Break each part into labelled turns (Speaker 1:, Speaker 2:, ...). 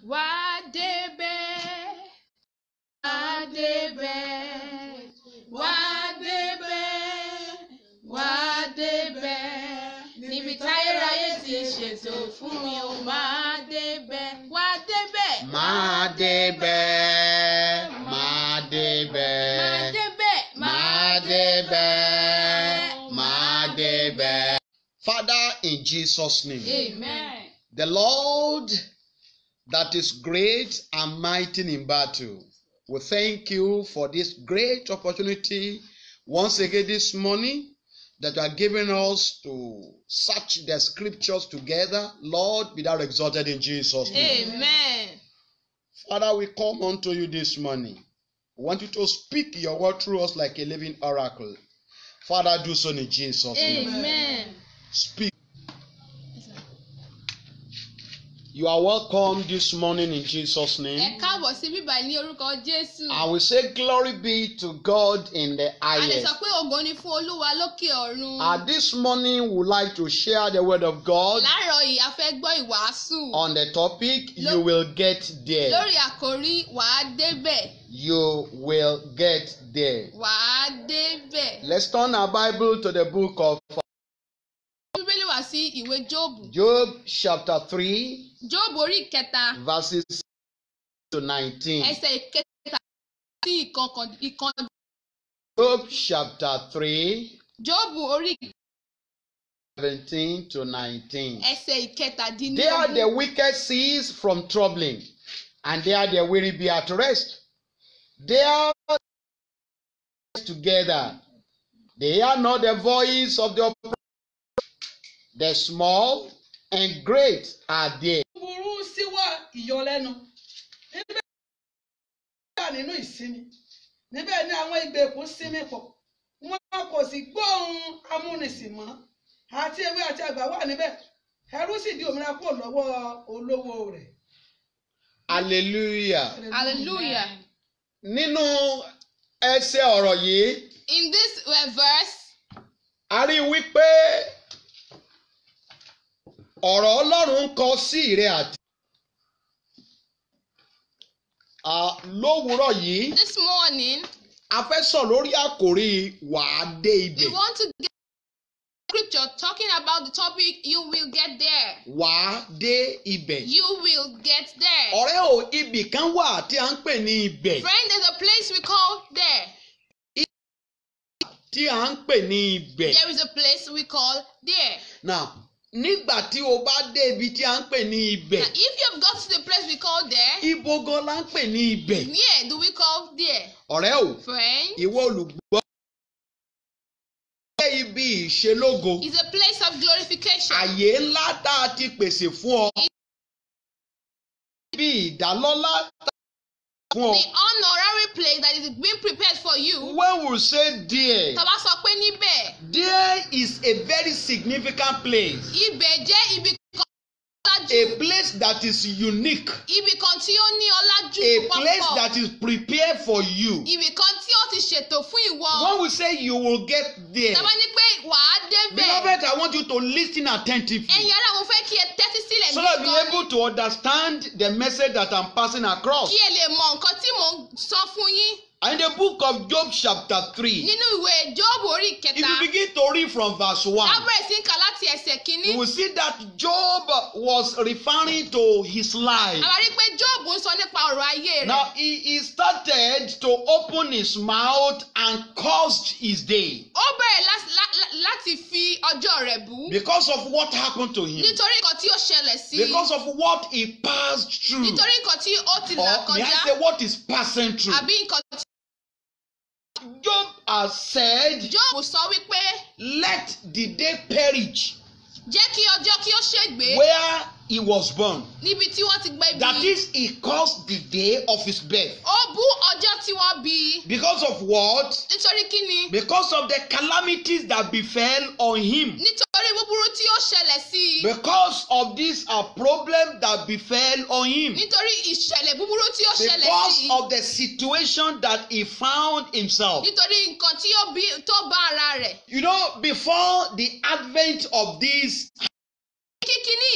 Speaker 1: wá débẹ̀ wá débẹ̀ wá débẹ̀ wá débẹ̀ níbi táyéráyé ti ṣètò fún mi ò máa débẹ̀ wá débẹ̀
Speaker 2: máa débẹ̀ máa
Speaker 1: máa
Speaker 2: débẹ̀
Speaker 1: débẹ̀
Speaker 2: máa débẹ̀ máa débẹ̀. Father, in Jesus' name,
Speaker 1: amen.
Speaker 2: the Lord that is great and mighty in battle, we thank you for this great opportunity once again this morning that you are giving us to search the scriptures together. Lord, be thou exalted in Jesus' name.
Speaker 1: amen.
Speaker 2: Father, we come unto you this morning. We want you to speak your word through us like a living oracle. Father, do so in Jesus' name.
Speaker 1: amen.
Speaker 2: Speak. You are welcome this morning in Jesus'
Speaker 1: ẹ
Speaker 2: name.
Speaker 1: káàbọ̀ sí bíbá ní orúkọ jésù.
Speaker 2: I will say, Glory be to God in the
Speaker 1: a lè sọ
Speaker 2: highest.
Speaker 1: pé ògo ni fún olúwa lókè ọ̀run.
Speaker 2: Uh, this morning, we would like to share the word of God
Speaker 1: láàárọ̀ yìí a fẹ́ gbọ́ ìwàásù.
Speaker 2: on the topic
Speaker 1: Lo-
Speaker 2: You will get there.
Speaker 1: lórí àkòrí wàá débẹ̀
Speaker 2: You will get there.
Speaker 1: wàá débẹ̀.
Speaker 2: Let's turn our Bible to the book of
Speaker 1: bíbélì wá sí ìwé jóòbù.
Speaker 2: Job, chapter 3.
Speaker 1: jóòbù orí ìkẹta
Speaker 2: verses to 19.
Speaker 1: ẹsẹ̀ ìkẹta sí ìkọkàn ìkan.
Speaker 2: Job chapter 3,
Speaker 1: jóòbù orí
Speaker 2: 17 to 19.
Speaker 1: ẹsẹ̀
Speaker 2: There
Speaker 1: ìkẹtàdínlógún.
Speaker 2: the wicked cease from troubling, and there the weary be at rest. There together, they hear not the voice of the oppressor. The small and great are there.
Speaker 3: burú síwá ìyọlẹ́nu níbẹ̀ wà nínú ìsinmi níbẹ̀ ni àwọn ìgbèkùn sinmi pọ̀ wọn kò sì gbóhùn amúnisìn mọ́ àti ewé àti àgbà wà níbẹ̀ ẹrú sì di òmìnira kúrò lọ́wọ́ olówó rẹ̀.
Speaker 2: Hallelujah.
Speaker 1: hallelujah.
Speaker 2: Nínú ẹsẹ̀ ọ̀rọ̀ yìí,
Speaker 1: in this uh, verse
Speaker 2: a rí i wípé ọ̀rọ̀ Ọlọ́run ń kọ sí ìrẹ àti. À, lówùúrọ̀ yìí
Speaker 1: this morning
Speaker 2: a fẹ́ sọ lórí àkòrí wàá dé
Speaker 1: we
Speaker 2: ibẹ̀
Speaker 1: want to get scripture talking about the topic you will get there.
Speaker 2: wàá dé ibẹ̀.
Speaker 1: You will get there.
Speaker 2: ọ̀rẹ́ o ibì kan wà tí a ń pè ní ibẹ̀
Speaker 1: Friend, there's a place we call there.
Speaker 2: tí a ń pè ní ibẹ̀.
Speaker 1: There is a place we call there.
Speaker 2: Now nígbà tí o bá dé ibi tí a ń pè ní ibẹ̀
Speaker 1: Now, if you have got to the place we call there,
Speaker 2: ibo gan la ń pè ní ibẹ̀.
Speaker 1: where do we call there?
Speaker 2: ọ̀rẹ́ o
Speaker 1: Friend,
Speaker 2: ìwọ olùgbọ́. jẹ́ ibi ìṣelógo.
Speaker 1: is a place of glorification.
Speaker 2: àyè ńlá tá a ti pèsè fún ọ. ibi ìdálọ́lá tá a ti fún ọ.
Speaker 1: The honorary place that is being prepared for you.
Speaker 2: when we say there
Speaker 1: Tàbá sọ pé níbẹ̀,
Speaker 2: there is a very significant place.
Speaker 1: ibẹ̀ jẹ́ ibi kan
Speaker 2: a
Speaker 1: lájú.
Speaker 2: place that is unique.
Speaker 1: Ibì kan tí ó ní ọlájú
Speaker 2: a place
Speaker 1: púpọ̀.
Speaker 2: that is prepared for you.
Speaker 1: Ibì kan tí ó ti ṣètò fún ìwọ.
Speaker 2: when we say you will get there.
Speaker 1: Tàbá ní pé wàá débẹ̀.
Speaker 2: beloved i want you to lis ten attentively.
Speaker 1: Ẹ̀yin ará mo fẹ́ kí ẹ tẹ́tí sílẹ̀
Speaker 2: so
Speaker 1: ní
Speaker 2: that you
Speaker 1: gan-an
Speaker 2: be able to understand the message that i'm passing across.
Speaker 1: kí ẹ lè mọ nǹkan tí mò ń sọ fún yín
Speaker 2: in the book of job chapter three.
Speaker 1: nínú ìwé Jóòbù orí
Speaker 2: if
Speaker 1: kẹta
Speaker 2: you begin to read from verse one.
Speaker 1: lábẹ̀rẹ̀ sí ń kà láti ẹsẹ̀ kínní
Speaker 2: you will see that Job was referring to his life.
Speaker 1: a máa rí pé Jóòbù ń sọ nípa ọ̀rọ̀ ayé rẹ̀
Speaker 2: Now he, he started to open his mouth and cursed his day
Speaker 1: ó bẹ̀rẹ̀ lá- lá- lá- láti fi ọjọ́ rẹ̀ bú
Speaker 2: because of what happened to him,
Speaker 1: nítorí nǹkan tí ó ṣẹlẹ̀ sí i
Speaker 2: because of what he passed through,
Speaker 1: nítorí nǹkan tí ó ti là
Speaker 2: or may I
Speaker 1: kọjá
Speaker 2: say what is passing through.
Speaker 1: àbí nǹkan tí
Speaker 2: Job has said,
Speaker 1: Jóòbù sọ wípé
Speaker 2: "Let the day perish
Speaker 1: jẹ́ kí ọjọ́ kí ó ṣègbé
Speaker 2: where he was born."
Speaker 1: níbi tí wọ́n ti gbé
Speaker 2: That
Speaker 1: bí
Speaker 2: is, he cursed the day of his birth
Speaker 1: ó bú ọjọ́ tí wọ́n bí i
Speaker 2: because of what?
Speaker 1: nítorí kí ni
Speaker 2: Because of the calamities that befell on him.
Speaker 1: nítorí búburú tí ó ṣẹlẹ̀ sí i
Speaker 2: Because of this a problem that befell on him.
Speaker 1: nítorí ìṣẹ̀lẹ̀ búburú tí ó ṣẹlẹ̀
Speaker 2: Because
Speaker 1: sí i
Speaker 2: of the situation that he found himself.
Speaker 1: nítorí nǹkan tí ó bí tó bá ara rẹ̀
Speaker 2: You know, before the advent of this,
Speaker 1: kíkíní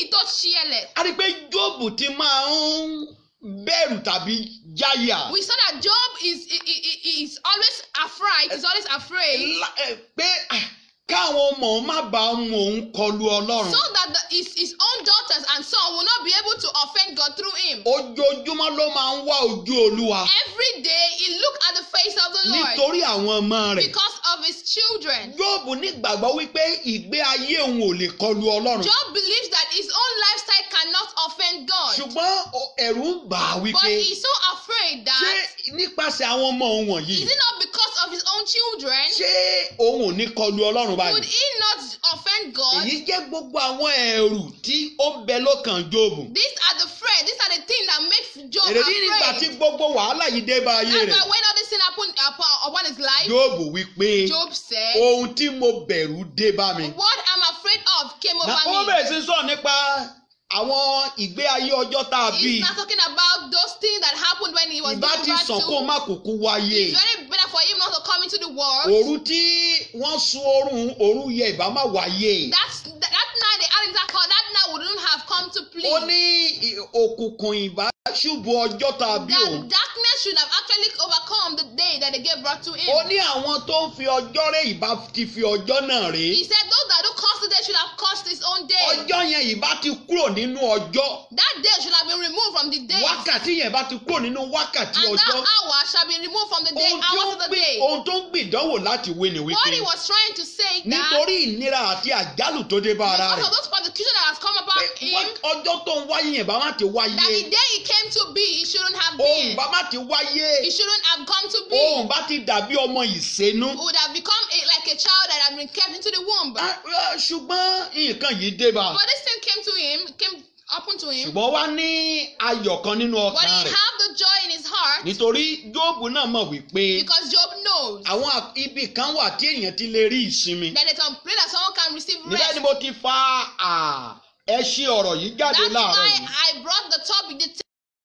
Speaker 1: tó ṣẹlẹ̀.
Speaker 2: a rí i pé Jóòbù ti máa ń bẹ̀rù tàbí jáyà.
Speaker 1: We saw that Job is i- i- i- is always afraid. He's always afraid.
Speaker 2: La- ẹ, pé ah, káwọn ọmọ òun má bàa mú òun kọlu ọlọ́run.
Speaker 1: So that the, his, his own daughters and son will not be able to offend God through him.
Speaker 2: ojoojúmọ́ ló máa ń wá ojú olúwa
Speaker 1: Every day he looked at the face of the Lord
Speaker 2: nítorí àwọn ọmọ rẹ̀.
Speaker 1: because of his children.
Speaker 2: Jóòbù nígbàgbọ́ wípé ìgbé ayé òun ò lè kọlu ọlọ́run.
Speaker 1: Job believes that his own lifestyle cannot offend God.
Speaker 2: ṣùgbọ́n o- ẹ̀rù ń bà á
Speaker 1: But
Speaker 2: wípé
Speaker 1: he's so afraid
Speaker 2: ṣé
Speaker 1: that
Speaker 2: nípasẹ̀ àwọn ọmọ òun wọ̀nyí
Speaker 1: is it not because of his own children?
Speaker 2: ṣé òun ò ní kọlu ọlọ́run
Speaker 1: Would
Speaker 2: báyìí.
Speaker 1: he not offend God?
Speaker 2: èyí jẹ́ gbogbo àwọn ẹ̀rù tí ó ń bẹ lọ́kàn Jóòbù.
Speaker 1: These are the fear. These are the things that makes Job
Speaker 2: èrèdí nígbà tí
Speaker 1: afraid.
Speaker 2: gbogbo wàhálà yìí dé bá ayé
Speaker 1: That's
Speaker 2: rẹ̀.
Speaker 1: why when all this thing happened upon, upon his life,
Speaker 2: Jóòbù wípé
Speaker 1: Job said,
Speaker 2: ohun tí mo bẹ̀rù dé bá mi.
Speaker 1: What I'm afraid of came
Speaker 2: Na ó
Speaker 1: over me.
Speaker 2: bẹ̀rẹ̀ sí sọ̀rọ̀ nípa àwọn ìgbé ayé ọjọ́ tá a bí.
Speaker 1: He's not talking about those things that happened when he was
Speaker 2: Ìbá
Speaker 1: giving
Speaker 2: ti
Speaker 1: birth
Speaker 2: sàn kó
Speaker 1: to.
Speaker 2: má kúkú wáyé.
Speaker 1: It's very better for him not to come into the world.
Speaker 2: Òru tí wọ́n sun oorun òru yẹ ìbá má wáyé.
Speaker 1: That's that, that night they had that call. That night wouldn't have come to play.
Speaker 2: Ó ní ì- òkùnkùn ìbá ṣubú ọjọ́ tá a bí
Speaker 1: that
Speaker 2: òun.
Speaker 1: darkness should have actually overcome the day that they gave birth to him.
Speaker 2: Ó ní àwọn tó ń fi ọjọ́ rẹ̀ ìbá ti fi ọjọ́ náà rè
Speaker 1: He
Speaker 2: é.
Speaker 1: said those that do curse the day should have cursed his own day.
Speaker 2: Ọjọ́ yẹn ìbá ti kúrò nínú ọjọ́.
Speaker 1: That day should have been removed from the day.
Speaker 2: Wákàtí yẹn bá ti kúrò nínú wákàtí
Speaker 1: and that
Speaker 2: ọjọ́.
Speaker 1: hour shall be removed from the day,
Speaker 2: Ohun tí ó
Speaker 1: hours
Speaker 2: ń
Speaker 1: of the
Speaker 2: gbì-
Speaker 1: day.
Speaker 2: ohun tó ń gbìdánwò láti wé ni
Speaker 1: What he
Speaker 2: wípé
Speaker 1: was trying to say that
Speaker 2: nítorí ìnira àti àjálù tó dé bá ara
Speaker 1: because
Speaker 2: rẹ̀.
Speaker 1: of those persecution that has come
Speaker 2: pé
Speaker 1: upon him,
Speaker 2: wá- ọjọ́ tó ń wáyé yẹn bá má ti
Speaker 1: that the
Speaker 2: wáyé
Speaker 1: day he came to be, he shouldn't have
Speaker 2: ohun
Speaker 1: been.
Speaker 2: bá má ti
Speaker 1: He
Speaker 2: wáyé
Speaker 1: shouldn't have come to be.
Speaker 2: ohun bá ti dàbí ọmọ ìsénú.
Speaker 1: He would have become a, like a child that had been kept into the womb.
Speaker 2: Ah, ah, ṣùgbọ́n nǹkan yìí dé bá
Speaker 1: But this thing came to him, came upon to him.
Speaker 2: ṣùgbọ́n wá ní ayọ̀ kan nínú
Speaker 1: But
Speaker 2: ọkàn
Speaker 1: he
Speaker 2: rẹ̀
Speaker 1: have the joy in his heart
Speaker 2: nítorí Jóòbù náà mọ̀ wípé
Speaker 1: because Job knows
Speaker 2: àwọn à- ibì kan wà tí èèyàn ti lè rí ìsinmi.
Speaker 1: that it's a place that someone can receive
Speaker 2: níbẹ̀
Speaker 1: rest.
Speaker 2: ni mo ti fa à, ẹṣin ọ̀rọ̀ yìí jáde
Speaker 1: That's
Speaker 2: láàárọ̀
Speaker 1: why
Speaker 2: yìí.
Speaker 1: I brought the topic, the,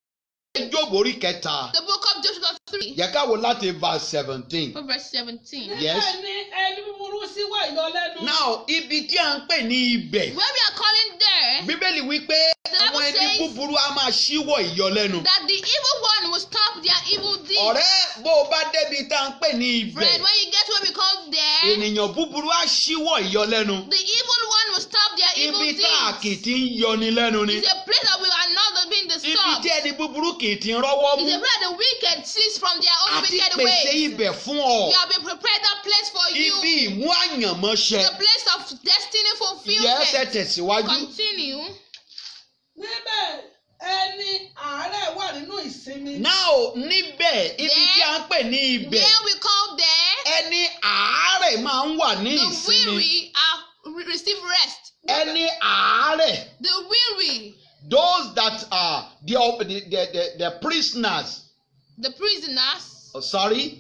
Speaker 2: Jóòbù orí kẹta
Speaker 1: the book of Joshua 3,
Speaker 2: yẹ ká wo láti verse seventeen.
Speaker 1: from verse 17.
Speaker 2: Yes.
Speaker 3: níbẹ̀ ni ẹni búburú sí wà ìyọlẹ́nu.
Speaker 2: now ibi tí a ń pè ní ibẹ̀
Speaker 1: Where we are calling there,
Speaker 2: bíbélì wípé
Speaker 1: The
Speaker 2: àwọn
Speaker 1: Bible
Speaker 2: ẹni
Speaker 1: says-
Speaker 2: búburú á máa ṣíwọ́ ìyọlẹ́nu.
Speaker 1: that the evil one will stop their evil deeds.
Speaker 2: ọ̀rẹ́ bó o bá débi tá a ń pè ní ibẹ̀
Speaker 1: Friend, when you get to what we call there,
Speaker 2: ènìyàn búburú á ṣíwọ́ ìyọlẹ́nu.
Speaker 1: the evil one will stop their evil
Speaker 2: ibi tá a kì í
Speaker 1: deeds.
Speaker 2: ti ń yọni lẹ́nu ni.
Speaker 1: It's a place that we are not being
Speaker 2: ibi
Speaker 1: disturbed.
Speaker 2: tí ẹni búburú kì í ti ń rọ́wọ́
Speaker 1: It's a
Speaker 2: mú.
Speaker 1: place that the wicked cease from their own
Speaker 2: àti
Speaker 1: wicked
Speaker 2: pèsè
Speaker 1: ways.
Speaker 2: ibẹ̀ fún ọ.
Speaker 1: We have been prepared that place for you.
Speaker 2: ibi ìmú àyànmọ́ṣẹ.
Speaker 1: The place of destiny
Speaker 2: yẹ́sẹ̀
Speaker 1: fulfillment.
Speaker 2: tẹ̀síwájú.
Speaker 1: Continue.
Speaker 3: níbẹ̀ ẹni àárẹ̀ wà nínú ìsinmi.
Speaker 2: now níbẹ̀ ibi
Speaker 1: There-
Speaker 2: tí a ń pè ní ibẹ̀
Speaker 1: There we call there
Speaker 2: ẹni àárẹ̀ máa ń wà ní
Speaker 1: the
Speaker 2: ìsinmi.
Speaker 1: weary are re- receive rest.
Speaker 2: ẹni àárẹ̀
Speaker 1: The weary,
Speaker 2: those that are the the the the, the prisoners
Speaker 1: the prisoners.
Speaker 2: oh, sorry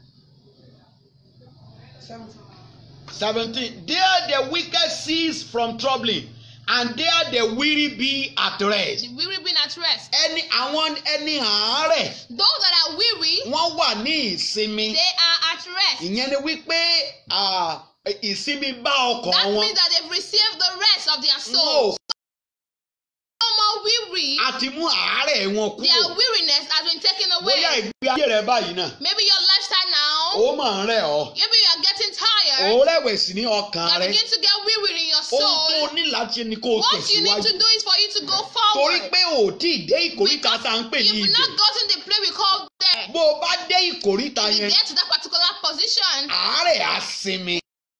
Speaker 2: seventeen there the wicked cease from troubling and there the weary be at rest.
Speaker 1: The weary being at rest.
Speaker 2: ẹni àwọn ẹni àárẹ̀
Speaker 1: Those that are weary,
Speaker 2: wọ́n wà ní ìsinmi
Speaker 1: they are at rest.
Speaker 2: ìyẹn ni wípé ah, ìsinmi bá ọkàn
Speaker 1: That
Speaker 2: wọn
Speaker 1: means that they've received the rest of their
Speaker 2: wọn ò
Speaker 1: soul. No more weary.
Speaker 2: àti mú àárẹ̀ wọn
Speaker 1: Their
Speaker 2: kúrò
Speaker 1: weariness has been taken
Speaker 2: bóyá
Speaker 1: away.
Speaker 2: ìgbé ayé rẹ báyìí náà
Speaker 1: Maybe your lifestyle now,
Speaker 2: ó máa ń rẹ̀ ọ́
Speaker 1: maybe you are getting tired.
Speaker 2: ó rẹ̀wẹ̀sì ní
Speaker 1: You
Speaker 2: ọkàn
Speaker 1: are
Speaker 2: rẹ
Speaker 1: beginning to get weary in your
Speaker 2: ohun tó
Speaker 1: soul.
Speaker 2: ní láti ní kó o
Speaker 1: What you need
Speaker 2: tẹ̀síwájú
Speaker 1: to do is for you to go
Speaker 2: torí
Speaker 1: forward.
Speaker 2: pé ò tí ì dé ìkóríta tá à ń pè ní
Speaker 1: You've
Speaker 2: ibẹ̀
Speaker 1: not gotten the place we call there.
Speaker 2: bó o bá dé ìkóríta
Speaker 1: If you
Speaker 2: yẹn
Speaker 1: get to that particular position,
Speaker 2: àárẹ̀ á sinmi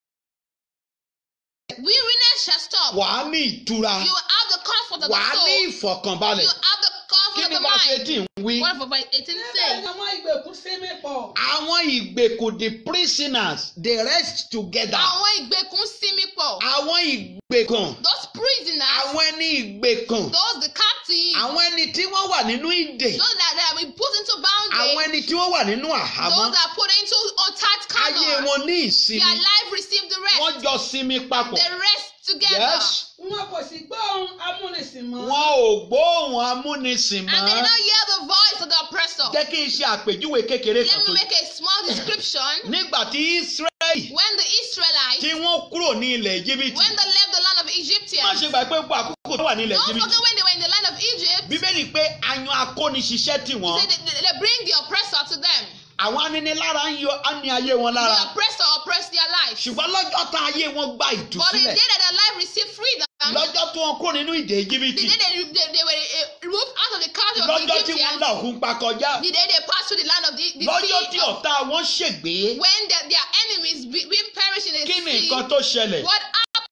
Speaker 1: weariness shall stop.
Speaker 2: wàá ní ìtura
Speaker 1: You will have the comfort of the
Speaker 2: wàá ní
Speaker 1: soul.
Speaker 2: ìfọ̀kànbalẹ̀
Speaker 1: You have the
Speaker 2: kí
Speaker 1: comfort
Speaker 2: ni
Speaker 1: of the
Speaker 2: bá ṣe
Speaker 1: mind.
Speaker 2: tí ń wí.
Speaker 1: What for verse 18
Speaker 3: níbẹ̀
Speaker 1: say?
Speaker 3: ni àwọn ìgbèkùn sinmi pọ̀.
Speaker 2: àwọn ìgbèkùn the prisoners they rest together
Speaker 1: Àwọn ìgbèkùn sinmi pọ̀.
Speaker 2: àwọn ìgbèkùn
Speaker 1: Those prisoners,
Speaker 2: àwọn ẹni ìgbèkùn
Speaker 1: those the captives,
Speaker 2: àwọn ẹni tí wọ́n wà nínú ìdè
Speaker 1: those that, that have been put into
Speaker 2: àwọn
Speaker 1: bondage,
Speaker 2: ẹni tí wọ́n wà nínú àhámọ́
Speaker 1: those that are put into untied
Speaker 2: ayé
Speaker 1: corner,
Speaker 2: wọn ní
Speaker 1: their
Speaker 2: ìsinmi
Speaker 1: life received the
Speaker 2: wọ́n
Speaker 1: rest.
Speaker 2: jọ sinmi papọ̀
Speaker 1: They rest together.
Speaker 2: yes
Speaker 3: wọn kò sì gbọ́ ohun amúnisìn mọ́.
Speaker 2: wọn ò gbóhùn amúnisìn
Speaker 1: And they
Speaker 2: mọ́
Speaker 1: did not hear the voice of the oppressor.
Speaker 2: jẹ́ kí n ṣe àpèjúwe kékeré kan
Speaker 1: Let
Speaker 2: tó
Speaker 1: me make a small description.
Speaker 2: nígbà tí Ísírẹ́lì
Speaker 1: When the Israelites,
Speaker 2: tí wọ́n kúrò ní ilẹ̀ Íjíbítì
Speaker 1: when they left the land of Egypt, Egyptians.
Speaker 2: gbà pé gbogbo àkókò tó wà nílẹ̀
Speaker 1: Don't
Speaker 2: jìbìtì.
Speaker 1: forget when they were in the land of Egypt,
Speaker 2: bíbélì pé ayan akóniṣiṣẹ́ tì
Speaker 1: he
Speaker 2: wọ́n
Speaker 1: said they, they bring the oppressor to them.
Speaker 2: àwọn aninilára ń yọ á ní ayé wọn lára
Speaker 1: The oppressor oppressed their lives.
Speaker 2: ṣùgbọ́n lọ́jọ́ tá ayé wọn gba
Speaker 1: But the day
Speaker 2: ìtúsílẹ̀
Speaker 1: that their life received freedom,
Speaker 2: lọ́jọ́ tí wọ́n kó nínú ìdè
Speaker 1: the
Speaker 2: jìbìtì
Speaker 1: day they, they, they were uh, removed out of the country of
Speaker 2: lọ́jọ́ tí wọ́n
Speaker 1: Egyptians,
Speaker 2: là òkun pa kọjá
Speaker 1: the day they passed through the land of the, the
Speaker 2: lọ́jọ́ tí
Speaker 1: sea, of,
Speaker 2: ọ̀tá wọn ṣègbé
Speaker 1: when their, their enemies be, being perished in the
Speaker 2: kí ni
Speaker 1: sea,
Speaker 2: nǹkan tó ṣẹlẹ̀
Speaker 1: what happened?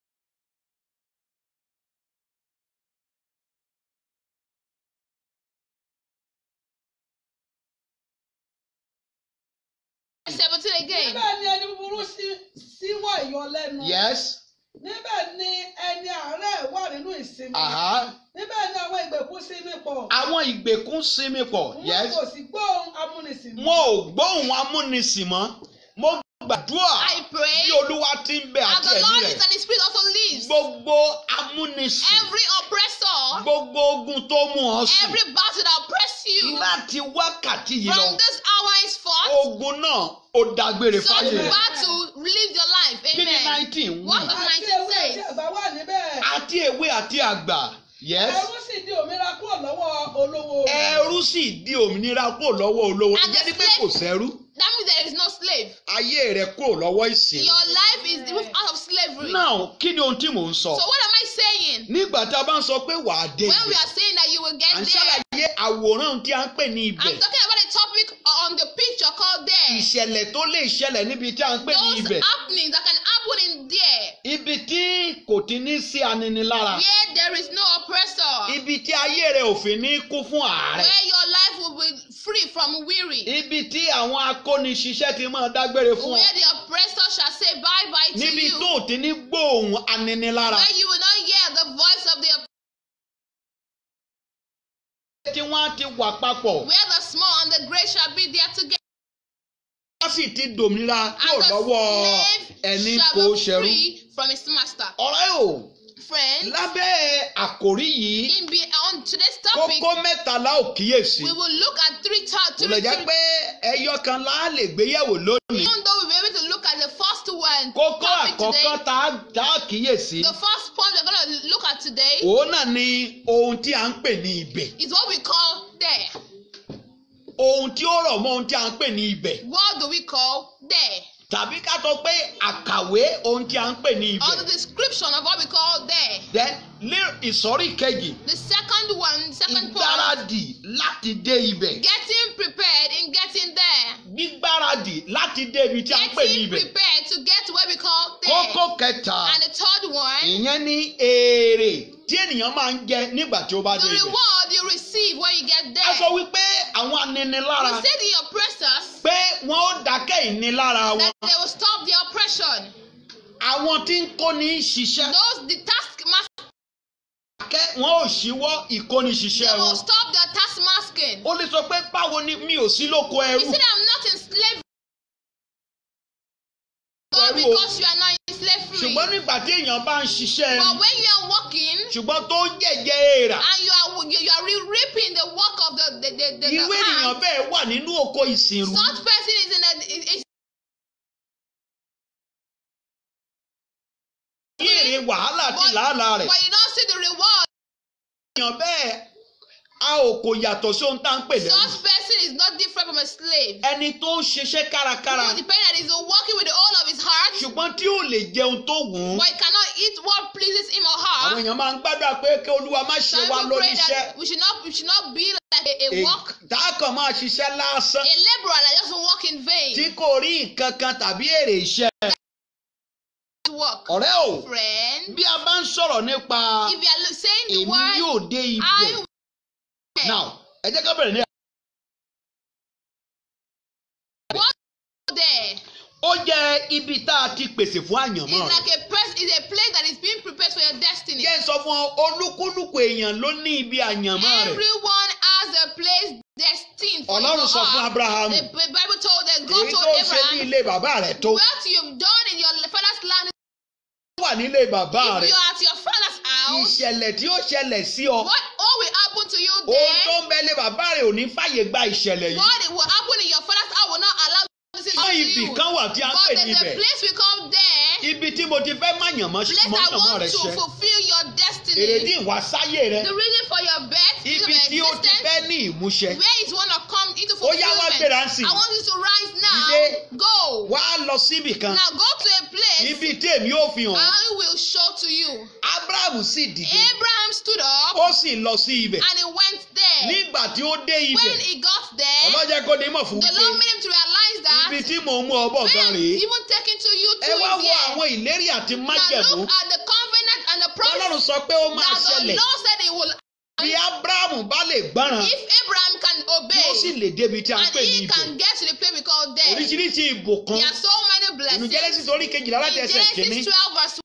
Speaker 1: Seventeen again.
Speaker 3: níbẹ̀ ni ẹni búburú sí- síwọ́ ìyọlẹ́nu.
Speaker 2: yes
Speaker 3: níbẹ̀ ni ẹni àárẹ̀ wà nínú ìsinmi.
Speaker 2: aha
Speaker 3: níbẹ̀ ni àwọn ìgbèkùn sinmi pọ̀.
Speaker 2: àwọn ìgbèkùn sinmi pọ̀
Speaker 3: wọn
Speaker 2: yes
Speaker 3: kò sì gbóhùn amúnisìn mọ́.
Speaker 2: wọn ò gbóhùn amúnisìn mọ́ mo gbàdúrà
Speaker 1: I pray
Speaker 2: bí olúwa ti ń bẹ
Speaker 1: as
Speaker 2: àti
Speaker 1: the
Speaker 2: ẹ̀mí
Speaker 1: Lord
Speaker 2: rẹ̀
Speaker 1: is and His Spirit also lives.
Speaker 2: gbogbo amúnisìn
Speaker 1: Every oppressor,
Speaker 2: gbogbo ogun tó mú ọ sùn
Speaker 1: every battle that oppress you
Speaker 2: láti wákàtí yìí lọ
Speaker 1: from this hour is forth,
Speaker 2: ogun náà ó dágbére
Speaker 1: such
Speaker 2: fáyé rẹ̀
Speaker 1: battle live your life.
Speaker 2: kí ni
Speaker 1: Amen.
Speaker 2: nineteen wí
Speaker 1: What does
Speaker 3: àti
Speaker 1: 19
Speaker 3: ewé àti
Speaker 1: say?
Speaker 3: àgbà wà níbẹ̀.
Speaker 2: àti èwe àti àgbà yes
Speaker 3: ẹrú sì di òmìnira kúrò lọ́wọ́ olówó rẹ̀.
Speaker 2: ẹrú sì di òmìnira kúrò lọ́wọ́ olówó
Speaker 1: And the
Speaker 2: ìjẹ́ ni pé
Speaker 1: slave-
Speaker 2: kò sẹ́rú
Speaker 1: That means there is no slave.
Speaker 2: ayé rẹ̀ kúrò lọ́wọ́ ìsìn
Speaker 1: Your life is removed out of slavery.
Speaker 2: náà kí ni ohun tí mò ń sọ
Speaker 1: So what am I saying?
Speaker 2: nígbà tá a bá ń sọ pé wàá dé
Speaker 1: When we
Speaker 2: ibẹ̀
Speaker 1: are saying that you will
Speaker 2: à
Speaker 1: get
Speaker 2: ń
Speaker 1: there,
Speaker 2: ṣàlàyé àwòrán tí a ń pè ní ibẹ̀
Speaker 1: I'm talking about a topic on the picture called there.
Speaker 2: ìṣẹ̀lẹ̀ tó lè ṣẹlẹ̀ níbi tí a ń pè ní
Speaker 1: Those
Speaker 2: ibẹ̀
Speaker 1: happenings that can happen in there
Speaker 2: ibi tí kò ti ní sí aninilára
Speaker 1: where there is no oppressor,
Speaker 2: ibi tí ayé rẹ̀ ò fi ní kú fún àárẹ̀
Speaker 1: where your life will be free from weary,
Speaker 2: ibi tí àwọn akóniṣiṣẹ́ ti máa dágbére fún ọ
Speaker 1: where the oppressor shall say bye bye to
Speaker 2: níbi
Speaker 1: you,
Speaker 2: tó ò ti ní gbóòhùn aninilára
Speaker 1: where you will not hear the voice of the
Speaker 2: tí wọ́n á ti wà papọ̀
Speaker 1: where the small and the great shall be there together,
Speaker 2: wọ́n sì ti dòmìnira kúrò
Speaker 1: and the
Speaker 2: lọ́wọ́ ẹni
Speaker 1: slave
Speaker 2: kò
Speaker 1: shall be
Speaker 2: ṣẹrú.
Speaker 1: free from his master.
Speaker 2: ọ̀rẹ́ o
Speaker 1: Friends,
Speaker 2: lábẹ́ àkòrí yìí
Speaker 1: in be, on today's topic,
Speaker 2: kókó mẹ́tàlá ò kíyèsí
Speaker 1: we will look at three
Speaker 2: kò
Speaker 1: ta-
Speaker 2: lè
Speaker 1: three,
Speaker 2: jẹ́
Speaker 1: three
Speaker 2: pé ẹyọ kan la lè gbéyẹ̀wò lónìí
Speaker 1: even though we were able to look at the first one
Speaker 2: kókó
Speaker 1: topic
Speaker 2: àkọ́kọ́
Speaker 1: today,
Speaker 2: tá a- tá a kíyèsí
Speaker 1: the first point we're going to look at today
Speaker 2: òun náà ni ohun tí a ń pè ní ibẹ̀
Speaker 1: is what we call there.
Speaker 2: ohun tí ó rọ̀ mọ́ ohun tí a ń pè ní ibẹ̀
Speaker 1: What do we call there?
Speaker 2: tàbí ká sọ pé àkàwé ohun tí a ń pè ní
Speaker 1: Or
Speaker 2: ibẹ̀
Speaker 1: the description of what we call there.
Speaker 2: then ní ìsọ̀rí kejì
Speaker 1: The second one, second point,
Speaker 2: ìgbáradì láti dé ibẹ̀
Speaker 1: getting prepared in getting there.
Speaker 2: gbígbáradì láti dé ibi tí a ń pè ní
Speaker 1: Getting
Speaker 2: ibẹ̀
Speaker 1: prepared to get to where we call there.
Speaker 2: kókó kẹta
Speaker 1: And the third one,
Speaker 2: ìyẹn ní èrè tí ènìyàn máa ń jẹ nígbà tí ó bá
Speaker 1: the
Speaker 2: dé ibẹ̀.
Speaker 1: reward you receive when you get
Speaker 2: a sọ
Speaker 1: there.
Speaker 2: wípé àwọn aninilára
Speaker 1: We say the oppressors
Speaker 2: pé wọn ó dákẹ́ ìnilára wọn
Speaker 1: that they will stop their oppression.
Speaker 2: àwọn tí ń kóni ṣiṣẹ́
Speaker 1: Those the taskmasters
Speaker 2: dákẹ́ wọn ò ṣíwọ́ ìkóni
Speaker 1: they
Speaker 2: ṣiṣẹ́
Speaker 1: will
Speaker 2: wọn.
Speaker 1: stop their taskmasking.
Speaker 2: ó lè sọ pé báwo ni mi ò sí lóko
Speaker 1: You
Speaker 2: ẹrú
Speaker 1: said I'm not in slavery. God,
Speaker 2: Ẹrú o.
Speaker 1: because you are not in slavery.
Speaker 2: ṣùgbọ́n nígbà tí èèyàn bá ń ṣiṣẹ́ ẹrú
Speaker 1: But when you are working
Speaker 2: ṣùgbọ́n tó ń jẹ̀jẹ̀ èèrà
Speaker 1: and you are you, you are re- reaping the work of the the the, the,
Speaker 2: irú
Speaker 1: the
Speaker 2: ènìyàn
Speaker 1: hand,
Speaker 2: bẹ́ẹ̀ wà nínú oko ìsìnrú
Speaker 1: such person is in a is, is
Speaker 2: ní èrè wàhálà àti
Speaker 1: but,
Speaker 2: làálàá rẹ̀
Speaker 1: but you don't see the reward.
Speaker 2: èèyàn bẹ́ẹ̀ a ò kò yàtọ̀ sí ohun tá à ń pè lẹ́rú
Speaker 1: Such person is not different from a slave.
Speaker 2: ẹni tó ń ṣiṣẹ́ kárakára
Speaker 1: The person that is working with the whole of his heart,
Speaker 2: ṣùgbọ́n tí ò lè jẹun tó wù ú
Speaker 1: but he cannot eat what pleases him or
Speaker 2: àwọn
Speaker 1: her.
Speaker 2: èèyàn máa ń gbàdúrà pé kí olúwa má ṣe
Speaker 1: Some
Speaker 2: wá
Speaker 1: people pray
Speaker 2: lóníṣẹ́
Speaker 1: that we should not we should not be like a, a work
Speaker 2: tá a kàn máa ṣiṣẹ́ lásán
Speaker 1: a laborer that doesn't work in vain.
Speaker 2: tí kò rí nǹkan kan tàbí èrè iṣẹ́
Speaker 1: Work.
Speaker 2: ọ̀rẹ́ o
Speaker 1: Friend,
Speaker 2: bí a bá ń sọ̀rọ̀ nípa
Speaker 1: if you are lo- saying the
Speaker 2: èmi
Speaker 1: word
Speaker 2: yóò dé
Speaker 1: I
Speaker 2: ibẹ̀
Speaker 1: will
Speaker 2: now ẹ jẹ́ ká bẹ̀rẹ̀ ní.
Speaker 1: there
Speaker 2: ó jẹ́ ibi tá a ti pèsè fún àyànmọ́
Speaker 1: is
Speaker 2: rẹ̀
Speaker 1: like a press is a place that is being prepared for your destiny.
Speaker 2: jẹ́ n sọ fún ọ olúkúlùkù èèyàn ló ní ibi àyànmọ́ rẹ̀
Speaker 1: Everyone has a place destined for
Speaker 2: ọlọ́run
Speaker 1: you
Speaker 2: sọ fún
Speaker 1: to have.
Speaker 2: abrahamu
Speaker 1: The B- Bible told that God
Speaker 2: èyí
Speaker 1: told
Speaker 2: tó ṣe ní
Speaker 1: Abraham,
Speaker 2: ilé bàbá rẹ̀ tó
Speaker 1: what you've done in your father's land,
Speaker 2: wà nílé bàbá
Speaker 1: if
Speaker 2: rẹ̀
Speaker 1: you are at your father's house,
Speaker 2: ìṣẹ̀lẹ̀ tí ó ṣẹlẹ̀ sí ọ
Speaker 1: what all will happen to you
Speaker 2: ohun tó
Speaker 1: there,
Speaker 2: ń bẹ ilé bàbá rẹ̀ ò ní fàyè gba ìṣẹ̀lẹ̀ yìí
Speaker 1: what will happen in your father's house will not allow this to
Speaker 2: àwọn ibì
Speaker 1: you.
Speaker 2: kan wà tí a ń
Speaker 1: But
Speaker 2: pè
Speaker 1: there's
Speaker 2: níbẹ̀
Speaker 1: a place we call there,
Speaker 2: ibi tí mo ti fẹ́ má yàn mọ́
Speaker 1: place I
Speaker 2: mọ́
Speaker 1: want
Speaker 2: rẹ̀
Speaker 1: to
Speaker 2: ṣẹ
Speaker 1: fulfill your destiny.
Speaker 2: èrèdí ìwàsáyé rẹ
Speaker 1: The reason for your birth, reason
Speaker 2: ibi
Speaker 1: for
Speaker 2: tí ó ti
Speaker 1: existence,
Speaker 2: fẹ́ ní ìmúṣẹ
Speaker 1: where it wanna come into
Speaker 2: Ó yá, wá
Speaker 1: fulfillment.
Speaker 2: gbéra ń sìn.
Speaker 1: I want you to rise now.
Speaker 2: Dìde.
Speaker 1: Go.
Speaker 2: wá lọ síbì kan
Speaker 1: Now go to a place
Speaker 2: ibi tí èmi ò fi hàn
Speaker 1: I will show to you.
Speaker 2: abraham sì dìde
Speaker 1: Abraham stood up
Speaker 2: ó sì lọ sí ibẹ̀
Speaker 1: and he went there.
Speaker 2: nígbà tí ó dé ibẹ̀
Speaker 1: When he got there,
Speaker 2: ọlọ́jẹ́ kó ní mọ̀ fún
Speaker 1: the
Speaker 2: wípé
Speaker 1: Lord made him to realize that
Speaker 2: ibi tí mò ń mú ọ bọ̀
Speaker 1: where
Speaker 2: gan
Speaker 1: I'm
Speaker 2: rèé
Speaker 1: even taking to you
Speaker 2: ẹ
Speaker 1: to
Speaker 2: wá
Speaker 1: is
Speaker 2: wo
Speaker 1: here.
Speaker 2: àwọn ìlérí àti
Speaker 1: Now
Speaker 2: májẹ̀mú
Speaker 1: look at the covenant and the promise
Speaker 2: ọlọ́run sọ pé ó máa
Speaker 1: that the
Speaker 2: ṣẹlẹ̀
Speaker 1: Lord said he will.
Speaker 2: bí abraham bá lè gbọ́ràn
Speaker 1: If Abraham can
Speaker 2: tí ó sì
Speaker 1: obey
Speaker 2: lè débi tí a ń
Speaker 1: and
Speaker 2: pè ní
Speaker 1: he
Speaker 2: ibẹ̀
Speaker 1: can get to the place we call there,
Speaker 2: oríṣiríṣi ìbùkún
Speaker 1: there are so many
Speaker 2: ìlú
Speaker 1: blessings.
Speaker 2: jẹ́lẹ́sì orí kejìlá láti
Speaker 1: In
Speaker 2: ẹsẹ̀ kìíní
Speaker 1: Genesis 12 verse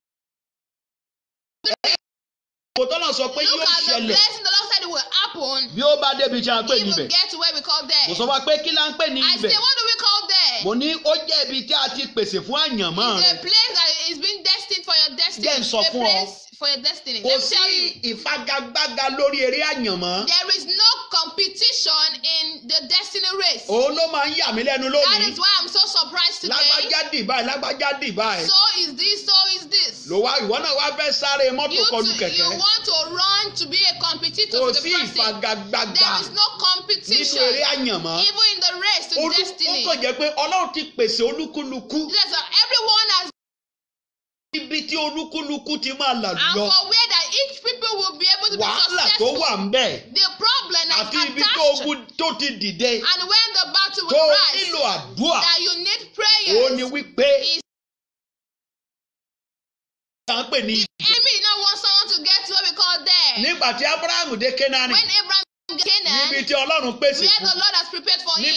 Speaker 2: kò tọ́nà sọ pé
Speaker 1: Look
Speaker 2: yóò
Speaker 1: at the
Speaker 2: ṣẹlẹ̀
Speaker 1: blessing the Lord said it will happen.
Speaker 2: bí ó bá débi tí a ń pè
Speaker 1: He
Speaker 2: ní
Speaker 1: will
Speaker 2: ibẹ̀
Speaker 1: get to where we call there.
Speaker 2: mo sọ wá pé kí la ń pè ní
Speaker 1: I
Speaker 2: ibẹ̀
Speaker 1: say, what do we call there?
Speaker 2: mo ní ó jẹ́ ibi tí a ti pèsè fún àyànmọ́
Speaker 1: It's
Speaker 2: rẹ
Speaker 1: a place that is being destined for your destiny.
Speaker 2: Jẹ́ n sọ
Speaker 1: a
Speaker 2: fún ọ.
Speaker 1: place for your destiny.
Speaker 2: kò
Speaker 1: Let me
Speaker 2: sí
Speaker 1: tell you,
Speaker 2: ìfagagbága lórí eré àyànmọ́
Speaker 1: there is no competition in the destiny race.
Speaker 2: òun ló máa ń yà mí lẹ́nu
Speaker 1: That
Speaker 2: lónìí
Speaker 1: is why I'm so surprised today.
Speaker 2: lágbájá dìbà lágbájá dìbà ẹ̀
Speaker 1: So is this, so is this.
Speaker 2: ló wá ìwọ náà wá fẹ́ sáré mọ́tò
Speaker 1: You,
Speaker 2: kọlù
Speaker 1: to, you
Speaker 2: kẹ̀kẹ́
Speaker 1: want to run to be a competitor
Speaker 2: kò
Speaker 1: to
Speaker 2: sí
Speaker 1: the person.
Speaker 2: ìfagagbága
Speaker 1: There is no
Speaker 2: nínú
Speaker 1: competition.
Speaker 2: eré àyànmọ́
Speaker 1: Even in the race to
Speaker 2: Olú- ó
Speaker 1: destiny.
Speaker 2: kàn jẹ́ pé ọlọ́run ti pèsè olúkúlùkù
Speaker 1: Yes, sir. everyone has
Speaker 2: ibi tí olúkúlùkù ti máa là
Speaker 1: and
Speaker 2: lọ
Speaker 1: for where that each people will be able to be
Speaker 2: wàhálà tó
Speaker 1: successful.
Speaker 2: wà ń bẹ̀
Speaker 1: The problem that
Speaker 2: àti
Speaker 1: is
Speaker 2: ibi tó
Speaker 1: attached
Speaker 2: ogun tó ti dìde
Speaker 1: and when the battle
Speaker 2: tó
Speaker 1: will rise
Speaker 2: nílò àdúrà
Speaker 1: that you need
Speaker 2: ó ní
Speaker 1: prayers.
Speaker 2: wípé
Speaker 1: is-
Speaker 2: à ń pè ní
Speaker 1: Enemy now want someone to get to what we call there.
Speaker 2: nígbà tí abrahamu dé kénáánì
Speaker 1: When Abraham get Canaan,
Speaker 2: níbi tí ọlọ́run pèsè
Speaker 1: where
Speaker 2: fún
Speaker 1: the Lord has prepared for
Speaker 2: Ní-
Speaker 1: him,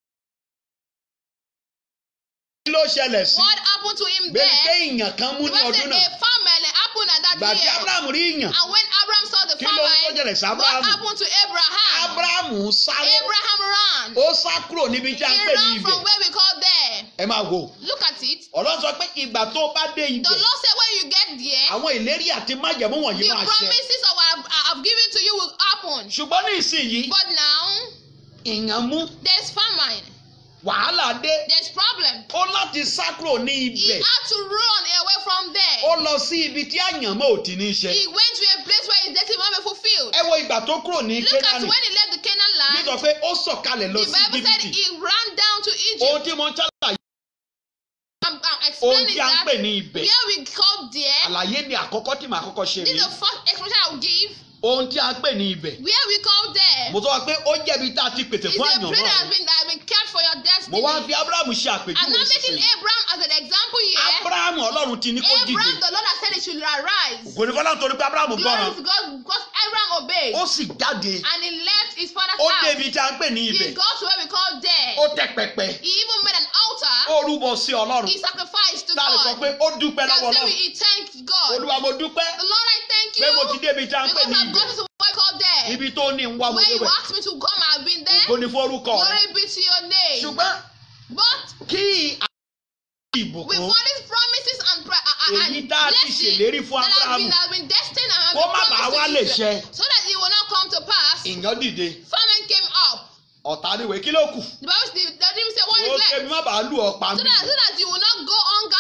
Speaker 2: kí ló ṣẹlẹ̀ sí
Speaker 1: what happened to him
Speaker 2: bẹ́ẹ̀ pé
Speaker 1: there?
Speaker 2: ìyàn kan mú
Speaker 1: The
Speaker 2: ní
Speaker 1: Bible
Speaker 2: ọdún
Speaker 1: said
Speaker 2: náà
Speaker 1: a famine happened at
Speaker 2: gbà
Speaker 1: that
Speaker 2: tí
Speaker 1: year.
Speaker 2: abrahamu rí ìyàn
Speaker 1: And when Abraham saw the
Speaker 2: kí ló tó
Speaker 1: famine,
Speaker 2: ṣẹlẹ̀ sí
Speaker 1: what
Speaker 2: abrahamu
Speaker 1: happened to Abraham?
Speaker 2: abrahamu sáré
Speaker 1: Abraham ran.
Speaker 2: ó sá kúrò níbi tí a ń
Speaker 1: He
Speaker 2: pè ní
Speaker 1: ran
Speaker 2: ibẹ̀
Speaker 1: from where we call there.
Speaker 2: ẹ máa wò
Speaker 1: Look at it.
Speaker 2: ọlọ́run sọ pé ìgbà tó bá dé
Speaker 1: The
Speaker 2: ibẹ̀
Speaker 1: Lord said when you get there,
Speaker 2: àwọn ìlérí àti májẹ̀mú wọ̀nyí
Speaker 1: the
Speaker 2: máa ṣẹ
Speaker 1: promises of I have, I have given to you will happen.
Speaker 2: ṣùgbọ́n ní ìsinyìí
Speaker 1: But now
Speaker 2: ìyàn mú
Speaker 1: there's famine,
Speaker 2: wàhálà dé
Speaker 1: there's problem.
Speaker 2: ó láti sá kúrò ní
Speaker 1: He
Speaker 2: ibẹ̀
Speaker 1: had to run away from there.
Speaker 2: ó lọ sí ibi tí àyànmọ́ ò ti ní ṣe
Speaker 1: He went to a place where his destiny will be fulfilled.
Speaker 2: ẹ wo ìgbà tó kúrò ní
Speaker 1: Look at
Speaker 2: kénáánì
Speaker 1: when he left the Canaan land.
Speaker 2: nítorí pé ó sọ̀kalẹ̀ lọ
Speaker 1: The
Speaker 2: sí
Speaker 1: Bible said
Speaker 2: jìbìtì
Speaker 1: he ran down to
Speaker 2: ohun
Speaker 1: Egypt.
Speaker 2: tí mo ń ṣàlàyé
Speaker 1: I'm, I'm
Speaker 2: ohun
Speaker 1: explaining
Speaker 2: tí a ń
Speaker 1: that
Speaker 2: pè ní ibẹ̀
Speaker 1: where we called there.
Speaker 2: àlàyé ni àkọ́kọ́ tí màá kọ́kọ́ ṣe
Speaker 1: This
Speaker 2: rí
Speaker 1: is the first explanation I will give.
Speaker 2: ohun tí a ń pè ní ibẹ̀
Speaker 1: Where we called there
Speaker 2: mo sọ wá pé ó jẹ́bi tá a ti pèsè
Speaker 1: is
Speaker 2: fún
Speaker 1: a
Speaker 2: àyànmọ́
Speaker 1: place that has
Speaker 2: rẹ̀
Speaker 1: been that has been kept for your
Speaker 2: mo
Speaker 1: destiny.
Speaker 2: wá ń fi abrahamu ṣe
Speaker 1: I'm
Speaker 2: àpèjúwe
Speaker 1: not making
Speaker 2: sísè
Speaker 1: Abraham as an example here.
Speaker 2: abrahamu ọlọ́run ti ní kó dìde
Speaker 1: Abraham, the Lord has said he should arise.
Speaker 2: kò ní fọlá nítorí pé abrahamu
Speaker 1: Glory
Speaker 2: gbọ́ràn
Speaker 1: to God because Abraham obeyed
Speaker 2: ó sì jáde
Speaker 1: and he left his father's
Speaker 2: ó
Speaker 1: house.
Speaker 2: débi tí a ń pè ní
Speaker 1: He
Speaker 2: ibẹ̀
Speaker 1: got to where we call there.
Speaker 2: ó tẹ pẹpẹ
Speaker 1: He even made an altar.
Speaker 2: ó rúbọ sí ọlọ́run
Speaker 1: He sacrificed to
Speaker 2: tá a lè sọ
Speaker 1: God.
Speaker 2: pé ó dúpẹ́
Speaker 1: Can
Speaker 2: lọ́wọ́
Speaker 1: say
Speaker 2: ọlọ́run
Speaker 1: he thanked God.
Speaker 2: olúwa mo dúpẹ́
Speaker 1: The Lord, I thank
Speaker 2: pé mo ti
Speaker 1: you
Speaker 2: débi tí a ń pè
Speaker 1: because
Speaker 2: ní
Speaker 1: I've
Speaker 2: ibẹ̀
Speaker 1: gotten to where we call there.
Speaker 2: ibi tó ní ń wá mo
Speaker 1: Where you
Speaker 2: débẹ̀
Speaker 1: asked me to come, I've been there.
Speaker 2: ògo ni fún orúkọ rẹ
Speaker 1: Glory be to your name.
Speaker 2: ṣùgbọ́n
Speaker 1: But
Speaker 2: kí
Speaker 1: with
Speaker 2: ìbùkún
Speaker 1: all these promises and, pra- uh, uh,
Speaker 2: èyí
Speaker 1: and
Speaker 2: tá a ti
Speaker 1: blessings
Speaker 2: ṣèlérí fún
Speaker 1: that have been,
Speaker 2: abrahamu
Speaker 1: have been destined and have
Speaker 2: kó
Speaker 1: been
Speaker 2: má bàa wá
Speaker 1: promised
Speaker 2: lè
Speaker 1: to Israel,
Speaker 2: ṣẹ
Speaker 1: so that it will not come to pass,
Speaker 2: ìyàn dìde
Speaker 1: famine came up.
Speaker 2: ọ̀tá níwèé kí ló kù
Speaker 1: The Bible the, the didn't say what
Speaker 2: ó
Speaker 1: is left.
Speaker 2: kébi má bàa lù ọ́ pa
Speaker 1: So
Speaker 2: mí
Speaker 1: that, so that you will not go hunger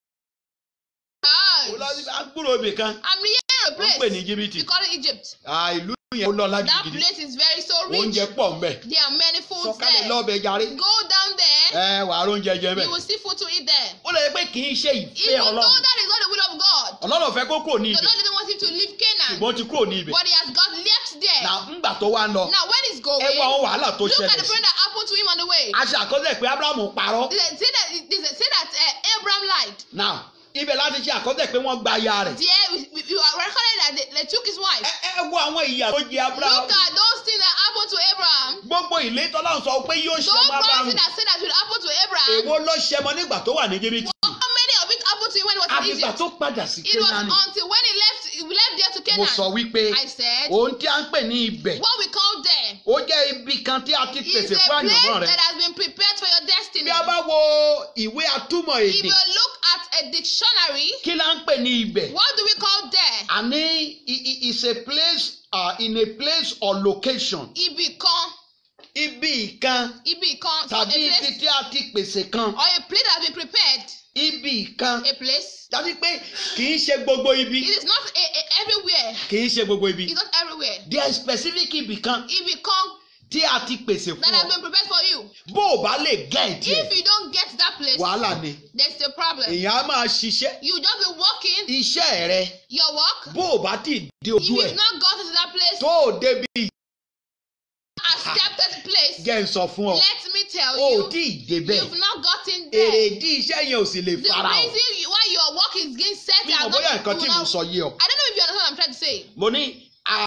Speaker 1: stricken.
Speaker 2: agbúrò ibì kan
Speaker 1: I'm near a
Speaker 2: wọ́n pè ní
Speaker 1: place.
Speaker 2: jìbìtì
Speaker 1: We call it Egypt.
Speaker 2: Ah, ìlú yẹn ó lọ́lá
Speaker 1: That
Speaker 2: gidigidi
Speaker 1: place is very so
Speaker 2: oúnjẹ
Speaker 1: rich.
Speaker 2: pọ̀ ńbẹ̀
Speaker 1: There are many foods
Speaker 2: sọ̀kalẹ̀
Speaker 1: there.
Speaker 2: lọ́bẹ̀ jàre
Speaker 1: Go down there,
Speaker 2: ẹ wàá róúnjẹ jẹ
Speaker 1: you
Speaker 2: bẹ́ẹ̀
Speaker 1: will see food to eat there.
Speaker 2: ó lè pé kì í ṣe ìfẹ́
Speaker 1: Even though
Speaker 2: ọlọ́run
Speaker 1: that is not the will of God,
Speaker 2: ọlọ́run fẹ́ kó kúrò ní
Speaker 1: the
Speaker 2: ibẹ̀
Speaker 1: Lord didn't want him to leave Canaan,
Speaker 2: ṣùgbọ́n ó ti kúrò ní ibẹ̀
Speaker 1: but he has got left there.
Speaker 2: nà ńgbà tó wá ń lọ
Speaker 1: Now, when he's going,
Speaker 2: ẹ wo àwọn wàhálà tó
Speaker 1: look at
Speaker 2: ṣẹlẹ̀
Speaker 1: the
Speaker 2: sí
Speaker 1: friend that happened to him on the way.
Speaker 2: a ṣe àkọsílẹ̀ pé abrahamu parọ́
Speaker 1: They say that, they say that uh, Abraham lied.
Speaker 2: now ibẹ̀ láti ṣe àkọsílẹ̀ pé wọ́n gba aya rẹ̀
Speaker 1: There, we, we, we are recorded that they, they took his wife.
Speaker 2: ẹ ẹ wo àwọn ìyà tó jẹ abrahamu
Speaker 1: Look at those things that happened to Abraham.
Speaker 2: gbogbo ilé tọ́lá sọ pé yóò ṣe
Speaker 1: Those
Speaker 2: ọmọ abrahamu
Speaker 1: promises that said that should happen to Abraham.
Speaker 2: èwo ló ṣe mọ nígbà tó wà ní jìbìtì
Speaker 1: How many of it happened to him when he was in
Speaker 2: àfìgbà
Speaker 1: Egypt?
Speaker 2: tó padà sí
Speaker 1: It was
Speaker 2: kénaani
Speaker 1: until when he left, he left there to
Speaker 2: mo sọ
Speaker 1: Canaan.
Speaker 2: wípé
Speaker 1: I said,
Speaker 2: ohun tí a ń pè ní ibẹ̀
Speaker 1: what we call there
Speaker 2: ó jẹ́ ibi kan tí a ti
Speaker 1: is
Speaker 2: pèsè
Speaker 1: a
Speaker 2: fún àyànmọ́
Speaker 1: place
Speaker 2: rẹ
Speaker 1: that has been prepared for your destiny.
Speaker 2: bí a bá wo ìwé atúmọ̀
Speaker 1: If
Speaker 2: èdè
Speaker 1: you look at a dictionary,
Speaker 2: kí la ń pè ní ibẹ̀
Speaker 1: what do we call there?
Speaker 2: àní i- i- is a place uh, in a place or location
Speaker 1: Ibi kan,
Speaker 2: ibi kan
Speaker 1: ibi kan, so a
Speaker 2: tàbí ibi
Speaker 1: place
Speaker 2: tí a ti pèsè kan
Speaker 1: or a place that has been prepared.
Speaker 2: ibi kan
Speaker 1: A place
Speaker 2: dájú pé kì í ṣe gbogbo ibi
Speaker 1: It is not a, a, everywhere.
Speaker 2: kì í ṣe gbogbo ibi
Speaker 1: It's not everywhere.
Speaker 2: there is specific ibì kan
Speaker 1: It become
Speaker 2: tí a ti pèsè
Speaker 1: that
Speaker 2: fún
Speaker 1: has
Speaker 2: ọ
Speaker 1: been prepared for you.
Speaker 2: bó o bá lè gẹ́ ìdí
Speaker 1: If
Speaker 2: ẹ̀
Speaker 1: you don't get to that place,
Speaker 2: wàhálà ni
Speaker 1: there's a problem.
Speaker 2: èèyàn á máa ṣiṣẹ́
Speaker 1: You just be working
Speaker 2: iṣẹ́ rẹ
Speaker 1: your work.
Speaker 2: bó o bá ti dé
Speaker 1: If
Speaker 2: ojú ẹ̀
Speaker 1: you've not gotten to that place,
Speaker 2: tó o débi
Speaker 1: accepted place,
Speaker 2: jẹ́ ń sọ fún ọ
Speaker 1: let me tell
Speaker 2: o ò
Speaker 1: you,
Speaker 2: tí ì débẹ̀
Speaker 1: you've not gotten there.
Speaker 2: èrèdí iṣẹ́ yẹn ò sì lè
Speaker 1: The
Speaker 2: fara hàn
Speaker 1: reason you- why your work is getting set
Speaker 2: mi
Speaker 1: are
Speaker 2: ò bóyá
Speaker 1: not,
Speaker 2: nǹkan
Speaker 1: you
Speaker 2: tí
Speaker 1: will
Speaker 2: mo
Speaker 1: not-
Speaker 2: sọ yé ọ
Speaker 1: I don't know if you understand what I'm trying to say.
Speaker 2: mo ní a-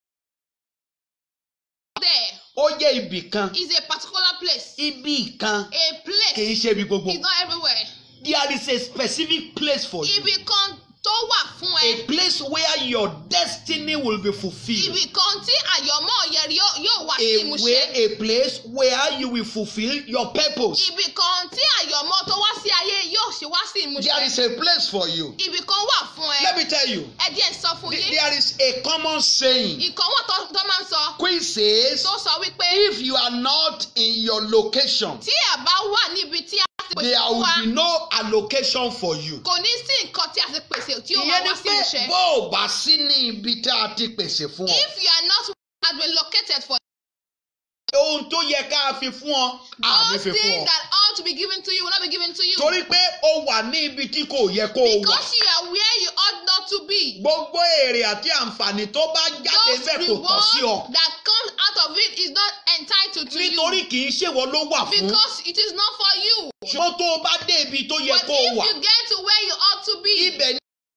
Speaker 1: There
Speaker 2: ó jẹ́ ibì kan
Speaker 1: is a particular place.
Speaker 2: ibì kan
Speaker 1: A
Speaker 2: kì í
Speaker 1: place
Speaker 2: ṣe ibi gbogbo
Speaker 1: is not everywhere.
Speaker 2: there is a specific place for you
Speaker 1: Ibì kan tó wà fún
Speaker 2: a
Speaker 1: ẹ.
Speaker 2: place where your destiny will be fulfilled
Speaker 1: Ibì kan tí àyọ̀mọ́ yẹn yóò yóò wá sí
Speaker 2: a
Speaker 1: ìmúṣẹ.
Speaker 2: way a place where you will fulfil your purpose
Speaker 1: Ibì kan tí àyọ̀mọ́ tó wá sí ayé yóò ṣe wá sí
Speaker 2: there is
Speaker 1: ìmúṣẹ.
Speaker 2: a place for you
Speaker 1: Ibì kan wà fún
Speaker 2: let
Speaker 1: ẹ.
Speaker 2: me tell you
Speaker 1: Ẹ díẹ̀ sọ fún
Speaker 2: th-
Speaker 1: yín.
Speaker 2: there is a common saying
Speaker 1: Ìkan wà tó tó máa ń sọ.
Speaker 2: which says
Speaker 1: Tó sọ wípé
Speaker 2: if you are not in your location
Speaker 1: tí ẹ bá wà níbi tí a ti pèsè
Speaker 2: there
Speaker 1: fún wa.
Speaker 2: will be no allocation for you.
Speaker 1: kò ní sí nǹkan tí a ti pèsè tí ó máa
Speaker 2: ìyẹn ni
Speaker 1: wá sí
Speaker 2: pé
Speaker 1: ìmúṣẹ.
Speaker 2: bó o bá sí ní ibi tí a ti pèsè fún ọ
Speaker 1: if you are not has been located for
Speaker 2: ohun tó yẹ ká fi fún ọ àmì
Speaker 1: those
Speaker 2: fi fún
Speaker 1: things
Speaker 2: ọ
Speaker 1: that ought to be given to you will not be given to you.
Speaker 2: torí pé o wà ní ibi tí kò yẹ kó o wà
Speaker 1: because you are where you ought not to be.
Speaker 2: gbogbo èrè àti àǹfààní tó bá jáde
Speaker 1: those
Speaker 2: bẹ́ẹ̀ kò tọ́ sí ọ
Speaker 1: rewards that comes out of it is not entitled to
Speaker 2: nítorí
Speaker 1: you.
Speaker 2: kì í ṣèwọ ló wà fún
Speaker 1: because it is not for you.
Speaker 2: ṣùgbọ́n tó o bá dé ibi tó yẹ
Speaker 1: but
Speaker 2: kó o
Speaker 1: if
Speaker 2: wà
Speaker 1: you get to where you ought to be.
Speaker 2: ibẹ̀ ni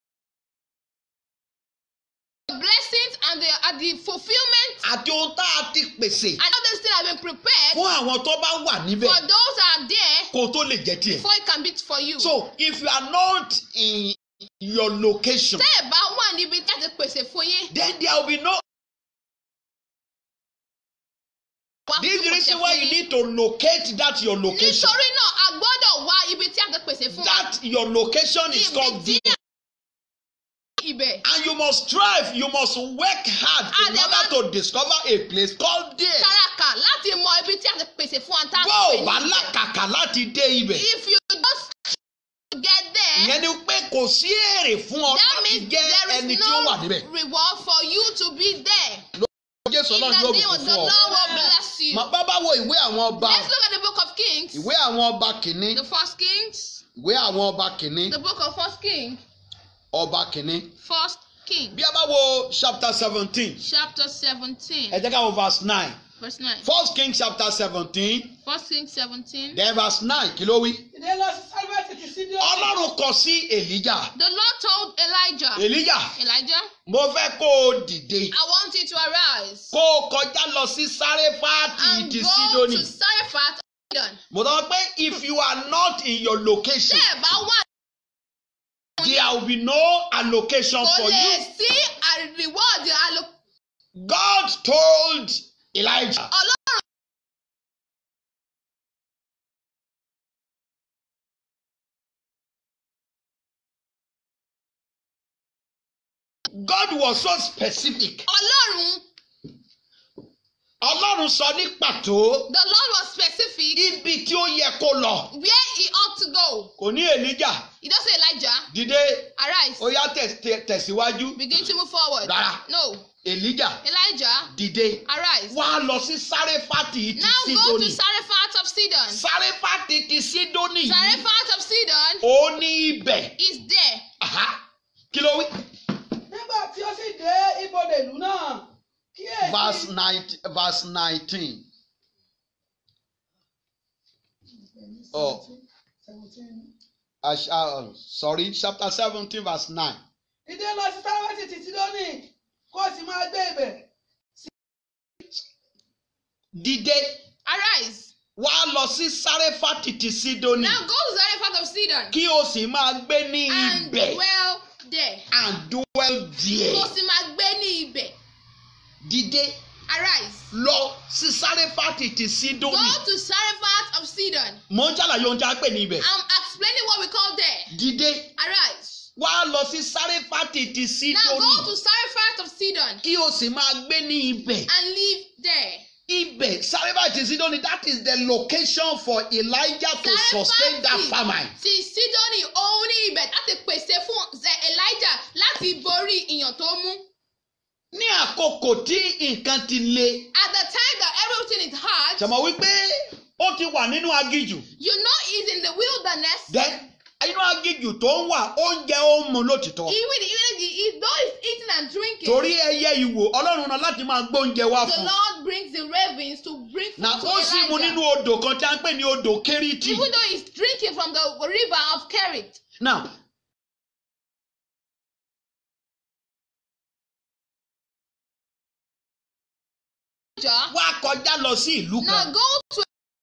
Speaker 1: the blessings and the and the fulfilment
Speaker 2: àti ohun tá a ti pèsè
Speaker 1: and all these things have been prepared
Speaker 2: fún àwọn tó bá wà níbẹ̀
Speaker 1: for those that are there
Speaker 2: kó o tó lè jẹ́ tiẹ̀.
Speaker 1: before it can be for you.
Speaker 2: so if you are not in your location
Speaker 1: tẹ́ ẹ̀ bá wà níbi tí a ti pèsè fún yín.
Speaker 2: then there will be no
Speaker 1: wá
Speaker 2: this is the
Speaker 1: fún
Speaker 2: reason
Speaker 1: ìpèsè
Speaker 2: why
Speaker 1: fún
Speaker 2: you
Speaker 1: yín.
Speaker 2: need to locate that your location
Speaker 1: nítorí náà a gbọ́dọ̀ wá ibi tí a ti pèsè fún wa.
Speaker 2: that your location is
Speaker 1: ibi
Speaker 2: called
Speaker 1: tí
Speaker 2: there
Speaker 1: ibẹ̀.
Speaker 2: and you must strive you must work hard in
Speaker 1: And the
Speaker 2: order to discover a place called there
Speaker 1: tàràkà láti mọ ibi tí a ti pèsè fún wa tá a
Speaker 2: bó
Speaker 1: pè
Speaker 2: o bá
Speaker 1: ní ibẹ̀.
Speaker 2: làkàkà láti dé ibẹ̀
Speaker 1: if you just get there.
Speaker 2: ìyẹn ni pé kò sí èrè fún ọ
Speaker 1: that
Speaker 2: láti
Speaker 1: means
Speaker 2: jẹ́
Speaker 1: there
Speaker 2: ẹni
Speaker 1: is
Speaker 2: tí ó wà
Speaker 1: no
Speaker 2: níbẹ̀
Speaker 1: reward for you to be there.
Speaker 2: Jésù
Speaker 1: in
Speaker 2: Ọlọ́run
Speaker 1: the
Speaker 2: yóò
Speaker 1: name of
Speaker 2: bùkún
Speaker 1: the
Speaker 2: fún
Speaker 1: Lord
Speaker 2: ọ.
Speaker 1: will bless you.
Speaker 2: Mà bá bá wo ìwé àwọn ọba
Speaker 1: let's look at the book of kings.
Speaker 2: ìwé àwọn ọba kìíní
Speaker 1: the first kings.
Speaker 2: ìwé àwọn ọba kìíní
Speaker 1: the book of first king.
Speaker 2: ọba kìíní.
Speaker 1: first king.
Speaker 2: bí a bá wo chapter seventeen
Speaker 1: chapter seventeen.
Speaker 2: ẹ jẹ́ ká wo verse nine
Speaker 1: verse nine.
Speaker 2: first king chapter seventeen
Speaker 1: first king seventeen.
Speaker 2: then verse nine kí ló wí.
Speaker 3: ìdè lọ sí sálvẹ́tì ti sídìí
Speaker 2: ọlọ́run kọ sí èlíjà
Speaker 1: the lord told elijah.
Speaker 2: èlíjà
Speaker 1: elijah
Speaker 2: mo fẹ́ kó o dìde
Speaker 1: I want you to arise
Speaker 2: kó o kọjá lọ sí sáréfàtì
Speaker 1: and
Speaker 2: ti
Speaker 1: go
Speaker 2: sídónì.
Speaker 1: to Zarephath. Sidon.
Speaker 2: mo sọ pé if you are not in your location
Speaker 1: Tẹ́ ẹ̀ bá wà
Speaker 2: there will be no allocation
Speaker 1: kò
Speaker 2: for
Speaker 1: lè
Speaker 2: you.
Speaker 1: sí a reward allo-
Speaker 2: God told Elijah
Speaker 1: Ọlọ́run
Speaker 2: God was so specific.
Speaker 1: Ọlọ́run
Speaker 2: Ọlọ́run sọ ní pàtó
Speaker 1: the Lord was specific
Speaker 2: ibi tí ó yẹ kó lọ.
Speaker 1: where he ought to go.
Speaker 2: Kò ní Èlíjà
Speaker 1: He don say Elijah
Speaker 2: dìde
Speaker 1: arise
Speaker 2: ó yá tẹ̀- tẹ̀- tẹ̀síwájú.
Speaker 1: begin to move forward.
Speaker 2: Rárá.
Speaker 1: No
Speaker 2: Èlíjà
Speaker 1: Elijah
Speaker 2: dìde
Speaker 1: arise.
Speaker 2: wá lọ sí Sáréfàtì ti
Speaker 1: Now go to
Speaker 2: Sídónì.
Speaker 1: Zarephath of Sidon.
Speaker 2: Sáréfàtì ti Sídónì yìí
Speaker 1: Zarephath of Sidon
Speaker 2: ó ní ibẹ̀.
Speaker 1: is there.
Speaker 2: Aha. Kí ló wí?
Speaker 3: nígbà tí ó sì dé ibodè ìlú náà
Speaker 2: Verse
Speaker 3: kíyèsí
Speaker 2: nineteen verse nineteen. Oh. Ash- uh, sorry, chapter seventeen verse nine.
Speaker 3: ìdè lọ sí sálvẹ́tì ti sídónì kó o sì máa gbé ibẹ̀
Speaker 2: Dìde
Speaker 1: Arise.
Speaker 2: wá lọ sí Sáréfàtì ti Sídónì
Speaker 1: Now go to Zarephath of Sidon
Speaker 2: kí o sì máa gbé ní
Speaker 1: and
Speaker 2: ibẹ̀
Speaker 1: dwell there.
Speaker 2: and dwell there.
Speaker 1: Kò sì máa gbé ní ibẹ̀.
Speaker 2: Dìde
Speaker 1: Arise.
Speaker 2: lọ sí Sáréfàtì ti
Speaker 1: Go
Speaker 2: Sídónì.
Speaker 1: to Zarephath of Sidon.
Speaker 2: Mo ń ṣàlàyé ohun tí a pè ní ibẹ̀.
Speaker 1: I'm explaining what we call there.
Speaker 2: Dìde
Speaker 1: Arise.
Speaker 2: wá lọ sí Sáréfàtì ti
Speaker 1: Now go
Speaker 2: Sídónì
Speaker 1: to Zarephath of Sidon
Speaker 2: kí o sì máa gbé ní ibẹ̀.
Speaker 1: and live there.
Speaker 2: Ibẹ̀ Sáréfàtì Sarephat is Sidon, that is the location for Elijah to sustain that famine.
Speaker 1: ti Sídónì òun ní ibẹ̀ láti pèsè fún ṣe Elijah láti borí ìyàn tó mú.
Speaker 2: Ní àkókò tí nǹkan ti le,
Speaker 1: At the time that everything is hard,
Speaker 2: ṣàmọ̀ wípé ó ti wà nínú agijù.
Speaker 1: you know he's in the wilderness.
Speaker 2: Then inú agijù tó ń wà oúnjẹ ó ń mu lótìtọ́.
Speaker 1: Even even the, he, though he's eating and drinking,
Speaker 2: Torí ẹyẹ ìwò Ọlọ́run náà láti máa gbóúnjẹ wá
Speaker 1: the
Speaker 2: fún un.
Speaker 1: Lord brings the ravens to bring food
Speaker 2: Na
Speaker 1: to
Speaker 2: ó sì mu nínú
Speaker 1: Elijah.
Speaker 2: odò kan tí a ń pè ní odò Kérítì.
Speaker 1: Even though he's drinking from the river of Kerit.
Speaker 2: Now
Speaker 1: Elijah,
Speaker 2: wá kọjá lọ sí ìlú
Speaker 1: now
Speaker 2: kan.
Speaker 1: go to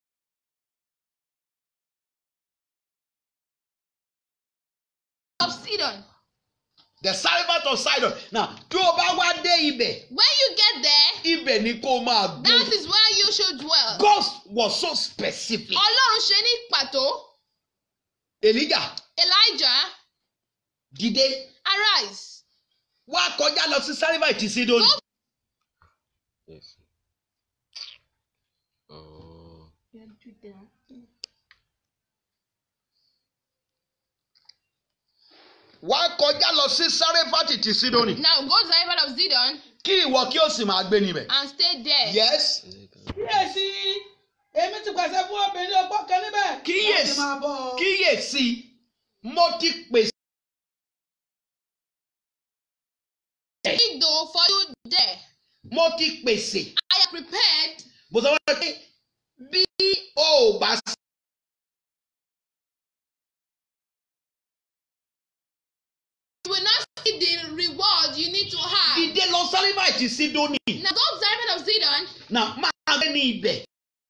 Speaker 1: of Sidon.
Speaker 2: The Sarephat of Sidon. Now tí o bá wá dé ibẹ̀,
Speaker 1: When you get there,
Speaker 2: ibẹ̀ ni kó o máa gbé.
Speaker 1: that is where you should dwell.
Speaker 2: God was so specific.
Speaker 1: Ọlọ́run ṣe ní pàtó.
Speaker 2: Elijah
Speaker 1: Elijah,
Speaker 2: dìde
Speaker 1: arise.
Speaker 2: wá kọjá lọ sí Sarephat ti Sidoni.
Speaker 1: Go-
Speaker 4: Yes. Oh.
Speaker 2: Wá kọjá lọ sí Sarephat ti Sidoni.
Speaker 1: Now go to the river of Zidon
Speaker 2: Kí ìwọ kí o sì máa gbé níbẹ̀.
Speaker 1: and stay there.
Speaker 2: Yes.
Speaker 3: kíyèsí èmi ti pàṣẹ fún obìnrin ọgbọ́n kan níbẹ̀ láti
Speaker 2: Kíyèsí
Speaker 3: máa bọ̀ ọ́.
Speaker 2: kíyèsí mo ti pèsè.
Speaker 1: Though for you there,
Speaker 2: Mo ti pèsè.
Speaker 1: I am prepared.
Speaker 2: Mo sọ wọ́n pé bí o ò bá
Speaker 1: You will not see the reward you need to have.
Speaker 2: dìde lọ Sarephat ti Sidoni.
Speaker 1: Now go to the river of Zidon
Speaker 2: Now máa gbé ní ibẹ̀.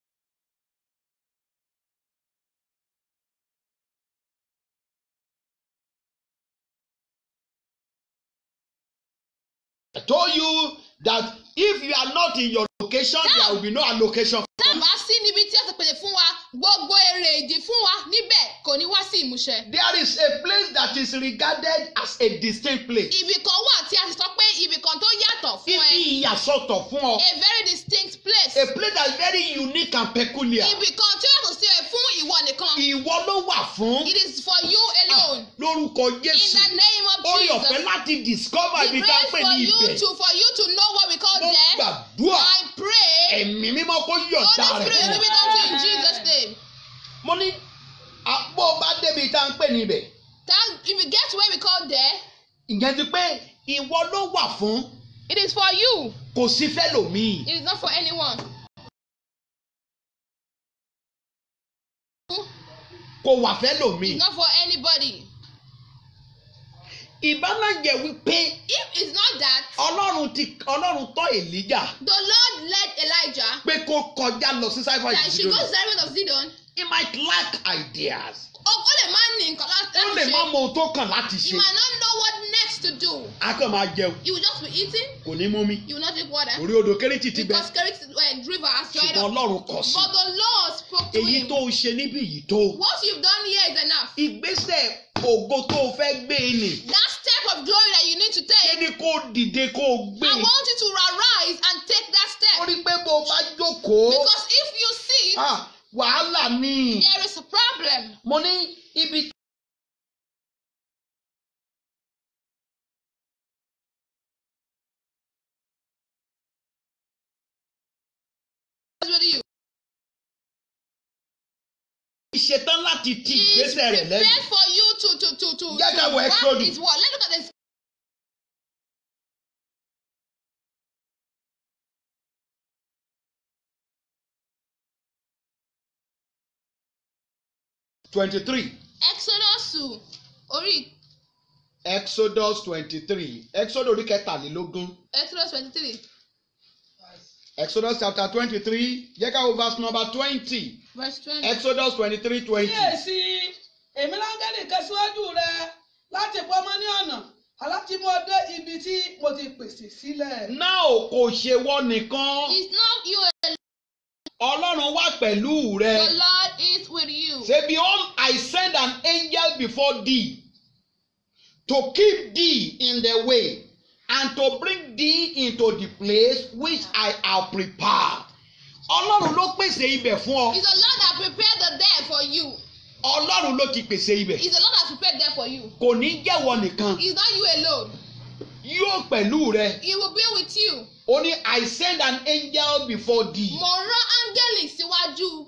Speaker 2: I told you that if you are not in your location, there will be no allocation.
Speaker 1: tá a bá sí níbi tí a ti pèsè fún wa gbogbo èrè ìdí fún wa níbẹ̀ kò ní wá sí ìmúṣẹ.
Speaker 2: There is a place that is regarded as a distinct place.
Speaker 1: ibì kan wà tí a ti sọ pé ibì kan tó yàtọ̀ fún ẹ
Speaker 2: Ibi ìyàsọ́tọ̀ fún ọ.
Speaker 1: a very distinct place.
Speaker 2: A place that is very unique and peculiar.
Speaker 1: ibì kan tí ó yàtọ̀ sí ẹ fún ìwọ nìkan.
Speaker 2: Ìwọ ló wà fún.
Speaker 1: it is for you alone.
Speaker 2: Lórúkọ
Speaker 1: in
Speaker 2: Jésù.
Speaker 1: the name of
Speaker 2: Orí
Speaker 1: Jesus.
Speaker 2: ọ̀fẹ́ láti discover
Speaker 1: we
Speaker 2: ibi tá a
Speaker 1: pray
Speaker 2: pè
Speaker 1: for
Speaker 2: ní
Speaker 1: you
Speaker 2: ibẹ̀.
Speaker 1: to for you to know what we call
Speaker 2: Mo
Speaker 1: there.
Speaker 2: gbàdúrà
Speaker 1: I pray.
Speaker 2: ẹ̀mí mímọ́ kó yọ̀ǹda
Speaker 1: Holy
Speaker 2: rẹ̀
Speaker 1: Spirit
Speaker 2: fún
Speaker 1: give
Speaker 2: ọ.
Speaker 1: it unto you in Jesus name.
Speaker 2: Mo ní àpò bá débi tá a ń pè ní ibẹ̀.
Speaker 1: That if you get to where we call there,
Speaker 2: Ìyẹn ti pé ìwọ ló wà fún.
Speaker 1: it is for you.
Speaker 2: Kò sí fẹ́ lòmíì.
Speaker 1: It is not for anyone.
Speaker 2: Kò wà fẹ́ lòmíì.
Speaker 1: It's not for anybody.
Speaker 2: Ìbálàjẹ́ wípé
Speaker 1: If it's not that,
Speaker 2: Ọlọ́run ti Ọlọ́run tọ́ Èlíjà
Speaker 1: the Lord led Elijah
Speaker 2: pé kó kọjá lọ sí Sáífà
Speaker 1: that she goes to
Speaker 2: ìdílé.
Speaker 1: the river of Zidon.
Speaker 2: He might lack ideas.
Speaker 1: Ó ó lè má ní nǹkan láti
Speaker 2: Ó lè má
Speaker 1: ṣe.
Speaker 2: mọ ohun tó kàn láti
Speaker 1: You
Speaker 2: ṣe.
Speaker 1: might not know what next to do.
Speaker 2: A kàn máa jẹun.
Speaker 1: You will just be eating.
Speaker 2: Kò ní mú mi.
Speaker 1: You will not drink water.
Speaker 2: Orí odò Kérétì ti bẹ.
Speaker 1: Because Kerit uh, river has dried
Speaker 2: Ṣùgbọ́n
Speaker 1: up.
Speaker 2: Ọlọ́run kọ̀ sí.
Speaker 1: But the Lord spoke to
Speaker 2: Èyí
Speaker 1: him.
Speaker 2: tó o ṣe níbí yìí tó.
Speaker 1: What you've done here is enough.
Speaker 2: Ìgbésẹ̀ ògo tó o fẹ́ gbé e nì.
Speaker 1: That step of glory that you need to
Speaker 2: Ṣé
Speaker 1: take,
Speaker 2: ni kó o dìde kó o gbé
Speaker 1: I
Speaker 2: e?
Speaker 1: want you to arise and take that
Speaker 2: Ó
Speaker 1: step.
Speaker 2: rí pé bó o bá jókòó.
Speaker 1: Because if you see,
Speaker 2: ah, Wàhálà ni.
Speaker 1: there is a problem.
Speaker 2: Mo ní ibi
Speaker 1: What's with you?
Speaker 2: ṣetán láti ti
Speaker 1: He is
Speaker 2: ìgbésẹ̀ rẹ̀
Speaker 1: prepared
Speaker 2: lẹ́yìn.
Speaker 1: for you to to to to.
Speaker 2: Jẹ́ ká wo
Speaker 1: to
Speaker 2: Exodus.
Speaker 1: work his word. Let's look at this.
Speaker 2: twenty-three
Speaker 1: Exodus orí
Speaker 2: Exodus twenty-three Exodus orí kẹtàlélógún
Speaker 1: Exodus twenty-three
Speaker 2: Exodus chapter twenty-three jẹ́ ká wo verse number twenty
Speaker 1: verse twenty.
Speaker 2: Exodus twenty-three twenty.
Speaker 3: kíyèsí èmi láńgẹ́lì kan síwájú rẹ láti pamọ́ ní ọ̀nà aláti mú ọ dé ibi tí mo ti pèsè sílẹ̀.
Speaker 2: Náà kò ṣe wọ́n nìkan
Speaker 1: It's not you alone.
Speaker 2: Ọlọ́run wà pẹ̀lú
Speaker 1: The
Speaker 2: rẹ.
Speaker 1: Lord is with you.
Speaker 2: Say behold I send an angel before thee to keep thee in the way and to bring thee into the place which I have prepared. ọlọ́run ló pèsè ibẹ̀ fún ọ
Speaker 1: It's the Lord that prepared the there for you.
Speaker 2: ọlọ́run ló ti pèsè ibẹ̀
Speaker 1: It's the Lord that prepared there for you.
Speaker 2: kò ní jẹ́wọ́ nìkan
Speaker 1: It's not you alone.
Speaker 2: yóò pẹ̀lú rẹ
Speaker 1: He will be with you.
Speaker 2: ó ní I send an angel before thee
Speaker 1: Mo rán áńgẹ́lì síwájú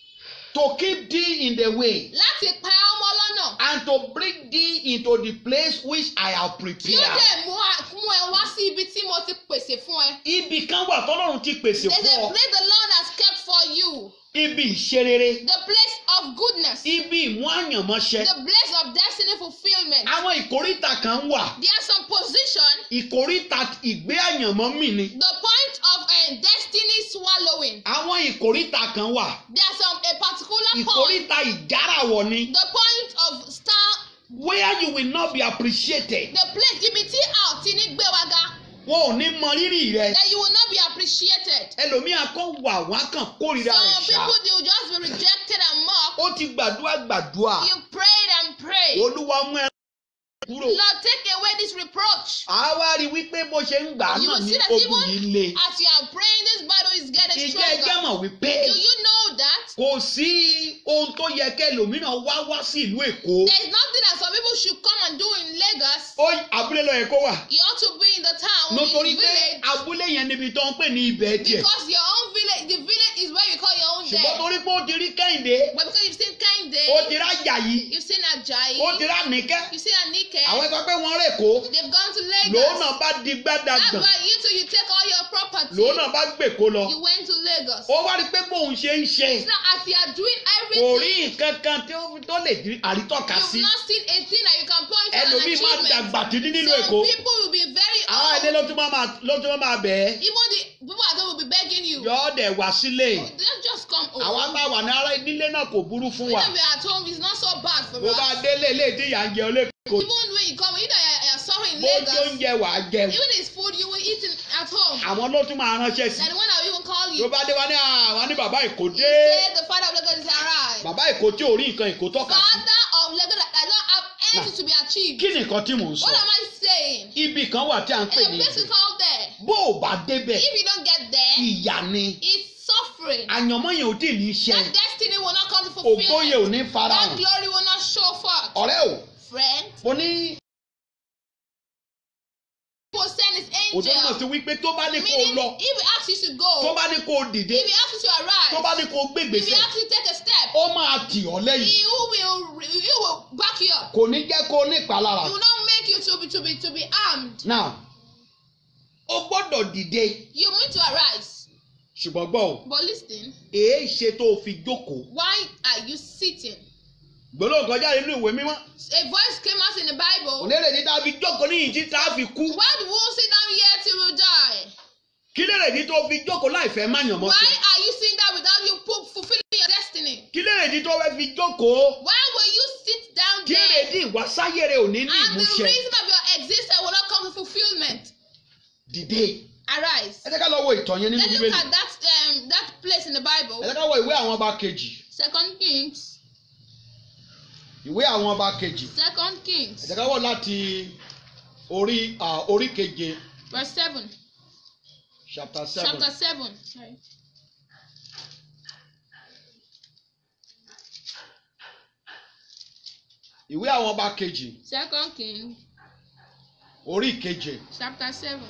Speaker 2: to keep thee in the way
Speaker 1: láti pa ọmọ lọ́nà.
Speaker 2: and to bring thee into the place which I have
Speaker 1: Tí ó
Speaker 2: prepared.
Speaker 1: dẹ̀ mú a- mú ẹ wá sí ibi tí mo ti pèsè fún ẹ.
Speaker 2: Ibì kan wà tọ́lọ́run ti pèsè
Speaker 1: There's
Speaker 2: fún
Speaker 1: a
Speaker 2: ọ.
Speaker 1: place the Lord has kept for you.
Speaker 2: Ibi ìṣerere,
Speaker 1: The place of goodness.
Speaker 2: ibi ìmú àyànmọ́ṣẹ.
Speaker 1: The place of destiny fulfillment.
Speaker 2: Àwọn ìkóríta kan wà.
Speaker 1: There are some position.
Speaker 2: Ìkóríta ìgbé àyànmọ́ mì ni.
Speaker 1: The point of uh, destiny swallowing.
Speaker 2: Àwọn ìkóríta kan wà.
Speaker 1: There are some a particular point.
Speaker 2: Ìkóríta ìjárawọ̀ ni.
Speaker 1: The point of star.
Speaker 2: Where you will not be appreciated.
Speaker 1: The place ibi tí a ò ti ní gbé wa ga.
Speaker 2: Wọn ò ní mọ rírì rẹ.
Speaker 1: That you will not be appreciated.
Speaker 2: Ẹlòmíà kan wà wá kàn kórìíra rẹ̀
Speaker 1: Some
Speaker 2: ṣá.
Speaker 1: people they will just be rejected and mocked.
Speaker 2: Ó ti gbàdúrà gbàdúrà.
Speaker 1: You prayed and prayed.
Speaker 2: Olúwa mú ẹ kúrò.
Speaker 1: Lord, take away this reproach.
Speaker 2: àá wá rí i wípé bó ṣe ń gbà á
Speaker 1: You
Speaker 2: náà
Speaker 1: will
Speaker 2: ní
Speaker 1: see that
Speaker 2: ogun
Speaker 1: even
Speaker 2: yìí le.
Speaker 1: as you are praying, this battle is getting
Speaker 2: ìjẹ́ ẹjẹ́
Speaker 1: stronger.
Speaker 2: mọ̀ wípé
Speaker 1: Do you know that?
Speaker 2: kò sí ohun tó yẹ kẹ́ lòmíràn wá wá sí ìlú Èkó.
Speaker 1: There is nothing that some people should come and do in Lagos.
Speaker 2: ó abúlé lọ yẹ kó wà.
Speaker 1: You ought to be in the town,
Speaker 2: nítorí
Speaker 1: in the
Speaker 2: pé
Speaker 1: village.
Speaker 2: abúlé yẹn níbi tó ń pè ní ibẹ̀ tiẹ̀.
Speaker 1: Because your own village, the village is where you call your own
Speaker 2: ṣùgbọ́n
Speaker 1: there.
Speaker 2: torí pé ó ti rí Kẹ́hìndé
Speaker 1: But because you've seen
Speaker 2: ó
Speaker 1: Kende,
Speaker 2: ti rá Àjàyí
Speaker 1: you've seen Ajayi,
Speaker 2: ó ti rá Níkẹ́.
Speaker 1: you've seen Anike,
Speaker 2: àwọn ẹgbẹ́ pé wọ́n rè kó
Speaker 1: they've gone to
Speaker 2: lòun
Speaker 1: Lagos.
Speaker 2: náà bá di
Speaker 1: That's
Speaker 2: gbádàgbọ̀n
Speaker 1: why you too, you take all your property.
Speaker 2: lòun náà bá gbèkó lọ.
Speaker 1: You went to Lagos.
Speaker 2: ó wá rí i pé bóun ṣe ń ṣe
Speaker 1: So as you are doing
Speaker 2: kò rí
Speaker 1: everything,
Speaker 2: nǹkan kan tí ó tó lè di àrítọ́ka sí.
Speaker 1: you've not seen a thing that you can point to as an
Speaker 2: ẹlòmíì máa
Speaker 1: achievement.
Speaker 2: dàgbà títí nínú Èkó.
Speaker 1: Some people will be very
Speaker 2: àwọn
Speaker 1: old.
Speaker 2: ilé ló tún máa máa ló tún máa bẹ̀ ẹ́.
Speaker 1: Even the people at home will be begging you.
Speaker 2: yọ ọ́ dẹ̀ wá sílé.
Speaker 1: Don't just come home.
Speaker 2: àwa bá wà ní ara nílé náà kò burú fún wa.
Speaker 1: When we are at home, it's not so bad for
Speaker 2: bó
Speaker 1: us.
Speaker 2: bá délé ilé tí ìyá ń jẹ olóko.
Speaker 1: Even when you come, either you're, you're suffering in
Speaker 2: bó tí
Speaker 1: Lagos,
Speaker 2: oúnjẹ wà á jẹun.
Speaker 1: even if it's food you will eat in, at home.
Speaker 2: àwọn ló tún máa ránṣẹ́ sí.
Speaker 1: That the one that will even call
Speaker 2: tó
Speaker 1: you.
Speaker 2: bá dé wá ní àwọn ní bàbá Èkó
Speaker 1: You
Speaker 2: dé.
Speaker 1: say the father of Lagos is arrived.
Speaker 2: bàbá Èkó tí ò rí nǹkan Èkó tọ́ka sí.
Speaker 1: Father of Lagos that that don't have anything to be achieved.
Speaker 2: kí ni nǹkan tí mò ń sọ.
Speaker 1: What am I saying?
Speaker 2: ibì kan wà tí à ń pè
Speaker 1: In a
Speaker 2: ní
Speaker 1: place we
Speaker 2: ibì.
Speaker 1: call there.
Speaker 2: bó o bá débẹ̀
Speaker 1: If you don't get there,
Speaker 2: ìyà ni.
Speaker 1: it's suffering.
Speaker 2: àyànmọ́ yẹn ò tí ì ní ṣe.
Speaker 1: That destiny will not come to
Speaker 2: ògo yẹn ò
Speaker 1: fulfillment.
Speaker 2: ní
Speaker 1: That
Speaker 2: farahàn.
Speaker 1: glory will not show forth.
Speaker 2: ọ̀rẹ́ o
Speaker 1: Friend,
Speaker 2: mo ní
Speaker 1: will send his
Speaker 2: òtún náà ti
Speaker 1: angel.
Speaker 2: wí pé tó bá ní kó o
Speaker 1: Meaning,
Speaker 2: lọ
Speaker 1: if he asks you to
Speaker 2: tó
Speaker 1: go,
Speaker 2: bá ní kó o dìde
Speaker 1: if he asks you to
Speaker 2: tó bá
Speaker 1: arise,
Speaker 2: ní kó o gbé
Speaker 1: if he
Speaker 2: ìgbésẹ̀
Speaker 1: asks you to take a step,
Speaker 2: ó máa tì ọ́ lẹ́yìn
Speaker 1: he will, he will back you up.
Speaker 2: kò ní jẹ́ kó o ní ìpalára.
Speaker 1: He will not make you to be to be to be armed.
Speaker 2: now o gbọ́dọ̀ dìde
Speaker 1: You need to arise.
Speaker 2: ṣùgbọ́n gbọ́ o
Speaker 1: But listen,
Speaker 2: èé ṣe tó o fi jókòó
Speaker 1: why are you sitting?
Speaker 2: gbólóhùn kan jáde nínú ìwé mímọ́
Speaker 1: A voice came out in the Bible.
Speaker 2: òlérè ní tá a fi jókòó níyìn tí tá a fi kú
Speaker 1: Why do we sit down here till we die?
Speaker 2: kí lèrè ní tó o fi jókòó láì fẹ́ má yàn mọ́
Speaker 1: Why
Speaker 2: sí
Speaker 1: are you sitting down without you pu- fulfilling your destiny?
Speaker 2: kí lèrè ní tó o fẹ́ fi jókòó
Speaker 1: Why will you sit down
Speaker 2: kí lèrè
Speaker 1: there?
Speaker 2: ní ìwásáyé rẹ ò ní ní
Speaker 1: And the
Speaker 2: ìmúṣẹ
Speaker 1: reason of your existence will not come to fulfillment.
Speaker 2: dìde
Speaker 1: Arise.
Speaker 2: ẹ jẹ́ ká lọ wo ìtàn yẹn nínú
Speaker 1: Let's look
Speaker 2: bíbélì
Speaker 1: at that um, that place in the
Speaker 2: ẹ
Speaker 1: Bible.
Speaker 2: jẹ́ ká wo ìwé àwọn ọba kejì
Speaker 1: Second Kings.
Speaker 2: ìwé àwọn ọba kejì
Speaker 1: Second
Speaker 2: ẹ
Speaker 1: Kings.
Speaker 2: jẹ́ ká wọ̀ láti orí ah, orí keje
Speaker 1: Verse seven.
Speaker 2: chapter seven
Speaker 1: Chapter seven. Sorry.
Speaker 2: ìwé àwọn ọba kejì
Speaker 1: Second King.
Speaker 2: orí keje
Speaker 1: Chapter seven.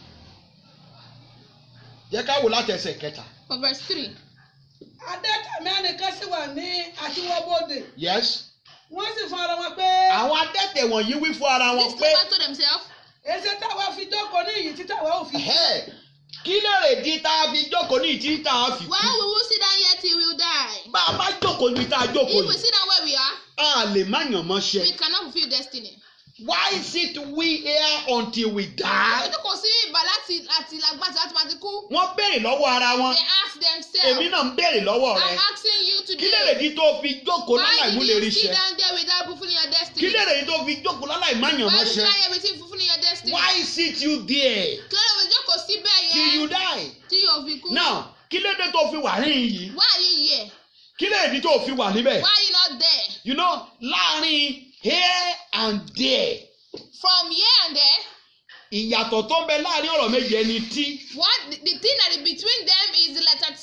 Speaker 2: jẹ́ ká wò láti ẹsẹ̀ kẹta
Speaker 1: For verse three.
Speaker 3: adẹ́tẹ̀mí ẹnìkan sì wà ní àtiwọ́bodè
Speaker 2: yes
Speaker 3: wọ́n sì fún ara wọn pé
Speaker 2: àwọn adẹ́tẹ̀ wọ̀nyí wí fún ara wọn
Speaker 1: These
Speaker 2: pé
Speaker 1: people told themselves,
Speaker 3: èsì táwa fi jókòó ní ìyí tí táwa ò fi kú.
Speaker 2: "Ẹ̀hẹ́, kí lèrè di tá a fi jókòó ní ìtí tá a fi
Speaker 1: Why
Speaker 2: kú
Speaker 1: will we sit down here till we die?
Speaker 2: bá a bá jókòó ní tá a jókòó
Speaker 1: If we
Speaker 2: yìí
Speaker 1: sit down where we are,
Speaker 2: a lè má yàn mọ́ ṣe
Speaker 1: we cannot fulfill destiny.
Speaker 2: why sit we here until we die.
Speaker 1: Àwọn kò sí ìbà láti láti lágbàtí láti máa ti kú.
Speaker 2: wọ́n béèrè lọ́wọ́ ara wọn
Speaker 1: They ask
Speaker 2: èmi
Speaker 1: themselves,
Speaker 2: náà ń béèrè lọ́wọ́ rẹ
Speaker 1: I'm asking you
Speaker 2: kí lèrè
Speaker 1: today,
Speaker 2: di tó fi jókòó
Speaker 1: why
Speaker 2: láláì mú
Speaker 1: did
Speaker 2: lè
Speaker 1: you
Speaker 2: rí
Speaker 1: sit
Speaker 2: ṣe
Speaker 1: down there without fulfilling your
Speaker 2: kí
Speaker 1: destiny?
Speaker 2: lèrè di tó fi jókòó láláì má yàn
Speaker 1: Why
Speaker 2: mọ́
Speaker 1: did you
Speaker 2: ṣe
Speaker 1: try everything fulfilling your destiny?
Speaker 2: why sit you there
Speaker 1: Kí ló dé jókòó síbẹ̀
Speaker 2: till you
Speaker 1: yẹn
Speaker 2: die.
Speaker 1: tí yóò fi kú?
Speaker 2: now kí ló dé tó fi wà níhìn yìí
Speaker 1: Why are you here?
Speaker 2: kí lè di tó fi wà níbẹ̀
Speaker 1: Why are you not there?
Speaker 2: you know láàrin here and there
Speaker 1: From here and there,
Speaker 2: ìyàtọ̀ tó ń bẹ láàrin ọ̀rọ̀ méjì ẹni tí
Speaker 1: what the, the thing that is between them is the letter T.
Speaker 2: yọ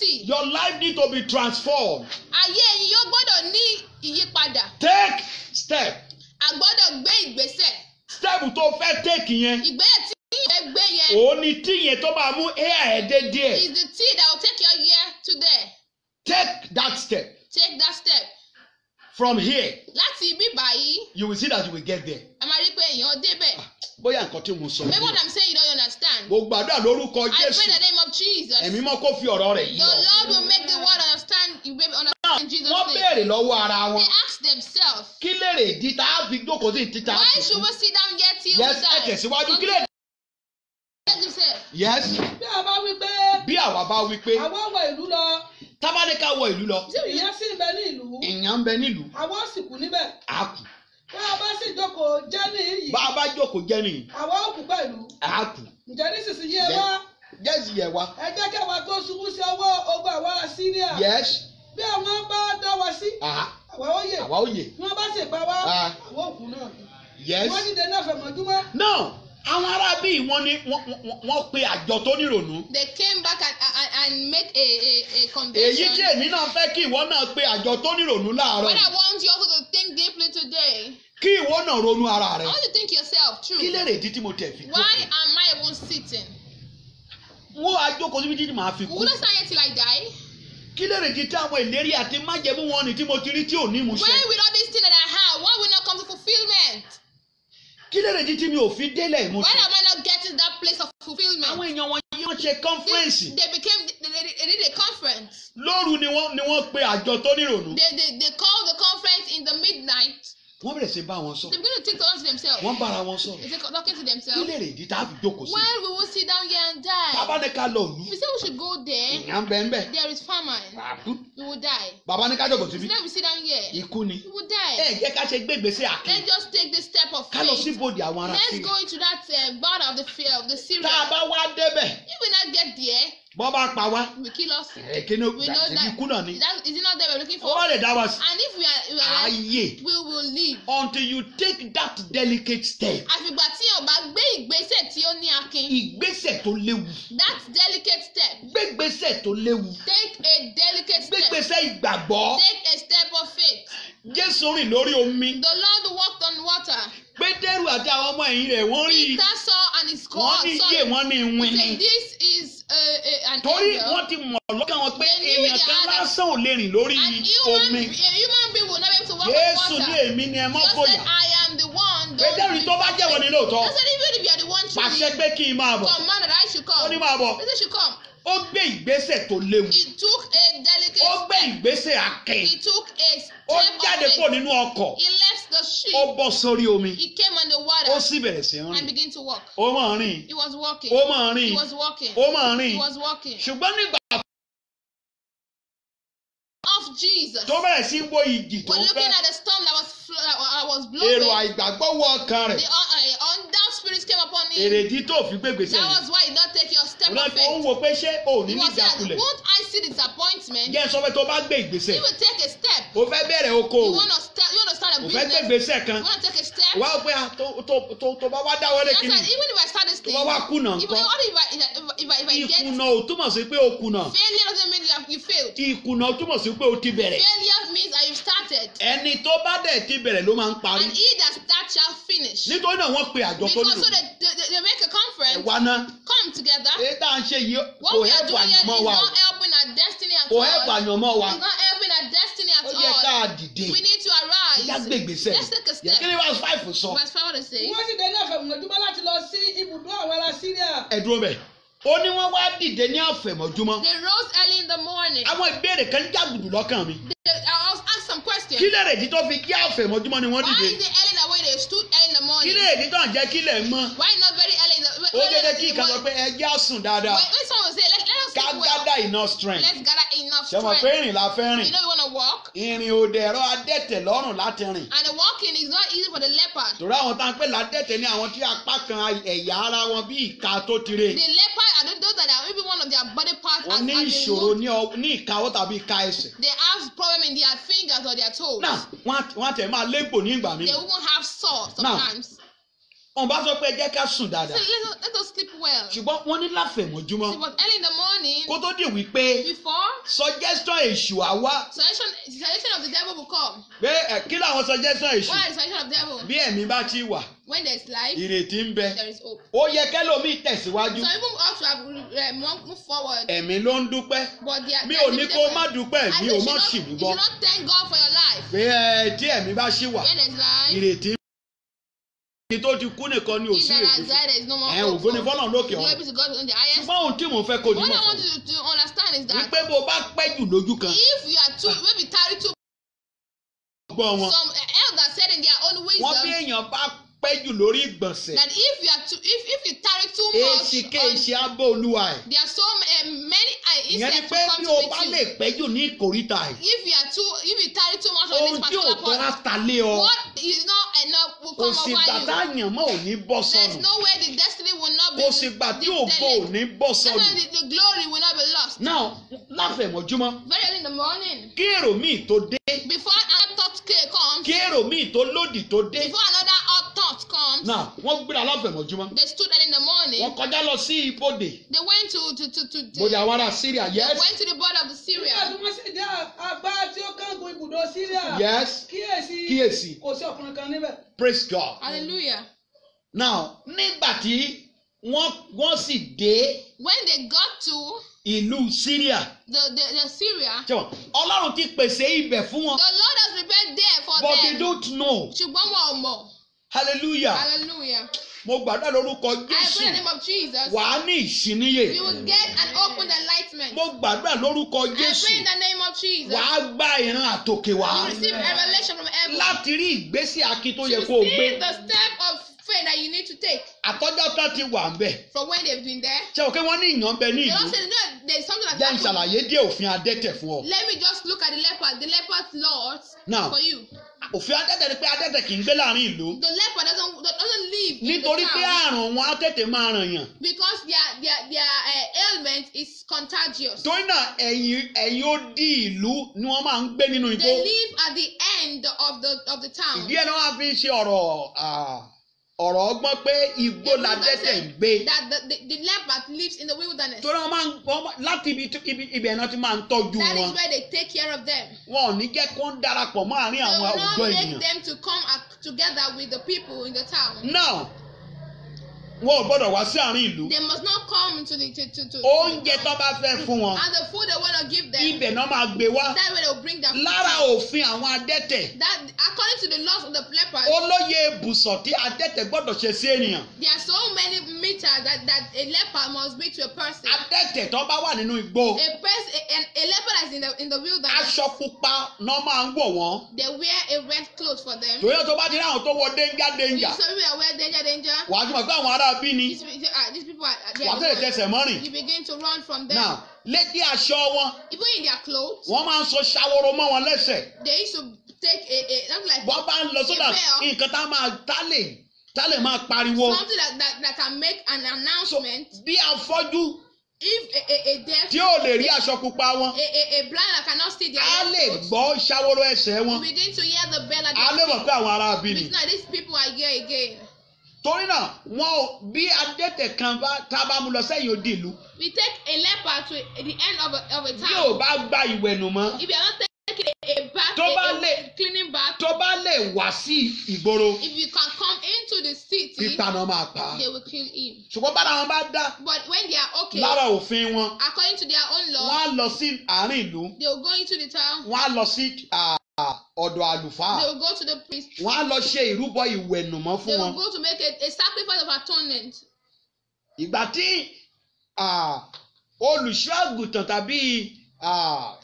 Speaker 2: your life need to be transformed.
Speaker 1: ayé ẹ̀yin yóò gbọ́dọ̀ ní ìyípadà
Speaker 2: Take step.
Speaker 1: a gbọ́dọ̀ gbé ìgbésẹ̀
Speaker 2: Step tó fẹ́ take yẹn.
Speaker 1: ìgbésẹ̀ tí ìyẹn gbé yẹn
Speaker 2: Òun ni tí yẹn tó máa mú hair ẹ̀ dé díẹ̀.
Speaker 1: is the tea that will take your year to there
Speaker 2: Take that step.
Speaker 1: take that step
Speaker 2: From here,
Speaker 1: láti ibi báyìí
Speaker 2: you will see that you will get there.
Speaker 1: a máa rí pé èèyàn débẹ̀
Speaker 2: Bóyá nǹkan tí mo sọ.
Speaker 1: maybe what
Speaker 2: yìí.
Speaker 1: I'm saying you don't understand
Speaker 2: Mo gbàdúrà lórúkọ
Speaker 1: I pray in
Speaker 2: Jésù.
Speaker 1: the name of Jesus
Speaker 2: Ẹ̀mí mọ́ kó fi ọ̀rọ̀ rẹ̀ yí
Speaker 1: the
Speaker 2: ọ.
Speaker 1: Lord will make the word understand you baby understand in Jesus
Speaker 2: Wọ́n
Speaker 1: name
Speaker 2: béèrè lọ́wọ́ ara
Speaker 1: they
Speaker 2: wọn.
Speaker 1: ask themselves
Speaker 2: Kí lèrè ìdí tá a fi jókòó sí títa?
Speaker 1: why should we sit down here till
Speaker 2: Yes,
Speaker 1: we
Speaker 2: ẹ
Speaker 1: die
Speaker 2: tẹ̀síwájú. Kí lè.
Speaker 1: ask themselves
Speaker 2: Yes,
Speaker 3: bí a bá wí pé
Speaker 2: bí àwa bá wí pé
Speaker 3: àwọn wọ ìlú lọ
Speaker 2: tábánikà wọ ìlú lọ,
Speaker 3: ìyẹn sì ń bẹ ní ìlú
Speaker 2: ìyàn ń bẹ nílùú,
Speaker 3: àwọn sì kú níbẹ̀
Speaker 2: á kù.
Speaker 3: bí a bá sì jókòó jẹ́ ní iyì
Speaker 2: Bá a bá jókòó jẹ́ nìyí,
Speaker 3: àwọn ò kú pẹ̀lú
Speaker 2: á kù.
Speaker 3: ǹjẹ́ nísinsìnyí ẹ wá
Speaker 2: Yes, yẹ wa.
Speaker 3: ẹ jẹ́ kí àwa tó ṣubú sí ọwọ́ ogun àwọn ará Síríà
Speaker 2: Yes,
Speaker 3: bí àwọn bá dá wa sí
Speaker 2: àá,
Speaker 3: àwa ó yè
Speaker 2: àwa ó yè.
Speaker 3: bí wọ́n bá sì pa wá
Speaker 2: Ah.
Speaker 3: àwọn òkú náà
Speaker 2: Yes.
Speaker 3: wọ́n dìde náà fẹ̀mọ́júmọ́
Speaker 2: Now, àwọn ará bíi wọ́n ní wọ́n- wọ́n wọ́n pe àjọ tó nírònú.
Speaker 1: they came back and and, and make a a a
Speaker 2: Èyí
Speaker 1: convention
Speaker 2: tí èmi náà fẹ́ kí ìwọ náà pe àjọ tó nírònú láàárọ̀.
Speaker 1: what I
Speaker 2: yìí.
Speaker 1: want you also to think deeply today
Speaker 2: Kí ìwọ náà ronú ara
Speaker 1: I
Speaker 2: rẹ.
Speaker 1: want you to think yourself true
Speaker 2: Kí lèrè ìdí tí mo tẹ̀ fi
Speaker 1: why
Speaker 2: jókòó?
Speaker 1: am I even sitting
Speaker 2: Wọ́n á jókòó síbi tí màá fi
Speaker 1: we
Speaker 2: kú.
Speaker 1: will not stand here till I die
Speaker 2: Kí lèrè ìdí tí àwọn ìlérí àti májẹ̀mú wọn ni tí mo ti rí tí ò ní ìmúṣẹ?
Speaker 1: when with all these things that I have why will not come to fulfilment
Speaker 2: Kí lèrè ìdí tí mi ò fi délẹ̀
Speaker 1: why
Speaker 2: ìmúṣẹ?
Speaker 1: am I not getting that place of fulfilment
Speaker 2: Àwọn èèyàn wọn yóò ṣe
Speaker 1: they,
Speaker 2: kọ́nfẹ́rẹ́nsì.
Speaker 1: they became they, they, they did a conference
Speaker 2: Lóru ni wọ́n ni wọ́n pe àjọ tó nírònú.
Speaker 1: they, they they called the conference in the midnight
Speaker 2: Wọ́n bẹ̀rẹ̀ sí bá wọn sọ.
Speaker 1: they begin to think to themselves
Speaker 2: Wọ́n bára wọn sọ.
Speaker 1: they say talking to
Speaker 2: Kí
Speaker 1: themselves
Speaker 2: lèrè ìdí tá a fi jókòó sí?
Speaker 1: when we will sit down here and die
Speaker 2: Bàbá ní ká lọ òlu.
Speaker 1: if we say we should go there
Speaker 2: Ìyá ń bẹ ń bẹ̀.
Speaker 1: there is famine
Speaker 2: Àkú.
Speaker 1: we will die
Speaker 2: Bàbá ní ká jókòó síbí.
Speaker 1: so then we sit down here
Speaker 2: Ikú ni.
Speaker 1: we will die
Speaker 2: Ẹ jẹ́ ká ṣe gbé ìgbésẹ̀ àkè.
Speaker 1: let's just take the step of
Speaker 2: Ká lọ sí
Speaker 1: faith
Speaker 2: ibodè àwọn ará
Speaker 1: let's
Speaker 2: sí.
Speaker 1: go into that uh, border of the fear of the Syria
Speaker 2: Tá a bá wá débẹ̀,
Speaker 1: if we not get there
Speaker 2: bọ́ bá pa wá.
Speaker 1: it will kill us
Speaker 2: Èké ní
Speaker 1: we know
Speaker 2: ìgbà
Speaker 1: that,
Speaker 2: ikú náà ni.
Speaker 1: that is it not there we're looking for
Speaker 2: Ó wá lè dá wa sí.
Speaker 1: and if we are, we are
Speaker 2: Ayé.
Speaker 1: we will live
Speaker 2: Until you take that delicate step.
Speaker 1: àfìgbà tí o bá gbé ìgbésẹ̀ tí ó ní akin
Speaker 2: Ìgbésẹ̀ tó léwu.
Speaker 1: that delicate step
Speaker 2: Gbégbésẹ̀ tó léwu.
Speaker 1: take a delicate step
Speaker 2: Gbégbésẹ̀ ìgbàgbọ́.
Speaker 1: take a step of faith
Speaker 2: Jésù rìn lórí omi.
Speaker 1: the Lord walked on water
Speaker 2: Pétérù àti àwọn ọmọ ẹ̀yìn rẹ̀ wọ́n rí i.
Speaker 1: Peter saw and his
Speaker 2: Wọ́n
Speaker 1: cohort
Speaker 2: ní
Speaker 1: saw
Speaker 2: yé
Speaker 1: it
Speaker 2: wọ́n ní ìwìn
Speaker 1: he
Speaker 2: ni.
Speaker 1: said this is uh, uh, an
Speaker 2: Torí
Speaker 1: angel
Speaker 2: wọ́n ti mọ̀ lọ́kàn wọn pé
Speaker 1: They knew
Speaker 2: èèyàn
Speaker 1: they
Speaker 2: kan
Speaker 1: had a-
Speaker 2: lásán ò lè rìn lórí
Speaker 1: an human
Speaker 2: omi.
Speaker 1: a human being will not be able to walk on
Speaker 2: Jésù
Speaker 1: water
Speaker 2: ní èmi ni ẹ mọ́
Speaker 1: just
Speaker 2: fòyà.
Speaker 1: said I am the one don't
Speaker 2: Pétérù tó bá jẹ́wọ́ ni lóòótọ́.
Speaker 1: I said even if you are the one
Speaker 2: Pàṣẹ
Speaker 1: truly
Speaker 2: pé kí n máa bọ̀.
Speaker 1: command that I should
Speaker 2: Ó
Speaker 1: come
Speaker 2: ní máa bọ̀.
Speaker 1: he said should come
Speaker 2: Ó gbé ìgbésẹ̀ tó léwu.
Speaker 1: he took a delicate
Speaker 2: Ó gbé ìgbésẹ̀ àkè.
Speaker 1: he took a
Speaker 2: Ó
Speaker 1: step
Speaker 2: jáde
Speaker 1: of
Speaker 2: kúrò
Speaker 1: faith
Speaker 2: nínú ọkọ̀.
Speaker 1: he left the ship
Speaker 2: Ó bọ́ sórí omi.
Speaker 1: he came on the
Speaker 2: Ó
Speaker 1: water
Speaker 2: sì bẹ̀rẹ̀ sí í
Speaker 1: and
Speaker 2: rìn.
Speaker 1: began to walk
Speaker 2: Ó máa rìn.
Speaker 1: he was walking
Speaker 2: Ó máa
Speaker 1: he
Speaker 2: rìn.
Speaker 1: was walking
Speaker 2: Ó máa
Speaker 1: he
Speaker 2: rìn.
Speaker 1: was walking
Speaker 2: Ṣùgbọ́n nígbà
Speaker 1: of Jesus
Speaker 2: tó bẹ̀rẹ̀ sí í wo ìjì tó
Speaker 1: we're
Speaker 2: ń
Speaker 1: looking
Speaker 2: fẹ́.
Speaker 1: at the storm that was fl- that was
Speaker 2: Èrò
Speaker 1: blowing
Speaker 2: àìgbàgbọ́ wọ ọkàn
Speaker 1: the
Speaker 2: rẹ̀.
Speaker 1: un- uh, undoubt spirits came upon him
Speaker 2: Èrèdí tó fi gbégbèsè
Speaker 1: that
Speaker 2: yẹn.
Speaker 1: was why he did not take your step
Speaker 2: Òun
Speaker 1: of
Speaker 2: náà ó ń
Speaker 1: faith
Speaker 2: wo pé ṣé ò ní
Speaker 1: he
Speaker 2: ní
Speaker 1: was saying
Speaker 2: ìjákulẹ̀.
Speaker 1: won't I see disappointment
Speaker 2: Jẹ́ sọ pé tó bá gbé ìgbésẹ̀.
Speaker 1: he will take a step
Speaker 2: O fẹ́ bẹ̀rẹ̀
Speaker 1: you
Speaker 2: okòwò.
Speaker 1: want to start you want to start a
Speaker 2: O fẹ́ gbé
Speaker 1: business
Speaker 2: ìgbésẹ̀
Speaker 1: you
Speaker 2: kan.
Speaker 1: want to take a step
Speaker 2: Wá pé ah, tó tó- tó- tó bá wá dáwọ́lé
Speaker 1: That's
Speaker 2: kìíní.
Speaker 1: right. Even if I start this
Speaker 2: Tó
Speaker 1: thing,
Speaker 2: bá wá kùnà
Speaker 1: if,
Speaker 2: ńkọ́?
Speaker 1: what if I, if I, if I, if I get
Speaker 2: Ìkùnà ò túmọ̀ sí pé o kùnà.
Speaker 1: failure doesn't mean you, have, you failed.
Speaker 2: Ìkùnà túmọ̀ sí pé o ti bẹ̀rẹ̀.
Speaker 1: Failure means that you've started.
Speaker 2: Ẹni tó bá dẹ̀ ti bẹ̀rẹ̀ ló máa ń parí.
Speaker 1: And he that starts shall finish.
Speaker 2: Nítorí náà wọ́n pe àjọ tó
Speaker 1: Because
Speaker 2: nílò.
Speaker 1: so they, they, they make a conference,
Speaker 2: Ẹ̀wá náà.
Speaker 1: come together.
Speaker 2: Èyí tá à ń ṣe yìí
Speaker 1: What
Speaker 2: kò
Speaker 1: we are
Speaker 2: hẹ́pù
Speaker 1: doing here is
Speaker 2: àyànmọ́ wa o.
Speaker 1: not helping our destiny at
Speaker 2: Kò hẹ́pù
Speaker 1: all.
Speaker 2: àyànmọ́ wa.
Speaker 1: It's not helping our destiny at
Speaker 2: Ó yẹ ká
Speaker 1: all.
Speaker 2: dìde.
Speaker 1: We need to
Speaker 2: Ẹja gbé
Speaker 1: arise.
Speaker 2: ìgbésẹ̀.
Speaker 1: Let's take a
Speaker 2: Yẹ kí
Speaker 1: step.
Speaker 2: ni verse five sọ?
Speaker 1: Verse 5 what it say?
Speaker 3: wọ́n sì dé náà fẹ̀mọ́júmọ́ láti lọ sí ibùdó àwọn ará Síríà
Speaker 2: Ẹ dúró bẹ̀. Ó ní wọ́n wá dìde ní àfẹ̀mọ́júmọ́.
Speaker 1: They rose early in the morning.
Speaker 2: Àwọn ìbéèrè kan jágùdù lọ́kàn mi.
Speaker 1: They, I was asked some questions.
Speaker 2: Kí lè rèdí tó fi kí àfẹ̀mọ́júmọ́ ni wọ́n
Speaker 1: Why
Speaker 2: dìde?
Speaker 1: is it early that way they stood early in the
Speaker 2: Kí
Speaker 1: morning?
Speaker 2: lè rèdí tó ń jẹ́ kílẹ̀ mọ́?
Speaker 1: Why not very early in the
Speaker 2: Ó
Speaker 1: early
Speaker 2: dédé
Speaker 1: in
Speaker 2: kí
Speaker 1: the
Speaker 2: ìkan sọ
Speaker 1: morning?
Speaker 2: pé ẹjẹ́ á sùn dáadáa.
Speaker 1: When, when someone say, let, let us
Speaker 2: Ká
Speaker 1: sleep well,
Speaker 2: gádà enough strength.
Speaker 1: let's gather enough
Speaker 2: Ṣé mo pé
Speaker 1: strength.
Speaker 2: ìrìn la fẹ́
Speaker 1: You
Speaker 2: rìn?
Speaker 1: know we want to walk,
Speaker 2: Ìrìn òde ẹ̀rọ adẹ́tẹ̀ lọ́rùn láti rìn.
Speaker 1: and the walking is not easy for the leopard.
Speaker 2: Torí àwọn tá à ń pè ládẹ́tẹ̀ ní àwọn tí apá kan ẹ̀yà ara wọn bí ìka tó ti re.
Speaker 1: The leopard are those those that are maybe one of their body parts
Speaker 2: Wọ́n
Speaker 1: has,
Speaker 2: ní
Speaker 1: has been
Speaker 2: ìṣòro
Speaker 1: removed.
Speaker 2: ní ọ- ní ìkáwọ́ tàbí ìka ẹsẹ̀.
Speaker 1: They have problem in their fingers or their toes.
Speaker 2: Náà wọ́n á- wọ́n á tẹ̀ máa légbò ní ìgbà mi.
Speaker 1: They even have sore
Speaker 2: Now,
Speaker 1: sometimes.
Speaker 2: Wọ́n bá sọ pé ẹ jẹ́ ká sùn
Speaker 1: So
Speaker 2: dáadáa.
Speaker 1: let us, let us sleep well.
Speaker 2: Ṣùgbọ́n wọ́n ní láfẹ̀mọ́júmọ́.
Speaker 1: See, but early in the morning,
Speaker 2: Kó tó dì wípé
Speaker 1: before
Speaker 2: suggestion èṣù á wá
Speaker 1: Suggestion, suggestion of the devil will come.
Speaker 2: pé ẹ, kí làwọn suggestion èṣù
Speaker 1: What is the suggestion of the devil?
Speaker 2: bí ẹ̀mí bá ti wà
Speaker 1: When there's life,
Speaker 2: ìrètí ń bẹ
Speaker 1: there is hope.
Speaker 2: ó yẹ kẹ́lòmíì tẹ̀síwájú
Speaker 1: Some people also have uh, move move forward,
Speaker 2: ẹ̀mí ló ń dúpẹ́
Speaker 1: but they are.
Speaker 2: mi
Speaker 1: they
Speaker 2: ò
Speaker 1: are
Speaker 2: ní
Speaker 1: different.
Speaker 2: kó má dúpẹ́
Speaker 1: I
Speaker 2: mi
Speaker 1: think
Speaker 2: ò
Speaker 1: you
Speaker 2: mọ̀
Speaker 1: should
Speaker 2: sì
Speaker 1: not-
Speaker 2: mí
Speaker 1: you
Speaker 2: gbọ́
Speaker 1: should not thank God for your life.
Speaker 2: pé ẹ tí ẹ̀mí bá ṣì wà
Speaker 1: When there's life,
Speaker 2: ìrètí ẹni tó ti kú nìkan ni ò
Speaker 1: if
Speaker 2: sí
Speaker 1: there
Speaker 2: ìrètí
Speaker 1: is life, there is no more
Speaker 2: ẹ
Speaker 1: hope.
Speaker 2: ògo ni
Speaker 1: for-
Speaker 2: fọ́nà lókè
Speaker 1: Glory
Speaker 2: ọ̀run
Speaker 1: be to God in the highest.
Speaker 2: ṣùgbọ́n ohun tí mò ń fẹ́ kó
Speaker 1: What
Speaker 2: dìmọ̀
Speaker 1: I want
Speaker 2: fún
Speaker 1: you to, to understand is that
Speaker 2: wípé bó bá pẹ́ jù lójú kan
Speaker 1: if you are too, maybe tarry too,
Speaker 2: gbọ́ wọn
Speaker 1: some uh, elders said in their own
Speaker 2: wọ́n bí
Speaker 1: wisdom
Speaker 2: èèyàn bá pẹ́ jù lórí ìgbọ̀nsẹ̀
Speaker 1: that if you are too, if if you tarry too
Speaker 2: èsì
Speaker 1: much,
Speaker 2: kéèsì
Speaker 1: on,
Speaker 2: abọ́ olúwa ẹ̀
Speaker 1: there are so uh, many uh,
Speaker 2: ìyẹn ni
Speaker 1: insects
Speaker 2: pé
Speaker 1: to come
Speaker 2: bí
Speaker 1: to
Speaker 2: o
Speaker 1: meet
Speaker 2: bá
Speaker 1: you.
Speaker 2: lè pẹ́ jù ní ìkórìtà ẹ̀
Speaker 1: If you are too, if you tarry too much on
Speaker 2: ohun
Speaker 1: this
Speaker 2: tí ò
Speaker 1: particular
Speaker 2: tọ́
Speaker 1: point,
Speaker 2: láta lé ọ
Speaker 1: what is not enough will
Speaker 2: kò
Speaker 1: come
Speaker 2: sì
Speaker 1: over
Speaker 2: gbà
Speaker 1: you.
Speaker 2: tá àyàn mọ́ ò ní bọ́
Speaker 1: There's
Speaker 2: sọnù
Speaker 1: no way the destiny will not be
Speaker 2: kò sì gbà tí ògo ò
Speaker 1: delayed.
Speaker 2: ní bọ́
Speaker 1: That's
Speaker 2: sọnù.
Speaker 1: why the, the glory will not be lost.
Speaker 2: now láfẹ̀mọ́júmọ́
Speaker 1: Very early in the morning,
Speaker 2: kí èrò míì tó dé
Speaker 1: before another thought ca- comes,
Speaker 2: kí èrò míì tó lòdì tó dé
Speaker 1: before another odd thought comes,
Speaker 2: now wọ́n gbéra láfẹ̀mọ́júmọ́
Speaker 1: they stood early in the morning.
Speaker 2: wọ́n kọjá lọ sí ibodè
Speaker 1: They went to to to to. to
Speaker 2: bòdè àwọn ará Syria
Speaker 1: they
Speaker 2: yes
Speaker 1: went to the border of the
Speaker 3: nígbà tí
Speaker 1: Syria.
Speaker 3: wọ́n sì dé àgbá tí ó kángun ibùdó síríà
Speaker 2: yes
Speaker 3: kíyèsí
Speaker 2: kíyèsí
Speaker 3: kò sí ọkùnrin kan níbẹ̀.
Speaker 2: praise God
Speaker 1: Hallelujah.
Speaker 2: now nígbà tí wọ́n wọ́n sì dé
Speaker 1: When they got to
Speaker 2: ìlú Syria
Speaker 1: the the, the Syria,
Speaker 2: ṣé wọn Ọlọ́run ti pèsè ibẹ̀ fún wọn
Speaker 1: the Lord has prepared there for
Speaker 2: but they
Speaker 1: them.
Speaker 2: don't know
Speaker 1: ṣùgbọ́n wọn ò mọ̀.
Speaker 2: hallelujah
Speaker 1: Hallelujah.
Speaker 2: mo gbàdúrà lórúkọ
Speaker 1: I pray in
Speaker 2: Jésù
Speaker 1: the name of Jesus.
Speaker 2: wàá ní ìṣíníyè
Speaker 1: You will get an open enlightenment.
Speaker 2: mo gbàdúrà lórúkọ
Speaker 1: I
Speaker 2: Jésù
Speaker 1: pray in the name of Jesus.
Speaker 2: wàá gba ìran àtòkè wá
Speaker 1: You receive a revelation from heaven.
Speaker 2: láti rí ìgbésí akin tó yẹ
Speaker 1: to
Speaker 2: kó o
Speaker 1: see
Speaker 2: gbé
Speaker 1: the step of faith that you need to take
Speaker 2: àtọ́jọ́ tán ti wà ń bẹ̀
Speaker 1: from when they've been there.
Speaker 2: ṣé o pé wọ́n ní ìyàn bẹ ní
Speaker 1: The
Speaker 2: ìlú
Speaker 1: Lord said, no, there's something
Speaker 2: jẹ́ ń
Speaker 1: that's happening.
Speaker 2: ṣàlàyé díẹ̀ òfin adẹ́tẹ̀ fún ọ.
Speaker 1: Let me just look at the leopard, the leopard's laws
Speaker 2: Now,
Speaker 1: for you.
Speaker 2: òfin adẹ́tẹ̀ ni pé adẹ́tẹ̀ kì í gbé láàrin ìlú
Speaker 1: The leopard doesn't doesn't live in
Speaker 2: nítorí
Speaker 1: the
Speaker 2: pé
Speaker 1: town
Speaker 2: àrùn wọn á tètè máa ràn yàn
Speaker 1: because their their their uh, ailment is contagious.
Speaker 2: torí náà ẹ̀yìn ẹ̀yìn ó di ìlú ni wọ́n máa ń gbé nínú igbó
Speaker 1: They live at the end of the of the town.
Speaker 2: ìdí ẹ̀ náà wọ́n á fi ṣe ọ̀rọ̀ ah, ọ̀rọ̀ ọgbọ́n pé igbó
Speaker 1: The
Speaker 2: la
Speaker 1: Bible
Speaker 2: dẹ́tẹ̀ ń
Speaker 1: said
Speaker 2: gbé
Speaker 1: That the, the, the leopard lives in the wilderness.
Speaker 2: torí wọ́n máa ń wọ́n máa- láti ibi tí- ibi ibẹ̀ náà ti máa ń tọ́jú
Speaker 1: That
Speaker 2: wọn
Speaker 1: is where they take care of them.
Speaker 2: wọn ò ní jẹ́ kó ń darapọ̀ mọ́ àárín
Speaker 1: They
Speaker 2: àwọn
Speaker 1: will
Speaker 2: àwùjọ
Speaker 1: not make
Speaker 2: ènìyàn
Speaker 1: them to come ac- together with the people in the town.
Speaker 2: náà wọn ò gbọ́dọ̀ wá sí àárín ìlú
Speaker 1: They must not come to the to to. to
Speaker 2: oúnjẹ tó bá fẹ́ fún wọn
Speaker 1: And the food they want to give them.
Speaker 2: ibẹ̀ náà máa gbé wá
Speaker 1: That way they will bring their food.
Speaker 2: lára òfin àwọn adẹ́tẹ̀
Speaker 1: That according to the laws of the lepers,
Speaker 2: olóye ibùsọ̀ tí adẹ́tẹ̀ gbọ́dọ̀ ṣe sí ènìyàn
Speaker 1: there are so many meters that that a leper must be to a person.
Speaker 2: adẹ́tẹ̀ tó bá wà nínú igbó
Speaker 1: A person, a, a, a leper that is in the in the wilderness,
Speaker 2: aṣọ pupa náà máa ń wọ̀ wọ́n
Speaker 1: they wear a red cloth for them.
Speaker 2: tòyẹ́ tó bá ti rí àwọn tó wọ déńjà
Speaker 1: You
Speaker 2: déńjà
Speaker 1: so people that wear danger, danger.
Speaker 2: wàá tún mọ̀ pé àwọn ará bí ni
Speaker 1: These, people- ah, these people are, they
Speaker 2: wàá
Speaker 1: are
Speaker 2: tẹ̀lé
Speaker 1: the ones.
Speaker 2: tẹsẹ̀ mọ́rìn
Speaker 1: You begin to run from them.
Speaker 2: náà létí aṣọ wọn
Speaker 1: Even in their clothes,
Speaker 2: wọ́n máa ń so ṣàwòrò mọ́ wọn lẹ́sẹ̀
Speaker 1: they used to take a, a something like
Speaker 2: wọ́n bá ń lọ sódà nǹkan tá máa tá lè tá lè máa pariwo
Speaker 1: something that, that that can make an announcement.
Speaker 2: bí afọ́jú
Speaker 1: If a, a, a deaf,
Speaker 2: tí ò lè rí aṣọ pupa wọn
Speaker 1: a, a, a blind that cannot see their
Speaker 2: á
Speaker 1: red
Speaker 2: lè
Speaker 1: clothes,
Speaker 2: gbọ́ ṣàwòrò ẹsẹ̀ wọn
Speaker 1: you begin to hear the bell at
Speaker 2: á lè mọ̀ pé àwọn ará bí ni.
Speaker 1: It's not these people are here again.
Speaker 2: torí náà wọn ò bí adẹ́tẹ̀ kan bá tá a bá mú lọ sẹ́yìn odi ìlú
Speaker 1: We take a leper to the end of a, of a
Speaker 2: bí
Speaker 1: town.
Speaker 2: ò bá gba ìwẹ̀nù mọ́
Speaker 1: If you are not taking a, a bath,
Speaker 2: Tó
Speaker 1: a,
Speaker 2: bá
Speaker 1: a
Speaker 2: lè-
Speaker 1: cleaning bath,
Speaker 2: tó bá lè wá sí ìgboro
Speaker 1: if you can come into the city,
Speaker 2: títa náà máa pa á
Speaker 1: they will kill him.
Speaker 2: ṣùgbọ́n bára wọn bá dá
Speaker 1: But when they are okay,
Speaker 2: lára òfin wọn
Speaker 1: according to their own
Speaker 2: wọ́n
Speaker 1: law,
Speaker 2: á lọ sí àárín ìlú
Speaker 1: they will go into the town,
Speaker 2: wọ́n á lọ sí à, ọ̀dọ̀ àlùfáà
Speaker 1: they will go to the priest,
Speaker 2: wọ́n á lọ ṣe ìrúbọ ìwẹ̀nùmọ́
Speaker 1: they
Speaker 2: fún
Speaker 1: will
Speaker 2: wọn
Speaker 1: go to make a, a sacrifice of atonement.
Speaker 2: ìgbà tí à, olùṣọ́ àgùntàn tàbí à,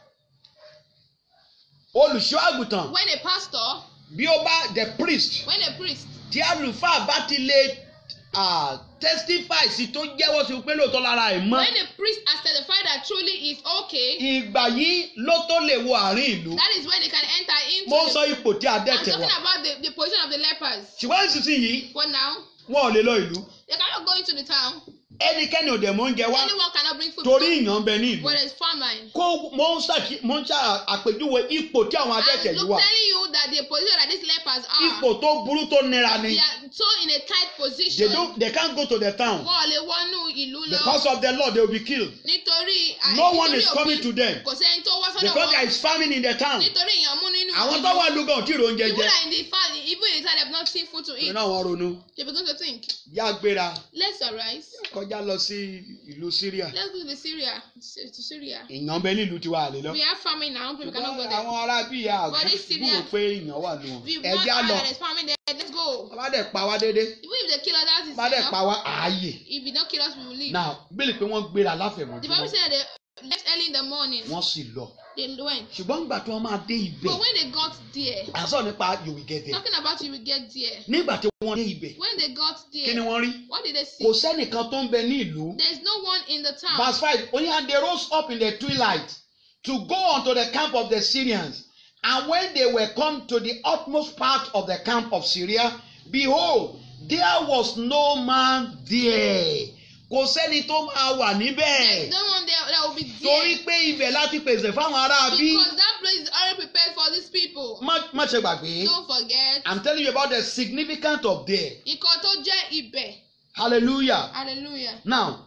Speaker 2: olùṣọ́ àgùntàn
Speaker 1: When a pastor,
Speaker 2: bí ó bá the priest
Speaker 1: when a priest,
Speaker 2: tí àlùfáà bá ti lè ah, testify sí tó jẹ́wọ́ sí pé lóòótọ́ lára ẹ̀ mọ́
Speaker 1: when a priest has testified that truly is okay,
Speaker 2: ìgbà yìí ló tó lè wo àárín ìlú
Speaker 1: that is when they can enter into
Speaker 2: mo ń
Speaker 1: the
Speaker 2: sọ ipò tí
Speaker 1: I'm
Speaker 2: adẹ́tẹ̀
Speaker 1: talking
Speaker 2: wà
Speaker 1: about the, the position of the lepers.
Speaker 2: ṣùgbọ́n ìsinsìnyí
Speaker 1: But now,
Speaker 2: wọn ò lè lọ ìlú
Speaker 1: they cannot go into the town.
Speaker 2: ẹnikẹ́ni ò dẹ̀ mọ́ oúnjẹ wá
Speaker 1: Anyone cannot bring food.
Speaker 2: torí ìyàn ń bẹ ní ìlú
Speaker 1: But there's famine.
Speaker 2: kó mo mo ń ṣàkí mo ń ṣà àpèjúwe ipò tí àwọn adẹ́tẹ̀
Speaker 1: I'm
Speaker 2: yìí wà
Speaker 1: telling you that the position that these lepers are,
Speaker 2: ipò tó burú tó nira ni
Speaker 1: they are so in a tight
Speaker 2: they
Speaker 1: position.
Speaker 2: don't they can't go to the town
Speaker 1: Wọ́n ò lè wọnú ìlú lọ.
Speaker 2: because of the law they will be killed
Speaker 1: Nítorí àì-
Speaker 2: no one
Speaker 1: nítorí
Speaker 2: is coming
Speaker 1: òfin,
Speaker 2: to them
Speaker 1: Kò sẹ́ni tó wá sọ́dọ̀
Speaker 2: because there
Speaker 1: wọn.
Speaker 2: is famine in the town
Speaker 1: Nítorí èèyàn mú nínú
Speaker 2: àwọn tó wà lóga ò tí ì ro oúnjẹ
Speaker 1: People
Speaker 2: jẹ
Speaker 1: are in the fan, even in the time they have not seen food to eat.
Speaker 2: ìrìn àwọn ronú
Speaker 1: They begin to think,
Speaker 2: yá gbéra
Speaker 1: let's arise.
Speaker 2: kọjá lọ sí ìlú Syria
Speaker 1: Let's go to the Syria, to Syria.
Speaker 2: ìyàn bẹ nílùú tiwa àlè lọ
Speaker 1: We have famine now, people cannot go
Speaker 2: ṣùgbọ́n
Speaker 1: there.
Speaker 2: àwọn ará bíi
Speaker 1: But this Syria-
Speaker 2: àgbúrò pé ìyàn wà nù wọn
Speaker 1: We want
Speaker 2: ẹjẹ á lọ
Speaker 1: that there's famine there, let's go.
Speaker 2: bá dẹ̀ pa wá dédé
Speaker 1: Even if they kill us, that is
Speaker 2: bá dẹ̀
Speaker 1: enough.
Speaker 2: pa wá ààyè
Speaker 1: If they don't kill us, we will leave.
Speaker 2: náà bílì pé wọ́n gbéra
Speaker 1: The Bible
Speaker 2: láfẹ̀mọ́júmọ́
Speaker 1: said that they left early in the morning.
Speaker 2: wọ́n sì lọ
Speaker 1: They went.
Speaker 2: ṣùgbọ́n nígbà tí wọ́n máa dé ibẹ̀
Speaker 1: But when they got there,
Speaker 2: àṣọ nípa you will get there
Speaker 1: talking about you will get there.
Speaker 2: nígbà tí wọ́n dé ibẹ̀
Speaker 1: When they got
Speaker 2: kí ni
Speaker 1: there,
Speaker 2: wọ́n rí
Speaker 1: what did they see?
Speaker 2: kò sẹ́nìkan tó ń bẹ ní ìlú
Speaker 1: There's no one in the town.
Speaker 2: verse five only and they rose up in the twilight to go unto the camp of the Syrians and when they were come to the utmost part of the camp of Syria behold there was no man there kò sẹ́ni tó máa wà níbẹ̀
Speaker 1: There's no one there that will be
Speaker 2: torí
Speaker 1: there.
Speaker 2: pé ibẹ̀ láti pèsè fáwọn ará bí
Speaker 1: Because that place is already prepared for these people.
Speaker 2: má má ṣe gbàgbé
Speaker 1: Don't forget.
Speaker 2: I'm telling you about the significance of there
Speaker 1: Nǹkan tó jẹ́ ibẹ̀.
Speaker 2: hallelujah
Speaker 1: Hallelujah.
Speaker 2: now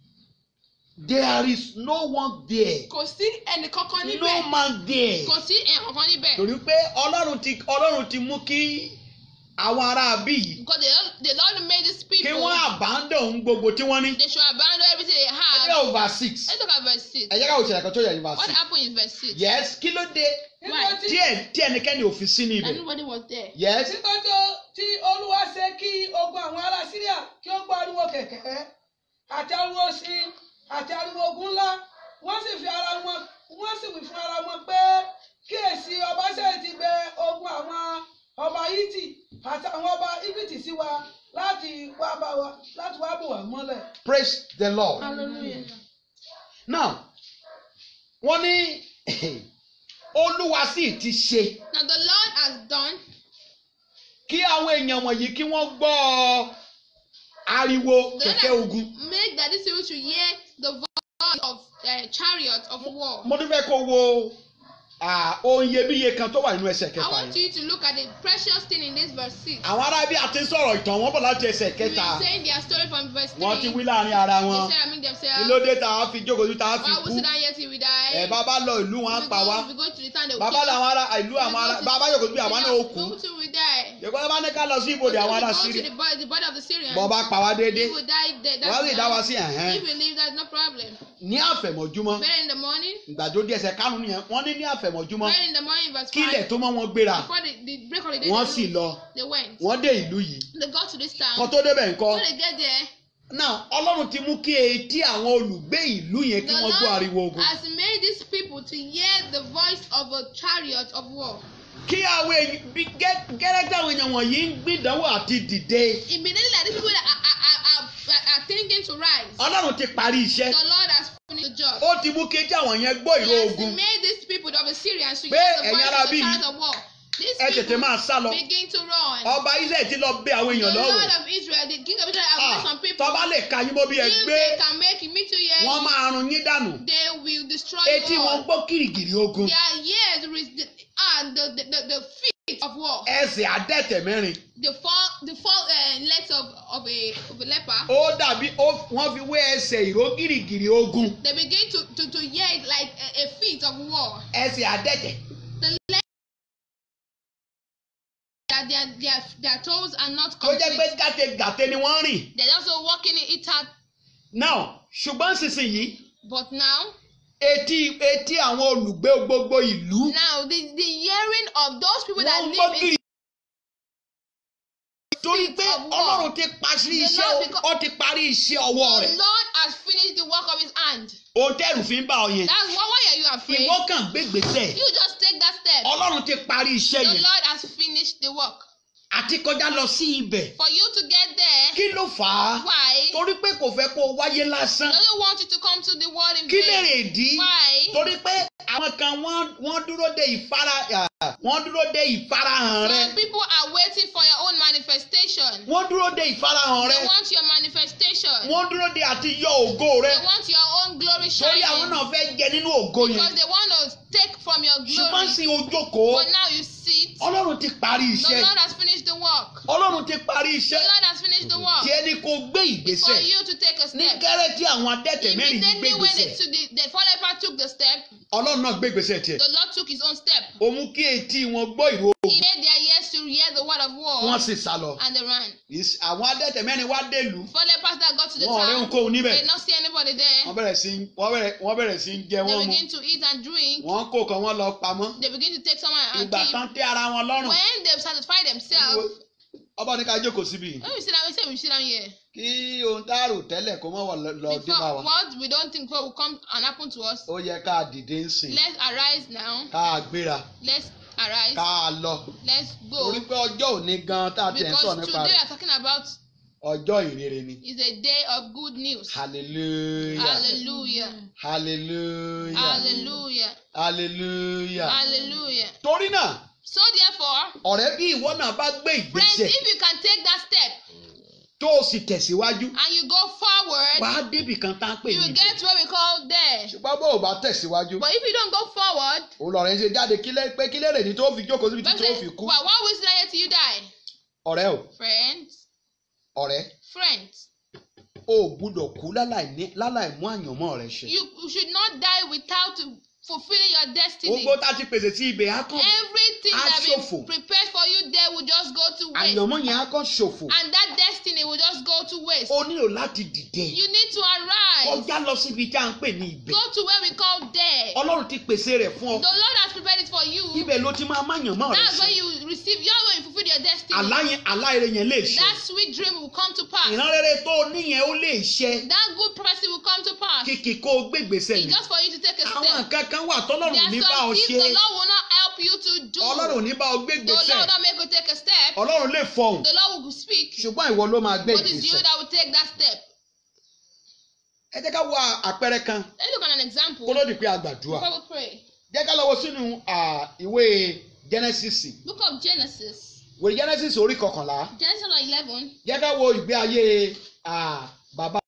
Speaker 2: there is no one there
Speaker 1: Kò sí ẹnì kankan
Speaker 2: no
Speaker 1: níbẹ̀.
Speaker 2: man there.
Speaker 1: Kò sí ẹnì kankan níbẹ̀.
Speaker 2: torí pé ọlọ́run ti ọlọ́run ti mú kí àwọn ará bí yìí
Speaker 1: Because the Lord, the Lord made these
Speaker 2: kí
Speaker 1: people.
Speaker 2: wọ́n abandon ohun gbogbo tí wọ́n ní.
Speaker 1: They should abandon everything they
Speaker 2: ẹ
Speaker 1: have.
Speaker 2: jẹ́ over six
Speaker 1: Let's look at verse 6.
Speaker 2: ẹ jẹ́ ká òṣèlè kan tó yẹ ní over
Speaker 1: What
Speaker 2: six.
Speaker 1: happened in verse 6?
Speaker 2: yes kí ló dé
Speaker 3: nígbà tí
Speaker 2: tí ẹ tí ẹnikẹ́ni ò fi sí ní
Speaker 1: That
Speaker 2: ibẹ̀.
Speaker 1: nobody was there.
Speaker 2: yes
Speaker 3: títọ́jú tí olúwa ṣe kí ogun àwọn ará síríà kí ó gbọ́ ariwo kẹ̀kẹ́ àti ariwo sí àti ariwo ogun ńlá wọ́n sì fi ara wọn wọ́n sì wí fún ara wọn pé kíyèsí ọba ṣe ti gbé ogun àwọn ọba yìtì àti àwọn ọba íjíbítì sí wa láti wá bá wa láti wá bò wá mọ́lẹ̀.
Speaker 2: praise the lord.
Speaker 1: Hallelujah.
Speaker 2: now wọ́n ní olúwa sì ti ṣe
Speaker 1: Now the Lord has done
Speaker 2: kí àwọn èèyàn wọ̀nyí kí wọ́n gbọ́ ariwo
Speaker 1: the Lord
Speaker 2: kẹ̀kẹ́ ogun.
Speaker 1: has made that these people should hear the voice of uh, chariot of war.
Speaker 2: mo tún fẹ́ kó wo ah, ohun iyebíye kan tó wà nínú ẹsẹ̀
Speaker 1: I
Speaker 2: kẹfà
Speaker 1: want
Speaker 2: yẹn.
Speaker 1: you to look at the precious thing in this verse 6.
Speaker 2: àwọn ará bí a ti ń sọ̀rọ̀ ìtàn wọn bọ̀ láti ẹsẹ̀
Speaker 1: We've
Speaker 2: kẹta
Speaker 1: been saying their story from verse 3.
Speaker 2: wọ́n ti wí láàrin ara
Speaker 1: They
Speaker 2: wọn
Speaker 1: said among
Speaker 2: kí
Speaker 1: themselves,
Speaker 2: ló dé tá a fi jókòó tá a fi
Speaker 1: Why
Speaker 2: kú
Speaker 1: we sit down here till we die?
Speaker 2: ẹ bàbá lọ ìlú wọn á
Speaker 1: we
Speaker 2: pa wá
Speaker 1: go, we go to the town, they will
Speaker 2: bàbá
Speaker 1: kill us.
Speaker 2: làwọn ará ìlú
Speaker 1: We
Speaker 2: àwọn
Speaker 1: go
Speaker 2: ará
Speaker 1: to-
Speaker 2: bàbá yòókù bí àwọn náà ó kú
Speaker 1: Go till we die.
Speaker 2: ìkọ́ bá ní ká lọ sí ibodè
Speaker 1: Go
Speaker 2: àwọn ará
Speaker 1: to
Speaker 2: sírí
Speaker 1: the body, the body of the Syrians.
Speaker 2: bọ́ bá pa wá déédé
Speaker 1: If we die there,
Speaker 2: wọ́n á lè
Speaker 1: that's
Speaker 2: dá wa
Speaker 1: enough.
Speaker 2: sí ẹ̀hẹ́n
Speaker 1: If we leave, that's no problem.
Speaker 2: ní àfẹ̀mọ́júmọ́
Speaker 1: Better in the morning.
Speaker 2: ìgbàdo díẹ̀ ẹsẹ̀ kánú nìyẹn wọ́n ní ní àfẹ̀mọ́júmọ́
Speaker 1: Better in the morning, verse
Speaker 2: kí
Speaker 1: 5.
Speaker 2: ilẹ̀ tó mọ́ wọn gbéra
Speaker 1: Before the, the break of the day,
Speaker 2: wọ́n
Speaker 1: they,
Speaker 2: sì
Speaker 1: moved.
Speaker 2: lọ
Speaker 1: they went.
Speaker 2: wọ́n dé ìlú yìí
Speaker 1: They got to this town.
Speaker 2: kan tó débẹ̀ ńkọ́
Speaker 1: When they get there,
Speaker 2: náà ọlọ́run ti mú kí etí àwọn olùgbé ìlú yẹn kí
Speaker 1: the
Speaker 2: wọ́n gbọ́ ariwo
Speaker 1: Lord
Speaker 2: ogun
Speaker 1: has made these people to hear the voice of a chariot of war.
Speaker 2: kí àwọn èyí bí gẹ́- gẹ́rẹ́ tí àwọn èèyàn wọ̀nyí ń gbìdánwò àti dìde
Speaker 1: Immediately, like these people that are, are, are, are, are thinking to rise,
Speaker 2: ọlọ́run ti parí iṣẹ́
Speaker 1: the Lord has finished the job.
Speaker 2: ó ti mú kí etí àwọn yẹn gbọ́
Speaker 1: He
Speaker 2: ìró
Speaker 1: has
Speaker 2: ogun
Speaker 1: made these people of the Syrians to
Speaker 2: Pé
Speaker 1: hear the
Speaker 2: ẹ̀yin
Speaker 1: voice
Speaker 2: ará
Speaker 1: of the
Speaker 2: bí
Speaker 1: chariot of war. These
Speaker 2: ẹ tètè
Speaker 1: people
Speaker 2: máa sá lọ
Speaker 1: begin to run.
Speaker 2: ọba israẹl ti lọ bẹ àwọn
Speaker 1: The
Speaker 2: èèyàn
Speaker 1: Lord
Speaker 2: lọ́wọ́
Speaker 1: of Israel, the king of Israel, has made some people.
Speaker 2: tọ́ba lè ka yín mọ́ bí ẹ
Speaker 1: If
Speaker 2: gbé
Speaker 1: they can make it meet you here,
Speaker 2: wọ́n máa run yín dànù
Speaker 1: they will destroy
Speaker 2: etí
Speaker 1: you
Speaker 2: wọn
Speaker 1: all.
Speaker 2: gbọ́ kìrìkìrì ogun
Speaker 1: Their ears is the, and the, the, the, the feet of war.
Speaker 2: ẹsẹ̀ adẹ́tẹ̀ mẹ́rin
Speaker 1: The four the four uh, legs of, of a of a leper.
Speaker 2: ó dàbí ó- wọ́n fi wé ẹsẹ̀ ìró kìrìkìrì ogun
Speaker 1: They begin to, to, to hear it like a, a feet of war.
Speaker 2: ẹsẹ̀ adẹ́tẹ̀
Speaker 1: The legs that their, their, their toes are not
Speaker 2: tó jẹ́ pé
Speaker 1: complete.
Speaker 2: gàtẹ́gàtẹ́ ni wọ́n rìn
Speaker 1: They're also walking in it out.
Speaker 2: náà ṣùgbọ́n sísìnyí
Speaker 1: But now,
Speaker 2: etí etí àwọn olùgbé gbogbo ìlú
Speaker 1: now the, the hearing of those people that
Speaker 2: wọ́n ń gbọ́
Speaker 1: live
Speaker 2: kiri.
Speaker 1: in
Speaker 2: torí pé
Speaker 1: of war.
Speaker 2: ọlọ́run ti parí
Speaker 1: The
Speaker 2: iṣẹ́
Speaker 1: Lord because-
Speaker 2: ó ti parí iṣẹ́ ọwọ́
Speaker 1: the
Speaker 2: rẹ̀
Speaker 1: Lord has finished the work of his hand.
Speaker 2: ohun tẹ́rù fi ń bá ọ yẹn
Speaker 1: That's why, why are you afraid?
Speaker 2: ìwọ kàn gbégbèsè
Speaker 1: You just take that step.
Speaker 2: ọlọ́run ti parí iṣẹ́
Speaker 1: The
Speaker 2: yẹn
Speaker 1: Lord has finished the work.
Speaker 2: àti kọjá lọ sí ibẹ̀
Speaker 1: For you to get there,
Speaker 2: kí ló fà á
Speaker 1: why?
Speaker 2: torí pé kò fẹ́ kó o wáyé
Speaker 1: He
Speaker 2: lásán
Speaker 1: doesn't want you to come to the world in
Speaker 2: kí lè
Speaker 1: vain.
Speaker 2: rè dí
Speaker 1: Why?
Speaker 2: torí pé àwọn kan wọ́n wọ́n dúró de ìfara ah, wọ́n dúró de ìfarahàn rẹ
Speaker 1: Some people are waiting for your own manifestation.
Speaker 2: wọ́n dúró de ìfarahàn
Speaker 1: They
Speaker 2: rẹ
Speaker 1: want your manifestation.
Speaker 2: wọ́n dúró de àti yọ ògo rẹ
Speaker 1: They want your own glory
Speaker 2: torí àwọn
Speaker 1: shining.
Speaker 2: náà fẹ́ jẹ nínú ògo yẹn
Speaker 1: Because they want take from your
Speaker 2: ṣùgbọ́n
Speaker 1: glory.
Speaker 2: sí ojókòó
Speaker 1: But now you sit.
Speaker 2: ọlọ́run ti parí
Speaker 1: The
Speaker 2: iṣẹ́
Speaker 1: Lord has finished the work.
Speaker 2: ọlọ́run ti parí
Speaker 1: The
Speaker 2: iṣẹ́
Speaker 1: Lord has finished the work.
Speaker 2: tí ẹni kò gbé
Speaker 1: For
Speaker 2: ìgbésẹ̀
Speaker 1: you to take a
Speaker 2: ní
Speaker 1: step.
Speaker 2: gẹ́rẹ́ tí àwọn adẹ́tẹ̀ mẹ́rin gbé
Speaker 1: Immediately when
Speaker 2: ìgbésẹ̀
Speaker 1: the, to the, the four lepers took the step,
Speaker 2: ọlọ́run náà gbé ìgbésẹ̀ tiẹ̀
Speaker 1: the Lord took his own step.
Speaker 2: ó mú kí etí wọn gbọ́ ìró
Speaker 1: He made their ears to hear the word of war
Speaker 2: wọn sì sá lọ
Speaker 1: and they ran.
Speaker 2: Ìs- àwọn adẹ́tẹ̀ mẹ́rin wá dèlú
Speaker 1: Four lepers that got to the
Speaker 2: wọn ò rí
Speaker 1: town,
Speaker 2: ohunkóhun níbẹ̀
Speaker 1: they did not see anybody there.
Speaker 2: wọ́n bẹ̀rẹ̀ sí wọ́n bẹ̀rẹ̀ wọ́n bẹ̀rẹ̀ sí jẹ
Speaker 1: They
Speaker 2: wọ́n mu
Speaker 1: begin to eat and drink.
Speaker 2: wọ́n kó kan wọ́n lọ pamọ́
Speaker 1: They begin to take someone and
Speaker 2: ìgbà
Speaker 1: keep.
Speaker 2: kan tẹ́ ara wọn lọ́rùn
Speaker 1: When they satisfy themselves,
Speaker 2: ọba ní ká jókòó síbi
Speaker 1: when we sit down, we say we sit down here.
Speaker 2: kí ohun tá a rò tẹ́lẹ̀ kó mọ́ wọ̀ lọ- lọ dé bá
Speaker 1: Before
Speaker 2: wa
Speaker 1: what we don't think what will come and happen to us,
Speaker 2: ó yẹ ká dìde ń sìn
Speaker 1: let's arise now.
Speaker 2: ká gbéra
Speaker 1: Let's arise.
Speaker 2: ká lọ
Speaker 1: Let's go.
Speaker 2: torí pé ọjọ́ òní gan tá a ti ẹ̀ ń sọ
Speaker 1: Because
Speaker 2: nípa
Speaker 1: today we
Speaker 2: rẹ̀
Speaker 1: are talking about
Speaker 2: ọjọ́ ìrere ni
Speaker 1: is a day of good news.
Speaker 2: hallelujah
Speaker 1: Hallelujah.
Speaker 2: hallelujah
Speaker 1: Hallelujah.
Speaker 2: hallelujah
Speaker 1: Hallelujah.
Speaker 2: torí náà
Speaker 1: So therefore,
Speaker 2: ọ̀rẹ́ bí ìwọ náà bá gbé
Speaker 1: friends,
Speaker 2: ìgbésẹ̀
Speaker 1: if you can take that step
Speaker 2: tó o sì tẹ̀síwájú
Speaker 1: and you go forward,
Speaker 2: wàá débì kan tá a pè
Speaker 1: you
Speaker 2: ní
Speaker 1: will
Speaker 2: ibẹ̀
Speaker 1: get where we call there.
Speaker 2: ṣùgbọ́n bó o bá tẹ̀síwájú
Speaker 1: But if you don't go forward,
Speaker 2: òun lọ̀rẹ́ ń ṣe jáde kílẹ̀ pé kílẹ̀ rè ní tó fi jókòó síbi tí
Speaker 1: Bible
Speaker 2: tó
Speaker 1: says,
Speaker 2: fi kú
Speaker 1: well, why will you stay till you die?
Speaker 2: ọ̀rẹ́ o
Speaker 1: Friends,
Speaker 2: ọ̀rẹ́
Speaker 1: friends,
Speaker 2: o ò gbúdọ̀ kú láláì ní- láláì mú àyànmọ́ rẹ ṣe
Speaker 1: you, you should not die without fulfilling your destiny.
Speaker 2: gbogbo tá a ti pèsè sí ibẹ̀ á kàn
Speaker 1: Everything
Speaker 2: Á
Speaker 1: that
Speaker 2: ṣòfò.
Speaker 1: been prepared for you there will just go to waste.
Speaker 2: àyànmọ́ yẹn á kàn ṣòfò
Speaker 1: And that destiny will just go to waste.
Speaker 2: o nílò láti dìde
Speaker 1: You need to arise.
Speaker 2: kọjá lọ síbi tí a ń pè ní ibẹ̀
Speaker 1: Go to where we call there.
Speaker 2: ọlọ́run ti pèsè rẹ̀ fún ọ
Speaker 1: The Lord has prepared it for you.
Speaker 2: ibẹ̀ ló ti máa má àyànmọ́ rẹ
Speaker 1: That's
Speaker 2: ṣe
Speaker 1: when you receive, you're going to fulfill your destiny.
Speaker 2: àlá yẹn àlá ire yẹn lè ṣe
Speaker 1: That sweet dream will come to pass.
Speaker 2: ìran rere tó o níyẹn ó lè ṣe
Speaker 1: That good prophecy will come to pass.
Speaker 2: kìkì kó o gbé ìgbésẹ̀
Speaker 1: It's
Speaker 2: ni
Speaker 1: just for you to take a
Speaker 2: àwọn
Speaker 1: step.
Speaker 2: nǹkan kan wà tọ́lọ́run
Speaker 1: There
Speaker 2: ní
Speaker 1: are
Speaker 2: bá ọ
Speaker 1: some things
Speaker 2: ṣe
Speaker 1: the Lord will not help you to do.
Speaker 2: ọlọ́run ní bá ọ gbé
Speaker 1: The Lord
Speaker 2: ìgbésẹ̀
Speaker 1: will not make you take a step.
Speaker 2: ọlọ́run lè fọhùn
Speaker 1: The Lord will speak.
Speaker 2: ṣùgbọ́n ìwọ ló máa gbé
Speaker 1: But it's you
Speaker 2: ìgbésẹ̀
Speaker 1: that will take that step.
Speaker 2: ẹ jẹ́ ká wo àpẹẹrẹ kan
Speaker 1: Let's look at an example
Speaker 2: kó ló di pé a gbàdúrà
Speaker 1: before we pray.
Speaker 2: jẹ́ ká lọ wo sínú à, ìwé Genesis
Speaker 1: Book of Genesis.
Speaker 2: ìwé Genesis orí kọkànlá
Speaker 1: Genesis chapter 11.
Speaker 2: jẹ́ ká wo ìgbé ayé à, bàbá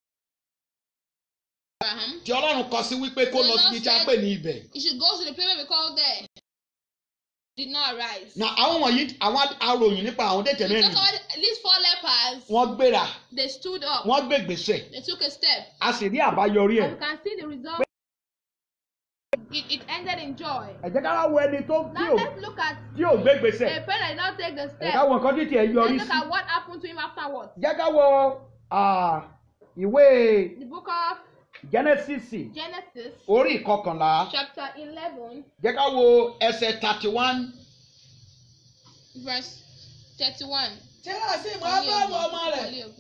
Speaker 1: Abraham.
Speaker 2: tí ọlọ́run kọ sí wípé kó lọ síbi tí a pè ní ibẹ̀
Speaker 1: You should go to the place where we call there. Did not arise.
Speaker 2: na àwọn wọ̀nyí àwọn aròyìn nípa àwọn tètè
Speaker 1: We
Speaker 2: mẹ́rin
Speaker 1: talk about these four lepers.
Speaker 2: wọ́n gbéra
Speaker 1: They stood up.
Speaker 2: wọ́n gbé ìgbésẹ̀
Speaker 1: They took a step.
Speaker 2: a sì rí àbáyọrí ẹ̀
Speaker 1: And you can see the result. It, it ended in joy.
Speaker 2: ẹ jẹ́ ká wá wo ẹni tó tí
Speaker 1: Now
Speaker 2: ò
Speaker 1: let's look at
Speaker 2: tí ò gbé
Speaker 1: a
Speaker 2: ìgbésẹ̀
Speaker 1: friend that did not take the
Speaker 2: ẹ
Speaker 1: step.
Speaker 2: ká wo nǹkan títí ẹ yọrí
Speaker 1: Let's look
Speaker 2: sí
Speaker 1: at what happened to him afterwards.
Speaker 2: jẹ́ ká wo à, ìwé
Speaker 1: The book of
Speaker 2: Genesis
Speaker 1: Genesis,
Speaker 2: orí ìkọkànlá
Speaker 1: chapter 11,
Speaker 2: jẹ́ ká wo ẹsẹ̀ thirty one
Speaker 1: verse 31.
Speaker 3: tẹ́lá sí ìmọ̀ ábúrámù ọmọ rẹ̀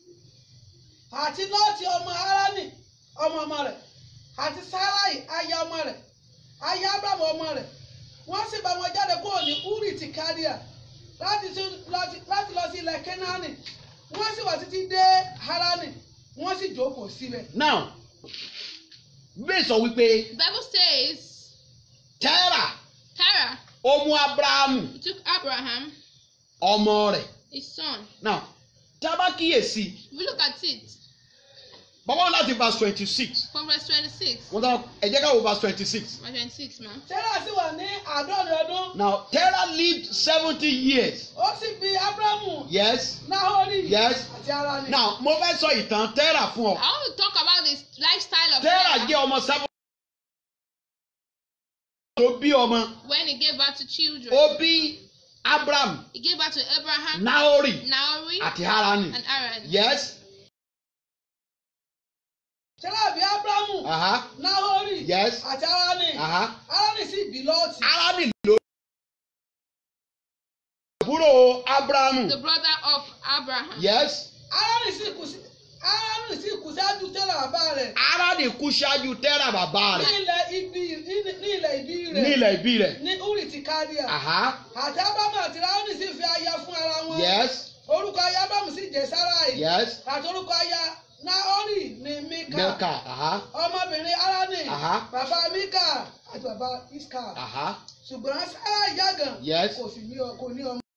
Speaker 3: àti lọ́ọ̀tì ọmọ harani ọmọ ọmọ rẹ̀ àti sarai aya ọmọ rẹ̀ aya ábúrámù ọmọ rẹ̀ wọ́n sì bá wọn jáde kúrò ní uri ti káríà láti sí- láti láti lọ sí ilẹ̀ kenani wọ́n sì wà títí dé harani wọ́n sì jókòó síbẹ̀.
Speaker 2: now bẹ́ẹ̀ sọ wípé
Speaker 1: The Bible says,
Speaker 2: Tẹ́rà
Speaker 1: Terah,
Speaker 2: ó mú Ábúráhámù
Speaker 1: he took Abraham,
Speaker 2: ọmọ rẹ̀
Speaker 1: his son.
Speaker 2: now tá a bá kíyèsí
Speaker 1: If you look at it
Speaker 2: bàbá wọn láti verse twenty six
Speaker 1: from verse 26,
Speaker 2: wọ́n tán ẹ jẹ́ ká wo verse twenty six
Speaker 1: verse 26, man.
Speaker 3: tẹ́lá sì wà ní àádọ́rin ọdún
Speaker 2: now Tẹ́rà lived seventy years
Speaker 3: ó sì bí ábúrámù
Speaker 2: yes
Speaker 3: nahori
Speaker 2: Yes.
Speaker 3: àti harani.
Speaker 2: now mo fẹ́ sọ ìtàn Tẹ́rà fún ọ
Speaker 1: I want to talk about this lifestyle of
Speaker 2: Tẹ́rà
Speaker 1: Terah
Speaker 2: jẹ́ ọmọ seven tó bí ọmọ
Speaker 1: when he gave birth to children.
Speaker 2: ó bí Abraham
Speaker 1: He gave birth to Abraham,
Speaker 2: Nahori
Speaker 1: Naori,
Speaker 2: àti Harani
Speaker 1: and Aaron.
Speaker 2: yes
Speaker 3: tẹ́lá bí ábúrámù
Speaker 2: aha
Speaker 3: nahori
Speaker 2: Yes.
Speaker 3: àti harani.
Speaker 2: aha
Speaker 3: harani sì bí lọ́ọ̀tì.
Speaker 2: Harani ló àbúrò Abrahamu
Speaker 1: The brother of Abraham.
Speaker 2: yes
Speaker 3: harani sì kù sí harani sì kù sáájú tẹ́lá bàbá rẹ̀.
Speaker 2: Harani kú ṣáájú Tẹ́rà bàbá
Speaker 3: ní
Speaker 2: rẹ̀
Speaker 3: ilẹ̀ ibi ní- ní ilẹ̀ ìbí rẹ̀.
Speaker 2: ní ilẹ̀ ìbí rẹ̀
Speaker 3: ní uri ti káríà.
Speaker 2: aha
Speaker 3: àti ábámu àti ráhùnì sì fi aya fún ara wọn.
Speaker 2: yes
Speaker 3: orúkọ aya ábámu sì jẹ́ sáráì.
Speaker 2: yes
Speaker 3: àti orúkọ aya náhórì ní míkà.
Speaker 2: Milka aha
Speaker 3: ọmọbìnrin harani.
Speaker 2: Aha.
Speaker 3: bàbá míkà àti bàbá iska.
Speaker 2: aha
Speaker 3: ṣùgbọ́n sáráì yàgàn.
Speaker 2: Yes.
Speaker 3: kò sì ní ọ- kò ní ọmọ.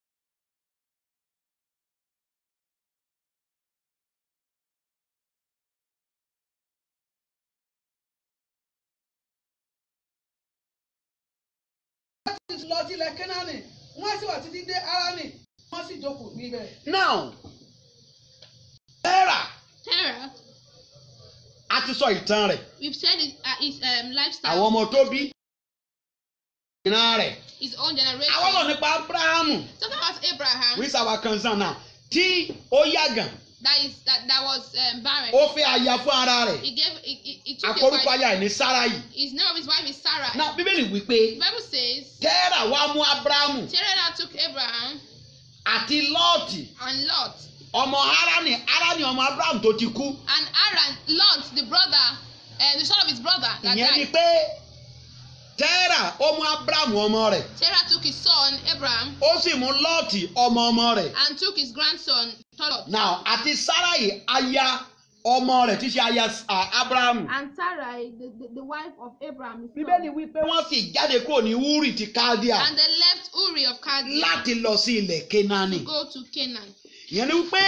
Speaker 3: sì lọ sílẹ̀ kẹ́nánì wọ́n sì wà títí dé arani wọ́n sì jókòó níbẹ̀.
Speaker 2: now Terah
Speaker 1: Terah,
Speaker 2: a ti sọ ìtàn rẹ̀
Speaker 1: we've said it, uh, his um, lifestyle,
Speaker 2: àwọn ọmọ tó bí ìran rẹ̀
Speaker 1: his own generation.
Speaker 2: àwọn ọ̀rọ̀ nípa Abrahamu
Speaker 1: Talking about Abraham,
Speaker 2: which our concern now tí ó yàgàn
Speaker 1: that is that, that was um, barren.
Speaker 2: ó fẹ́ aya fún ara rẹ̀
Speaker 1: He gave he, he, he took a
Speaker 2: àkórúkọ
Speaker 1: wife.
Speaker 2: aya ẹ̀ ní Sáráyì
Speaker 1: His name of his wife is Sarah.
Speaker 2: now bíbélì wípé
Speaker 1: the Bible says
Speaker 2: Terah wá mú Abrahamu
Speaker 1: Terah now took Abraham
Speaker 2: àti Lọ́ọ̀tì
Speaker 1: and Lot
Speaker 2: ọmọ Harani Harani ọmọ Abraham tó ti kú
Speaker 1: and Aaron, Lot, the brother, uh, the son of his brother that
Speaker 2: ìyẹn ni
Speaker 1: died.
Speaker 2: pé Terah ó mú Abrahamu ọmọ rẹ̀
Speaker 1: Terah took his son Abraham
Speaker 2: ó sì mú Lọ́ọ̀tì ọmọ ọmọ rẹ̀
Speaker 1: and took his grandson Lot.
Speaker 2: now àti Sáráyì aya ọmọ rẹ̀ tí í ṣe aya ah, Abrahamu
Speaker 1: And Sarai, the, the, the wife of Abraham, his
Speaker 2: bíbélì
Speaker 1: son.
Speaker 2: wípé wọ́n sì jáde kúrò ní Uri ti Kaldea
Speaker 1: And they left Uri of Chaldees
Speaker 2: láti lọ sí ilẹ̀ Kénáánì
Speaker 1: to go to Canaan.
Speaker 2: ìyẹn ni wípé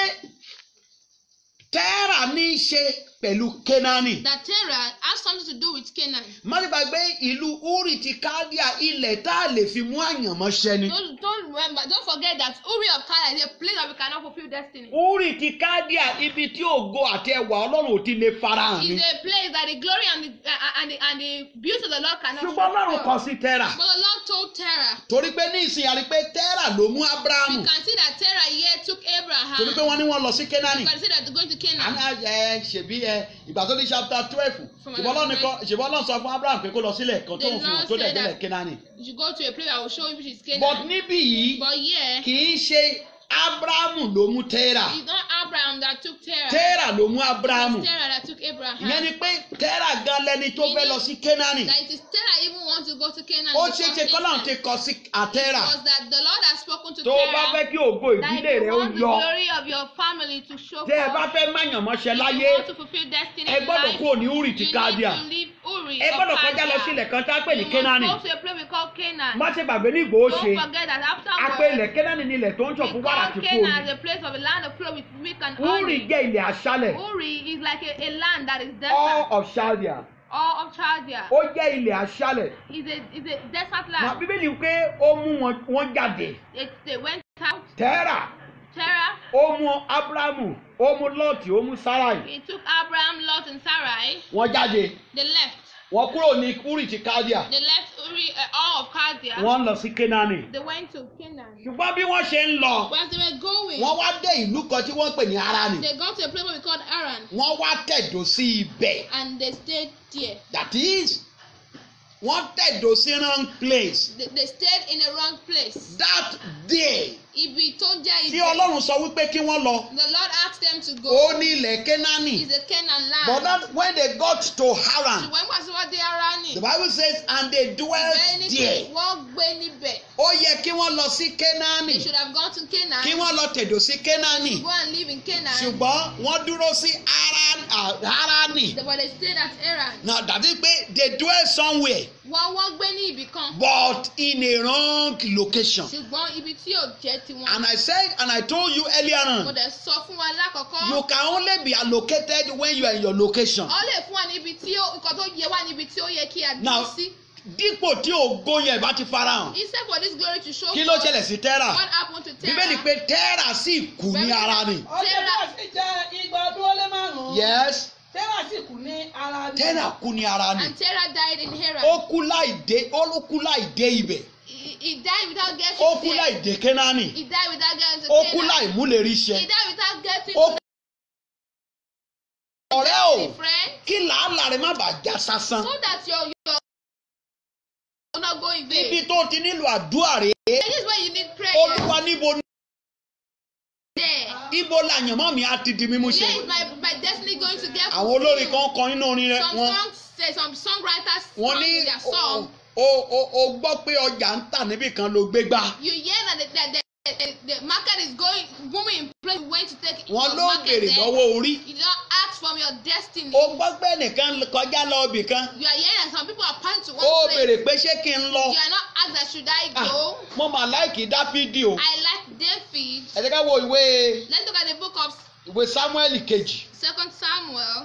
Speaker 2: Terah ní í ṣe pẹ̀lú Kénáánì
Speaker 1: That Terah has something to do with Canaan.
Speaker 2: má ti gbàgbé ìlú Uri ti Kaldea ilẹ̀ tá a lè fi mú àyànmọ́ ṣẹ ni.
Speaker 1: Don't, don't remember, don't forget that Uri of Chaldees is a place that we cannot fulfill destiny.
Speaker 2: Uri ti Kaldea ibi tí ògo àti ẹwà Ọlọ́run ò ti lè farahàn ni.
Speaker 1: It's a place that the glory and the, uh, and the, and the beauty of the Lord cannot
Speaker 2: ṣùgbọ́n Ọlọ́run kọ sí Terah
Speaker 1: But the Lord told Terah,
Speaker 2: torí pé ní ìsìn àrí pé Terah ló mú Abrahamu
Speaker 1: you can see that Terah here took Abraham.
Speaker 2: torí pé wọ́n ní wọ́n lọ sí Kénáánì.
Speaker 1: You can see that they're going to Canaan.
Speaker 2: àná ẹ ṣèbí ẹ ìgbà tó ní chapter twelve
Speaker 1: From
Speaker 2: ṣùgbọ́n Ọlọ́run nìkan ṣùgbọ́n Ọlọ́run sọ fún Abraham pé kó lọ sílẹ̀ kan tó ń
Speaker 1: The
Speaker 2: fi hàn
Speaker 1: Lord
Speaker 2: tó dẹ̀
Speaker 1: said
Speaker 2: délẹ̀
Speaker 1: that-
Speaker 2: Kénáánì.
Speaker 1: You should go to a place I will show you which is
Speaker 2: but
Speaker 1: Canaan.
Speaker 2: níbí yìí
Speaker 1: But here,
Speaker 2: kì í ṣe Abrahamu ló mú Terah
Speaker 1: it's not Abraham that took Terah.
Speaker 2: Terah ló mú Abrahamu
Speaker 1: It's Terah that took Abraham.
Speaker 2: ìyẹn ni pé Terah gan lẹni tó fẹ́ lọ sí Kénáánì
Speaker 1: That it is Terah even want to go to Canaan.
Speaker 2: ó
Speaker 1: in the
Speaker 2: ṣeé
Speaker 1: first
Speaker 2: ṣe kọ́lọ́run ti
Speaker 1: instance.
Speaker 2: kọ sí àtẹ́rà
Speaker 1: Was that the Lord has spoken to
Speaker 2: tó o bá
Speaker 1: Terah
Speaker 2: fẹ́ kí ògo
Speaker 1: that
Speaker 2: ìdílé
Speaker 1: if
Speaker 2: rẹ
Speaker 1: you
Speaker 2: ó
Speaker 1: want the
Speaker 2: yọ
Speaker 1: glory of your family to show
Speaker 2: tẹ́ ẹ bá
Speaker 1: forth,
Speaker 2: fẹ́ máyànmọ́ṣẹ́
Speaker 1: if
Speaker 2: láyé
Speaker 1: you want to fulfill destiny
Speaker 2: ẹ
Speaker 1: in
Speaker 2: gbọ́dọ̀
Speaker 1: life,
Speaker 2: kúrò ní Uri
Speaker 1: you
Speaker 2: ti
Speaker 1: need
Speaker 2: Kaldea
Speaker 1: to leave Uri
Speaker 2: ẹ
Speaker 1: of
Speaker 2: gbọ́dọ̀ kọjá lọ
Speaker 1: Chaldea.
Speaker 2: sí ilẹ̀ kan tá a pè ní
Speaker 1: You
Speaker 2: Kénáánì
Speaker 1: must go to a place we call Canaan.
Speaker 2: má ṣe gbàgbé ní Ìgbòho ṣe
Speaker 1: Don't forget that after
Speaker 2: a pè ilẹ̀ Kénáánì ní ilẹ̀ tó ń ṣàn
Speaker 1: we
Speaker 2: fún wàrà
Speaker 1: call
Speaker 2: àti fún
Speaker 1: Canaan
Speaker 2: omi
Speaker 1: as a place of a land of flow with milk and
Speaker 2: Uri
Speaker 1: honey.
Speaker 2: jẹ́ ilẹ̀ aṣálẹ̀
Speaker 1: Uri is like a, a land that is
Speaker 2: all
Speaker 1: desert.
Speaker 2: of Chaldea
Speaker 1: All of Chaldea
Speaker 2: ó jẹ́ ilẹ̀ aṣálẹ̀
Speaker 1: is a is a desert
Speaker 2: na
Speaker 1: land.
Speaker 2: bíbélì pé ó mú wọn wọn jáde
Speaker 1: They, they went out.
Speaker 2: Tẹ́rà
Speaker 1: Terah,
Speaker 2: ó mú Ábúráhámù ó mú Lọ́ọ̀tì ó mú Sáráì
Speaker 1: he took Abraham, Lot, and Sarai.
Speaker 2: wọ́n jáde
Speaker 1: They left.
Speaker 2: wọ́n kúrò ní Uri ti Kaldea
Speaker 1: They left Uri, uh, all of Chaldea.
Speaker 2: wọ́n lọ sí Kénáánì
Speaker 1: They went to Canaan.
Speaker 2: ṣùgbọ́n bí wọ́n ṣe ń lọ
Speaker 1: But as they were going,
Speaker 2: wọ́n wá dé ìlú kan tí wọ́n pè ní Harani
Speaker 1: they got to a place where we called Aran,
Speaker 2: wọ́n wá tẹ̀dó sí ibẹ̀
Speaker 1: and they stayed there.
Speaker 2: that is wọ́n tẹ̀dó sí wrong place
Speaker 1: They, they stayed in the wrong place.
Speaker 2: that day
Speaker 1: Ibi tó jẹ́
Speaker 2: tí
Speaker 1: ibẹ̀.
Speaker 2: Ọlọ́run sọ wípé kí wọ́n lọ
Speaker 1: The Lord asked them to go.
Speaker 2: ó ní ilẹ̀ Kénáánì
Speaker 1: It's a Canaan land.
Speaker 2: but that when they got to Haran
Speaker 1: Ṣùgbọ́n nígbà tí wọ́n dé Arani.
Speaker 2: the Bible says and they dwelt
Speaker 1: Bẹ́ẹ̀ ni pé
Speaker 2: there
Speaker 1: wọ́n gbé níbẹ̀.
Speaker 2: ó yẹ kí wọ́n lọ sí
Speaker 1: They
Speaker 2: Kénáánì
Speaker 1: should have gone to Canaan.
Speaker 2: kí wọ́n lọ tẹ̀dó sí Kénáánì
Speaker 1: Go and live in Canaan.
Speaker 2: ṣùgbọ́n wọ́n dúró sí Haran- ah, Harani
Speaker 1: But they stayed at Aran.
Speaker 2: now that is pé they dwell somewhere
Speaker 1: Wọ́n wọ́n gbé ní ibì kan.
Speaker 2: but in a wrong location
Speaker 1: Ṣùgbọ́n ibi tí ò jẹ́ tiwọn.
Speaker 2: and I said and I told you earlier
Speaker 1: Mo
Speaker 2: on
Speaker 1: dẹ̀ sọ fún wa lákọ̀ọ́kọ́.
Speaker 2: you can only be allocated when you are in your location
Speaker 1: Ọ lè fún wa níbi tí ó nǹkan tó yẹ wá níbi tí ó yẹ kí a
Speaker 2: Now,
Speaker 1: dúró sí.
Speaker 2: dípò tí ògo yẹn bá ti farahàn
Speaker 1: Instead for this glory to show
Speaker 2: kí ló
Speaker 1: forth,
Speaker 2: ṣẹlẹ̀ sí Tẹ́rà
Speaker 1: what happened to Terah?
Speaker 2: bíbélì pé Tẹ́rà sì kú ní Harani
Speaker 3: ọjọ́
Speaker 1: Sarah-
Speaker 3: náà sì jẹ́ igba ọdún ó lé márùn-ún.
Speaker 2: yes
Speaker 3: Tẹ́rà sì kú ní ara ní.
Speaker 2: Tẹ́rà kú ní Harani
Speaker 1: And Terah died in Haran.
Speaker 2: ó kú láì dé ó kú láì dé ibẹ̀
Speaker 1: He, he died without getting
Speaker 2: ó kú
Speaker 1: there.
Speaker 2: láì dé Kénáánì
Speaker 1: He died without getting to
Speaker 2: ó kú
Speaker 1: Canaan.
Speaker 2: láì múlérí ṣẹ
Speaker 1: He died without getting
Speaker 2: ó
Speaker 1: to
Speaker 2: ọ̀rẹ́ o
Speaker 1: the friend.
Speaker 2: kí làálàá rẹ má bàa já sásán
Speaker 1: So that your your will not go in vain.
Speaker 2: ibi tó ti nílò àdúrà rèé
Speaker 1: And this is where you need prayer.
Speaker 2: olúwa níbo ni-
Speaker 1: There.
Speaker 2: ibo làyànmọ́ mi á ti di mímú ṣe
Speaker 1: Where is my my destiny going to get
Speaker 2: àwọn olórin
Speaker 1: fulfilled?
Speaker 2: kan kọ nínú orin rẹ
Speaker 1: Some
Speaker 2: wọn
Speaker 1: songs say some songwriters
Speaker 2: wọn
Speaker 1: song
Speaker 2: ní
Speaker 1: in their
Speaker 2: o
Speaker 1: song.
Speaker 2: o o- o gbọ́ pé ọjà ń tà níbì kan ló gbé gbá
Speaker 1: You hear that the, the, the, the, the market is going booming in place. You went to take
Speaker 2: wọn
Speaker 1: your
Speaker 2: ló
Speaker 1: market
Speaker 2: béèrè
Speaker 1: there.
Speaker 2: lọ́wọ́ orí
Speaker 1: You did not ask from your destiny.
Speaker 2: o gbọ́ pé ẹnìkan kọjá lọ ibì kan
Speaker 1: You are hearing that some people are passing to one
Speaker 2: ó
Speaker 1: place.
Speaker 2: béèrè pé ṣé kí n lọ
Speaker 1: You are not asked that should I
Speaker 2: Ah,
Speaker 1: go.
Speaker 2: mo mà láìkì dáfídì o
Speaker 1: I like David.
Speaker 2: ẹ jẹ́ ká wo ìwé
Speaker 1: Let's look at the book of
Speaker 2: ìwé samuel kejì
Speaker 1: Second Samuel.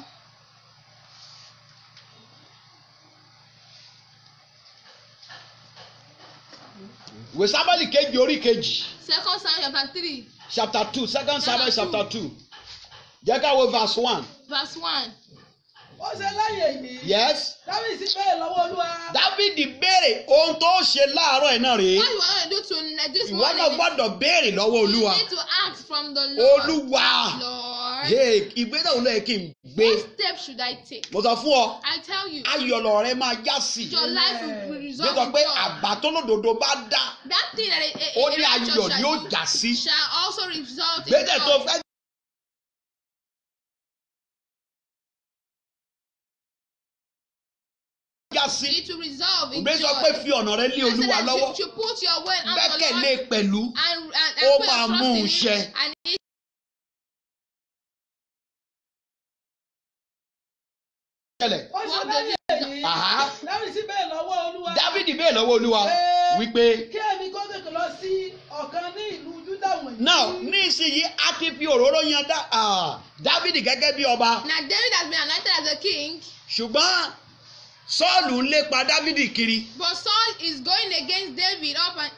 Speaker 2: ìwé sábàlì kejì orí kejì
Speaker 1: Second Samuel chapter three
Speaker 2: chapter two second samuel
Speaker 1: Chapter
Speaker 2: chapter two jẹ́ ká wo verse one
Speaker 1: verse one.
Speaker 3: ó ṣe lẹ́yìn èyí
Speaker 2: yes
Speaker 3: dábìsì bẹ́ẹ̀ lọ́wọ́ olúwa
Speaker 2: dávidi béèrè ohun tó ṣe láàárọ̀ ẹ̀ náà rèé
Speaker 1: What you want to do to this
Speaker 2: ìwọ náà
Speaker 1: morning?
Speaker 2: gbọ́dọ̀ béèrè lọ́wọ́
Speaker 1: You
Speaker 2: olúwa
Speaker 1: need to ask from the Lord.
Speaker 2: olúwa
Speaker 1: Lord,
Speaker 2: hey, ìgbésẹ̀ wo ló yẹ kí n gbé
Speaker 1: what step should I take?
Speaker 2: mo sọ fún ọ
Speaker 1: I tell you,
Speaker 2: ayọ̀lọ̀ rẹ máa já sí i
Speaker 1: your life will be
Speaker 2: bí
Speaker 1: resolved
Speaker 2: sọ
Speaker 1: in
Speaker 2: pé
Speaker 1: joy.
Speaker 2: àbá tó lòdòdó bá dá
Speaker 1: That thing that a, a,
Speaker 2: ó
Speaker 1: a,
Speaker 2: ní
Speaker 1: a
Speaker 2: ayọ̀
Speaker 1: righteous
Speaker 2: ni
Speaker 1: shall
Speaker 2: ó
Speaker 1: do
Speaker 2: já sí
Speaker 1: shall also result in
Speaker 2: gbésẹ̀ tó
Speaker 1: joy.
Speaker 2: fẹ́ já sí
Speaker 1: It will resolve in
Speaker 2: ògbé
Speaker 1: joy.
Speaker 2: sọ pé fi ọ̀nà rẹ lé
Speaker 1: I said
Speaker 2: olúwa
Speaker 1: that
Speaker 2: lọ́wọ́
Speaker 1: you should put your way on the
Speaker 2: gbẹ́kẹ̀lé
Speaker 1: Lord
Speaker 2: pẹ̀lú
Speaker 1: and, and,
Speaker 2: Ó
Speaker 1: and put
Speaker 2: máa
Speaker 1: your
Speaker 2: mú
Speaker 1: trust
Speaker 2: un
Speaker 1: in
Speaker 2: ṣẹ.
Speaker 1: Him. And it
Speaker 2: ṣẹlẹ̀
Speaker 3: ó ṣe
Speaker 1: What
Speaker 3: lẹ́yìn èyí
Speaker 2: Àhá.
Speaker 3: dábìsì bẹ́ẹ̀ lọ́wọ́ olúwa
Speaker 2: dávidi bẹ́ẹ̀ lọ́wọ́ olúwa
Speaker 3: Pé-
Speaker 2: wípé
Speaker 3: kí èmi kó tètè lọ sí ọ̀kan ní ìlú júdà wọ̀nyí.
Speaker 2: now nísìnyí a ti fi òróró yan dá- ah, dávidi gẹ́gẹ́ bí ọba
Speaker 1: Now David has been anointed as a king,
Speaker 2: ṣùgbọ́n sọ́ọ̀lù ń lépa dávidi kiri
Speaker 1: but Saul is going against David up and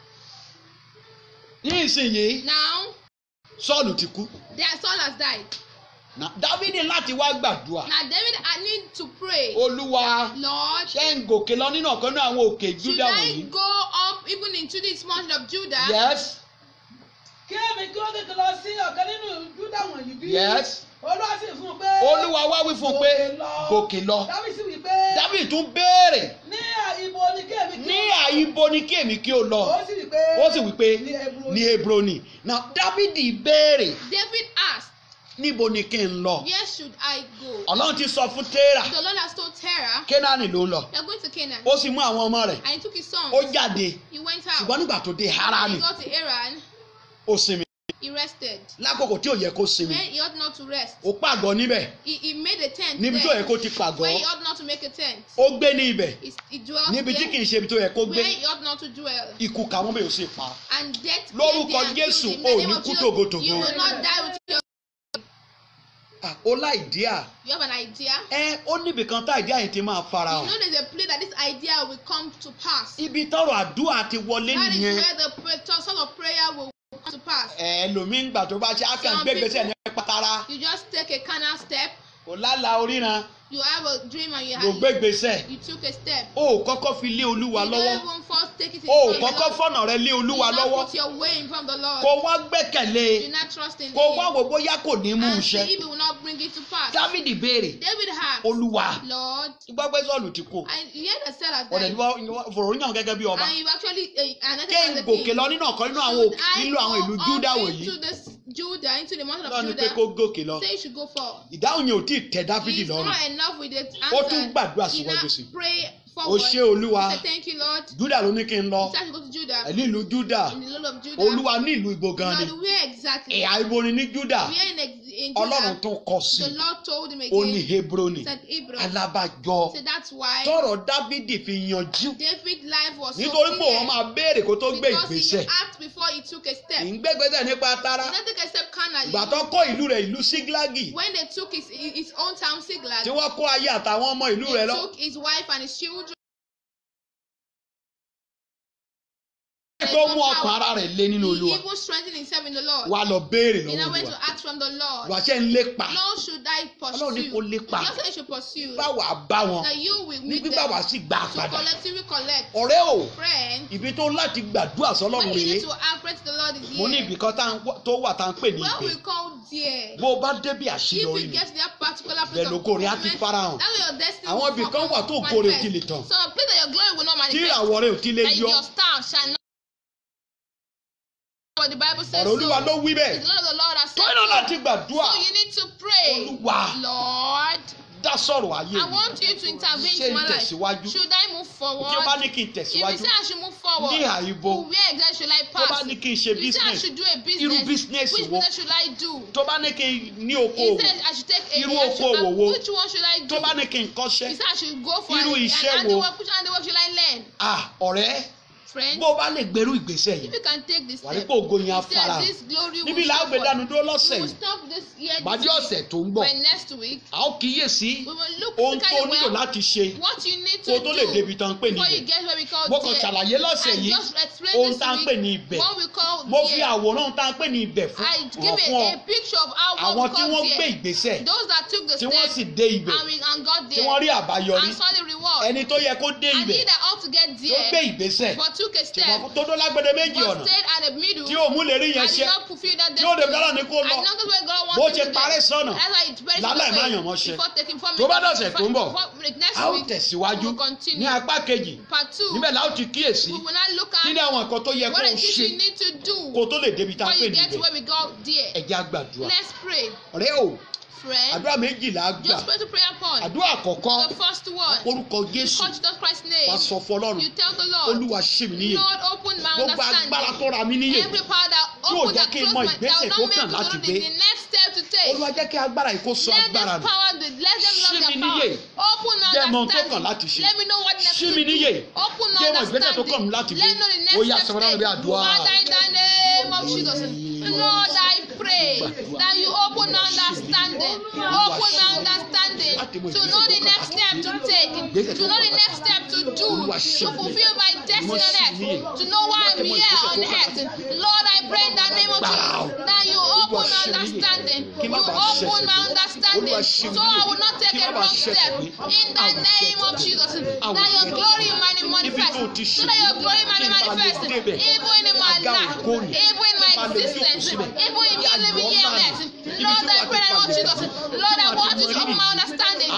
Speaker 2: nísìnyí
Speaker 1: now
Speaker 2: sọ́ọ̀lù ti kú
Speaker 1: their Saul has died.
Speaker 2: Na- dávidi láti wá gbàdúrà
Speaker 1: Now David I need to pray.
Speaker 2: olúwa
Speaker 1: Lord,
Speaker 2: ṣé ń gòkè lọ nínú ọ̀kan náà àwọn òkè
Speaker 1: should
Speaker 2: júdà
Speaker 1: I
Speaker 2: wọ̀nyí
Speaker 1: go up even into this mountain of Judah?
Speaker 2: yes
Speaker 3: kí èmi kó tètè lọ sí ọ̀kan nínú júdà wọ̀nyí bí.
Speaker 2: yes
Speaker 3: olúwa sì fún un pé.
Speaker 2: olúwa wá wí fún un pé gòkè lọ
Speaker 3: dábìsì wí pé.
Speaker 2: dávidi tún béèrè
Speaker 3: ní ibo ni kí èmi kí
Speaker 2: ní
Speaker 3: ó lọ?
Speaker 2: àyíbo ni kí èmi kí o lọ
Speaker 3: ó sì wí pé.
Speaker 2: ó sì wí pé
Speaker 3: ní Hebroni.
Speaker 2: ní hebroni now dávidi béèrè
Speaker 1: David asked,
Speaker 2: níbo ni kí n lọ
Speaker 1: Where should I go?
Speaker 2: ọlọ́run ti sọ fún téèrà
Speaker 1: The Lord has told Terah,
Speaker 2: kénáánì ló ń lọ
Speaker 1: You're going to Canaan.
Speaker 2: ó sì mú àwọn ọmọ rẹ̀
Speaker 1: And he took his sons.
Speaker 2: ó jáde
Speaker 1: He went out.
Speaker 2: ṣùgbọ́n nígbà tó dé
Speaker 1: When he
Speaker 2: harani
Speaker 1: got to Iran,
Speaker 2: ó sinmi
Speaker 1: he rested.
Speaker 2: lákòókò tí ò yẹ kó sinmi
Speaker 1: When he ought not to rest,
Speaker 2: ó pàgọ́ níbẹ̀
Speaker 1: he, he made a tent
Speaker 2: níbi tó yẹ
Speaker 1: there.
Speaker 2: kó ti pàgọ́
Speaker 1: Where he ought not to make a tent.
Speaker 2: ó gbé ní ibẹ̀
Speaker 1: He, he dwelt
Speaker 2: níbi tí
Speaker 1: there.
Speaker 2: kì í ṣe ibi tó yẹ kó gbé
Speaker 1: Where he ought not to dwell.
Speaker 2: ikú kàwọn bẹ́ẹ̀ ò sì pa
Speaker 1: And death
Speaker 2: Lórúkọ
Speaker 1: came there and killed
Speaker 2: Jésù,
Speaker 1: him. In the
Speaker 2: ò
Speaker 1: name
Speaker 2: ní
Speaker 1: of
Speaker 2: kú
Speaker 1: Jesus,
Speaker 2: tògótògó.
Speaker 1: You will not die with your.
Speaker 2: Ah, ó láìdíà
Speaker 1: You have an idea.
Speaker 2: ẹ ó níbi kan tá ìdí àyè ti máa fara
Speaker 1: You
Speaker 2: hàn
Speaker 1: know there's a place that this idea will come to pass.
Speaker 2: ibi tọrọ àdúrà ti wọlé
Speaker 1: That is
Speaker 2: nìyẹn
Speaker 1: where the pray- sort of prayer will come to pass.
Speaker 2: ẹ lòmí ń gbà tó bá ṣe á kàn
Speaker 1: Some
Speaker 2: gbégbèsè ní
Speaker 1: people-
Speaker 2: pátárá
Speaker 1: You just take a carnal step.
Speaker 2: kò lálàá oríran
Speaker 1: You have a dream and you
Speaker 2: kò
Speaker 1: have
Speaker 2: gbégbèsè
Speaker 1: you took a step.
Speaker 2: ó kọ́kọ́ fi lé olúwa
Speaker 1: you
Speaker 2: lọ́wọ́
Speaker 1: don't even first take it in
Speaker 2: ó
Speaker 1: front of the
Speaker 2: kọ́kọ́
Speaker 1: Lord.
Speaker 2: fọ̀nà rẹ lé olúwa
Speaker 1: you not
Speaker 2: lọ́wọ́
Speaker 1: put your way in front of the Lord.
Speaker 2: kó wá gbẹ́kẹ̀lé
Speaker 1: you not trust in
Speaker 2: kó wá
Speaker 1: him.
Speaker 2: wò bóyá kò ní mú un
Speaker 1: and see
Speaker 2: ṣẹ
Speaker 1: if he will not bring it to pass.
Speaker 2: dávidi béèrè
Speaker 1: David asked,
Speaker 2: olúwa
Speaker 1: Lord,
Speaker 2: gbọ́gbẹ́ sọ́ọ̀lù ti kú
Speaker 1: and he had a cell at
Speaker 2: ọ̀dẹ̀ ni
Speaker 1: that.
Speaker 2: wọ́n fòrò yàn gẹ́gẹ́ bí ọba
Speaker 1: And you actually uh, anointed
Speaker 2: kí
Speaker 1: as
Speaker 2: n
Speaker 1: a
Speaker 2: gòkè
Speaker 1: king.
Speaker 2: lọ nínú ọ̀kan nínú àwọn
Speaker 1: Should
Speaker 2: òkè
Speaker 1: I
Speaker 2: nínú àwọn ìlú
Speaker 1: go
Speaker 2: júdà
Speaker 1: up
Speaker 2: wọ̀nyí
Speaker 1: into this Judah, into the mountain of
Speaker 2: lọ́ọ̀ ni pé
Speaker 1: Judah?
Speaker 2: kó gòkè lọ
Speaker 1: Say you should go for.
Speaker 2: ìdáhùn yẹn ò tí ì tẹ dávidi
Speaker 1: It's
Speaker 2: lọ́rùn
Speaker 1: not enough with the
Speaker 2: Ó
Speaker 1: answer.
Speaker 2: tún gbàdúrà
Speaker 1: He
Speaker 2: síwájú
Speaker 1: now
Speaker 2: sí i.
Speaker 1: pray
Speaker 2: ó
Speaker 1: forward.
Speaker 2: ṣe olúwa
Speaker 1: He said, Thank you, Lord.
Speaker 2: júdà ló ní kí n lọ
Speaker 1: He said, I should go to Judah.
Speaker 2: ẹ̀ ní ìlú júdà
Speaker 1: In the land of Judah.
Speaker 2: olúwa ní ìlú ibo gan ni
Speaker 1: Lord, where exactly?
Speaker 2: ẹ̀yà ibo ni ní júdà
Speaker 1: Where in, ex- in
Speaker 2: ọlọ́run
Speaker 1: Judah?
Speaker 2: tún kọ sí
Speaker 1: The
Speaker 2: i
Speaker 1: Lord told him
Speaker 2: ó ní
Speaker 1: again.
Speaker 2: hebroni
Speaker 1: He said, Hebron.
Speaker 2: alábàjọ
Speaker 1: So that's why
Speaker 2: tọrọ dávidi fi yanjú
Speaker 1: David's life was so
Speaker 2: nítorí pé òun
Speaker 1: clear.
Speaker 2: máa béèrè kó tó gbé
Speaker 1: Because he
Speaker 2: ìgbésẹ̀
Speaker 1: asked before he took a step. He
Speaker 2: ìgbégbésẹ̀ nípa tara
Speaker 1: didn't take a step carnally.
Speaker 2: ìgbà tó kó ìlú rẹ̀ ìlú síglágì
Speaker 1: When they took his, his own town, Siglag,
Speaker 2: tí wọ́n kó ayé àtàwọn ọmọ ìlú
Speaker 1: they
Speaker 2: rẹ̀ lọ
Speaker 1: took his wife and his children.
Speaker 2: tó mú ọkàn ara rẹ̀ lé nínú
Speaker 1: He
Speaker 2: olúwa
Speaker 1: even strengthened himself in the Lord.
Speaker 2: wà lọ béèrè
Speaker 1: He now
Speaker 2: lọ́wọ́
Speaker 1: went
Speaker 2: olúwa
Speaker 1: to ask from the Lord.
Speaker 2: wà ṣe ń lépa
Speaker 1: Lord, should I
Speaker 2: ọlọ́run ní
Speaker 1: pursue?
Speaker 2: kó lépa
Speaker 1: Just say you should pursue.
Speaker 2: báwa bá wọn
Speaker 1: That you will
Speaker 2: ní
Speaker 1: meet
Speaker 2: gbígbà
Speaker 1: them
Speaker 2: wá sí gbà
Speaker 1: to
Speaker 2: padà
Speaker 1: collectively collect.
Speaker 2: ọ̀rẹ́ o
Speaker 1: Friend,
Speaker 2: ibi tó láti gbàdúrà
Speaker 1: when
Speaker 2: sọlọ́run
Speaker 1: you
Speaker 2: rèé
Speaker 1: need to ask, pray to the Lord is
Speaker 2: mo ní
Speaker 1: here.
Speaker 2: ibì kan tá à ń wá- tó wà tá à ń pè ní
Speaker 1: When
Speaker 2: ìpè
Speaker 1: we call dear,
Speaker 2: bó o bá débi
Speaker 1: if
Speaker 2: àṣeyọrí
Speaker 1: you
Speaker 2: ni
Speaker 1: get to that particular place
Speaker 2: bẹ́ẹ̀
Speaker 1: of
Speaker 2: lóko rẹ̀ á ti
Speaker 1: fulfillment,
Speaker 2: farahàn
Speaker 1: that way your destiny
Speaker 2: àwọn
Speaker 1: will
Speaker 2: ibì kan wà tó
Speaker 1: come
Speaker 2: ògo rẹ̀ ò
Speaker 1: manifest.
Speaker 2: ti lè tàn
Speaker 1: So a place that your glory will not
Speaker 2: tí
Speaker 1: manifest.
Speaker 2: ìràwọ̀ rẹ̀ ò ti lè
Speaker 1: That
Speaker 2: yọ
Speaker 1: your star shall not. But the Bible says
Speaker 2: ọ̀rọ̀ olúwa ló
Speaker 1: so.
Speaker 2: wí
Speaker 1: It's
Speaker 2: bẹ́ẹ̀
Speaker 1: the Lord of the Lord has said
Speaker 2: tó iná láti
Speaker 1: so.
Speaker 2: gbàdúrà
Speaker 1: So you need to pray.
Speaker 2: Olúwa.
Speaker 1: Lord,
Speaker 2: dá sọ̀rọ̀ ayé
Speaker 1: I
Speaker 2: mi
Speaker 1: want you to intervene
Speaker 2: ṣé
Speaker 1: in
Speaker 2: ń
Speaker 1: my life.
Speaker 2: tẹ̀síwájú
Speaker 1: Should I move forward?
Speaker 2: tí ó bá ní kí n
Speaker 1: If
Speaker 2: tẹ̀síwájú
Speaker 1: you say I should move forward,
Speaker 2: ní àìbo
Speaker 1: where exactly should I
Speaker 2: tó bá
Speaker 1: pass?
Speaker 2: ní kí n ṣe
Speaker 1: If you say I
Speaker 2: business
Speaker 1: should do a
Speaker 2: irú
Speaker 1: business,
Speaker 2: business
Speaker 1: which
Speaker 2: wo
Speaker 1: business should I do?
Speaker 2: tó bá ní kí n ní
Speaker 1: He
Speaker 2: okòwò
Speaker 1: said I should take a
Speaker 2: Irú
Speaker 1: I should-
Speaker 2: okòwò wo?
Speaker 1: Which one should I do?
Speaker 2: tó bá ní kí n
Speaker 1: He
Speaker 2: kọ́ṣẹ́
Speaker 1: said I should go for
Speaker 2: Irú
Speaker 1: an,
Speaker 2: iṣẹ́
Speaker 1: an
Speaker 2: wo?
Speaker 1: handiwork. Which handiwork should I learn?
Speaker 2: ah ọ̀rẹ́
Speaker 1: friend,
Speaker 2: bó o bá lè gbèrú ìgbésẹ̀
Speaker 1: if
Speaker 2: yìí
Speaker 1: you can take this
Speaker 2: wà ní
Speaker 1: step,
Speaker 2: pé ògo yẹn á
Speaker 1: instead
Speaker 2: fara
Speaker 1: this glory
Speaker 2: níbi
Speaker 1: will
Speaker 2: là á
Speaker 1: show
Speaker 2: gbé dánu
Speaker 1: forth.
Speaker 2: dúró
Speaker 1: We
Speaker 2: lọ́sẹ̀
Speaker 1: will
Speaker 2: yìí
Speaker 1: stop this year
Speaker 2: bàdí
Speaker 1: this
Speaker 2: ọ̀sẹ̀
Speaker 1: week.
Speaker 2: tó ń bọ̀
Speaker 1: By next week,
Speaker 2: a ó kíyèsí
Speaker 1: we will look
Speaker 2: ohun tó
Speaker 1: physically
Speaker 2: nílò
Speaker 1: well
Speaker 2: láti ṣe
Speaker 1: what you need
Speaker 2: kó o
Speaker 1: to
Speaker 2: tó lè
Speaker 1: do
Speaker 2: débi tán pè
Speaker 1: before you
Speaker 2: níbẹ̀
Speaker 1: get where we call
Speaker 2: mo kàn
Speaker 1: there.
Speaker 2: ṣàlàyé lọ́sẹ̀
Speaker 1: I
Speaker 2: yìí
Speaker 1: just explained
Speaker 2: ohun
Speaker 1: this
Speaker 2: tá à ń pè ní
Speaker 1: week
Speaker 2: ibẹ̀
Speaker 1: what we call
Speaker 2: mo fi
Speaker 1: there.
Speaker 2: àwòrán tá à ń pè ní ibẹ̀ fún
Speaker 1: I give
Speaker 2: hàn fún
Speaker 1: a,
Speaker 2: ọ
Speaker 1: a picture of how
Speaker 2: àwọn
Speaker 1: what we
Speaker 2: tí
Speaker 1: call
Speaker 2: wọ́n gbé
Speaker 1: there.
Speaker 2: ìgbésẹ̀
Speaker 1: Those that took the
Speaker 2: tí wọ́n
Speaker 1: step
Speaker 2: sì dé ibẹ̀
Speaker 1: and we and got
Speaker 2: tí
Speaker 1: there
Speaker 2: wọ́n rí àbáyọrí
Speaker 1: and saw the reward.
Speaker 2: ẹni tó yẹ kó dé
Speaker 1: and
Speaker 2: ibẹ̀
Speaker 1: he that ought to get
Speaker 2: tó gbé
Speaker 1: there
Speaker 2: ìgbésẹ̀
Speaker 1: but took a
Speaker 2: tí
Speaker 1: step
Speaker 2: wọ́n tó dó lágbede méjì
Speaker 1: but
Speaker 2: ọ̀nà
Speaker 1: stayed at the middle
Speaker 2: tí ò mú lè rí yẹn
Speaker 1: and
Speaker 2: ṣe
Speaker 1: did not fulfill that
Speaker 2: tí ó
Speaker 1: destiny.
Speaker 2: dé gbọ́dọ̀ ní kó
Speaker 1: and
Speaker 2: lọ
Speaker 1: not where God
Speaker 2: bó
Speaker 1: wants
Speaker 2: ṣe
Speaker 1: him to
Speaker 2: parẹ́
Speaker 1: get.
Speaker 2: sọ́nà
Speaker 1: That's why it's very
Speaker 2: lálẹ́
Speaker 1: simple
Speaker 2: má yàn mọ́ ṣe.
Speaker 1: before taking four
Speaker 2: Tó bá
Speaker 1: minutes
Speaker 2: dọ̀sẹ̀ tó ń bọ̀,
Speaker 1: before- next
Speaker 2: a ó
Speaker 1: week
Speaker 2: tẹ̀síwájú
Speaker 1: we will continue.
Speaker 2: ní apá kejì
Speaker 1: part two
Speaker 2: níbẹ̀ la ó ti kíyèsí
Speaker 1: we will not look
Speaker 2: kí ni
Speaker 1: at
Speaker 2: àwọn nǹkan tó yẹ kó
Speaker 1: what
Speaker 2: o
Speaker 1: it is
Speaker 2: ṣe
Speaker 1: you need to do
Speaker 2: kó o tó lè débi tá a
Speaker 1: before
Speaker 2: pè
Speaker 1: you get to
Speaker 2: níbẹ̀
Speaker 1: where we go there.
Speaker 2: ẹ jẹ́ á gbàdúrà
Speaker 1: let's pray
Speaker 2: ọ̀rẹ́ o
Speaker 1: friend
Speaker 2: àdúrà méjìlá gbà
Speaker 1: just pray to prayer point.
Speaker 2: àdúrà àkọ́kọ́
Speaker 1: the first one
Speaker 2: orúkọ
Speaker 1: you
Speaker 2: Jésù
Speaker 1: call Jesus Christ's name
Speaker 2: wá sọ fún Ọlọ́run
Speaker 1: you tell the Lord
Speaker 2: Olúwa ṣì mí níyè
Speaker 1: Lord open my
Speaker 2: gbogbo agbára
Speaker 1: understanding
Speaker 2: tó ra mí níyè
Speaker 1: every power that
Speaker 2: Yóò
Speaker 1: open
Speaker 2: jẹ́
Speaker 1: that
Speaker 2: kí n
Speaker 1: close
Speaker 2: mọ
Speaker 1: my that
Speaker 2: ìgbésẹ̀
Speaker 1: will
Speaker 2: tó
Speaker 1: not make
Speaker 2: kàn
Speaker 1: me to
Speaker 2: láti
Speaker 1: know the,
Speaker 2: gbé.
Speaker 1: the next step to take.
Speaker 2: Olúwa jẹ́ kí agbára yìí kó sọ
Speaker 1: let
Speaker 2: agbára
Speaker 1: this
Speaker 2: mi
Speaker 1: power be let them
Speaker 2: Ṣí
Speaker 1: love
Speaker 2: mi
Speaker 1: their
Speaker 2: níyè.
Speaker 1: power open
Speaker 2: Jẹ́ mọ ohun tó
Speaker 1: understanding
Speaker 2: kàn láti ṣe.
Speaker 1: let me know what next
Speaker 2: Ṣí
Speaker 1: to
Speaker 2: mi
Speaker 1: do
Speaker 2: níyè.
Speaker 1: open
Speaker 2: Jẹ́ mọ ìgbésẹ̀ tó kàn
Speaker 1: understanding
Speaker 2: láti
Speaker 1: let
Speaker 2: gbé.
Speaker 1: me know the
Speaker 2: Ó yá,
Speaker 1: next
Speaker 2: sọ
Speaker 1: step
Speaker 2: fún Ọlọ́run bí
Speaker 1: to take
Speaker 2: àdúrà.
Speaker 1: Father in the name of Jesus Lord I pray that you open understanding open understanding to know the next step to take to know the next step to do to fulfill my destiny on earth to know why I'm here on earth Lord I pray in the name of Jesus that you open understanding you open my understanding so I will not take a wrong step in the name of Jesus that your glory might manifest so that your glory might manifest even in my life even in my existence even in me living here on earth Lord I pray that Lord Jesus Lord I want you to open my understanding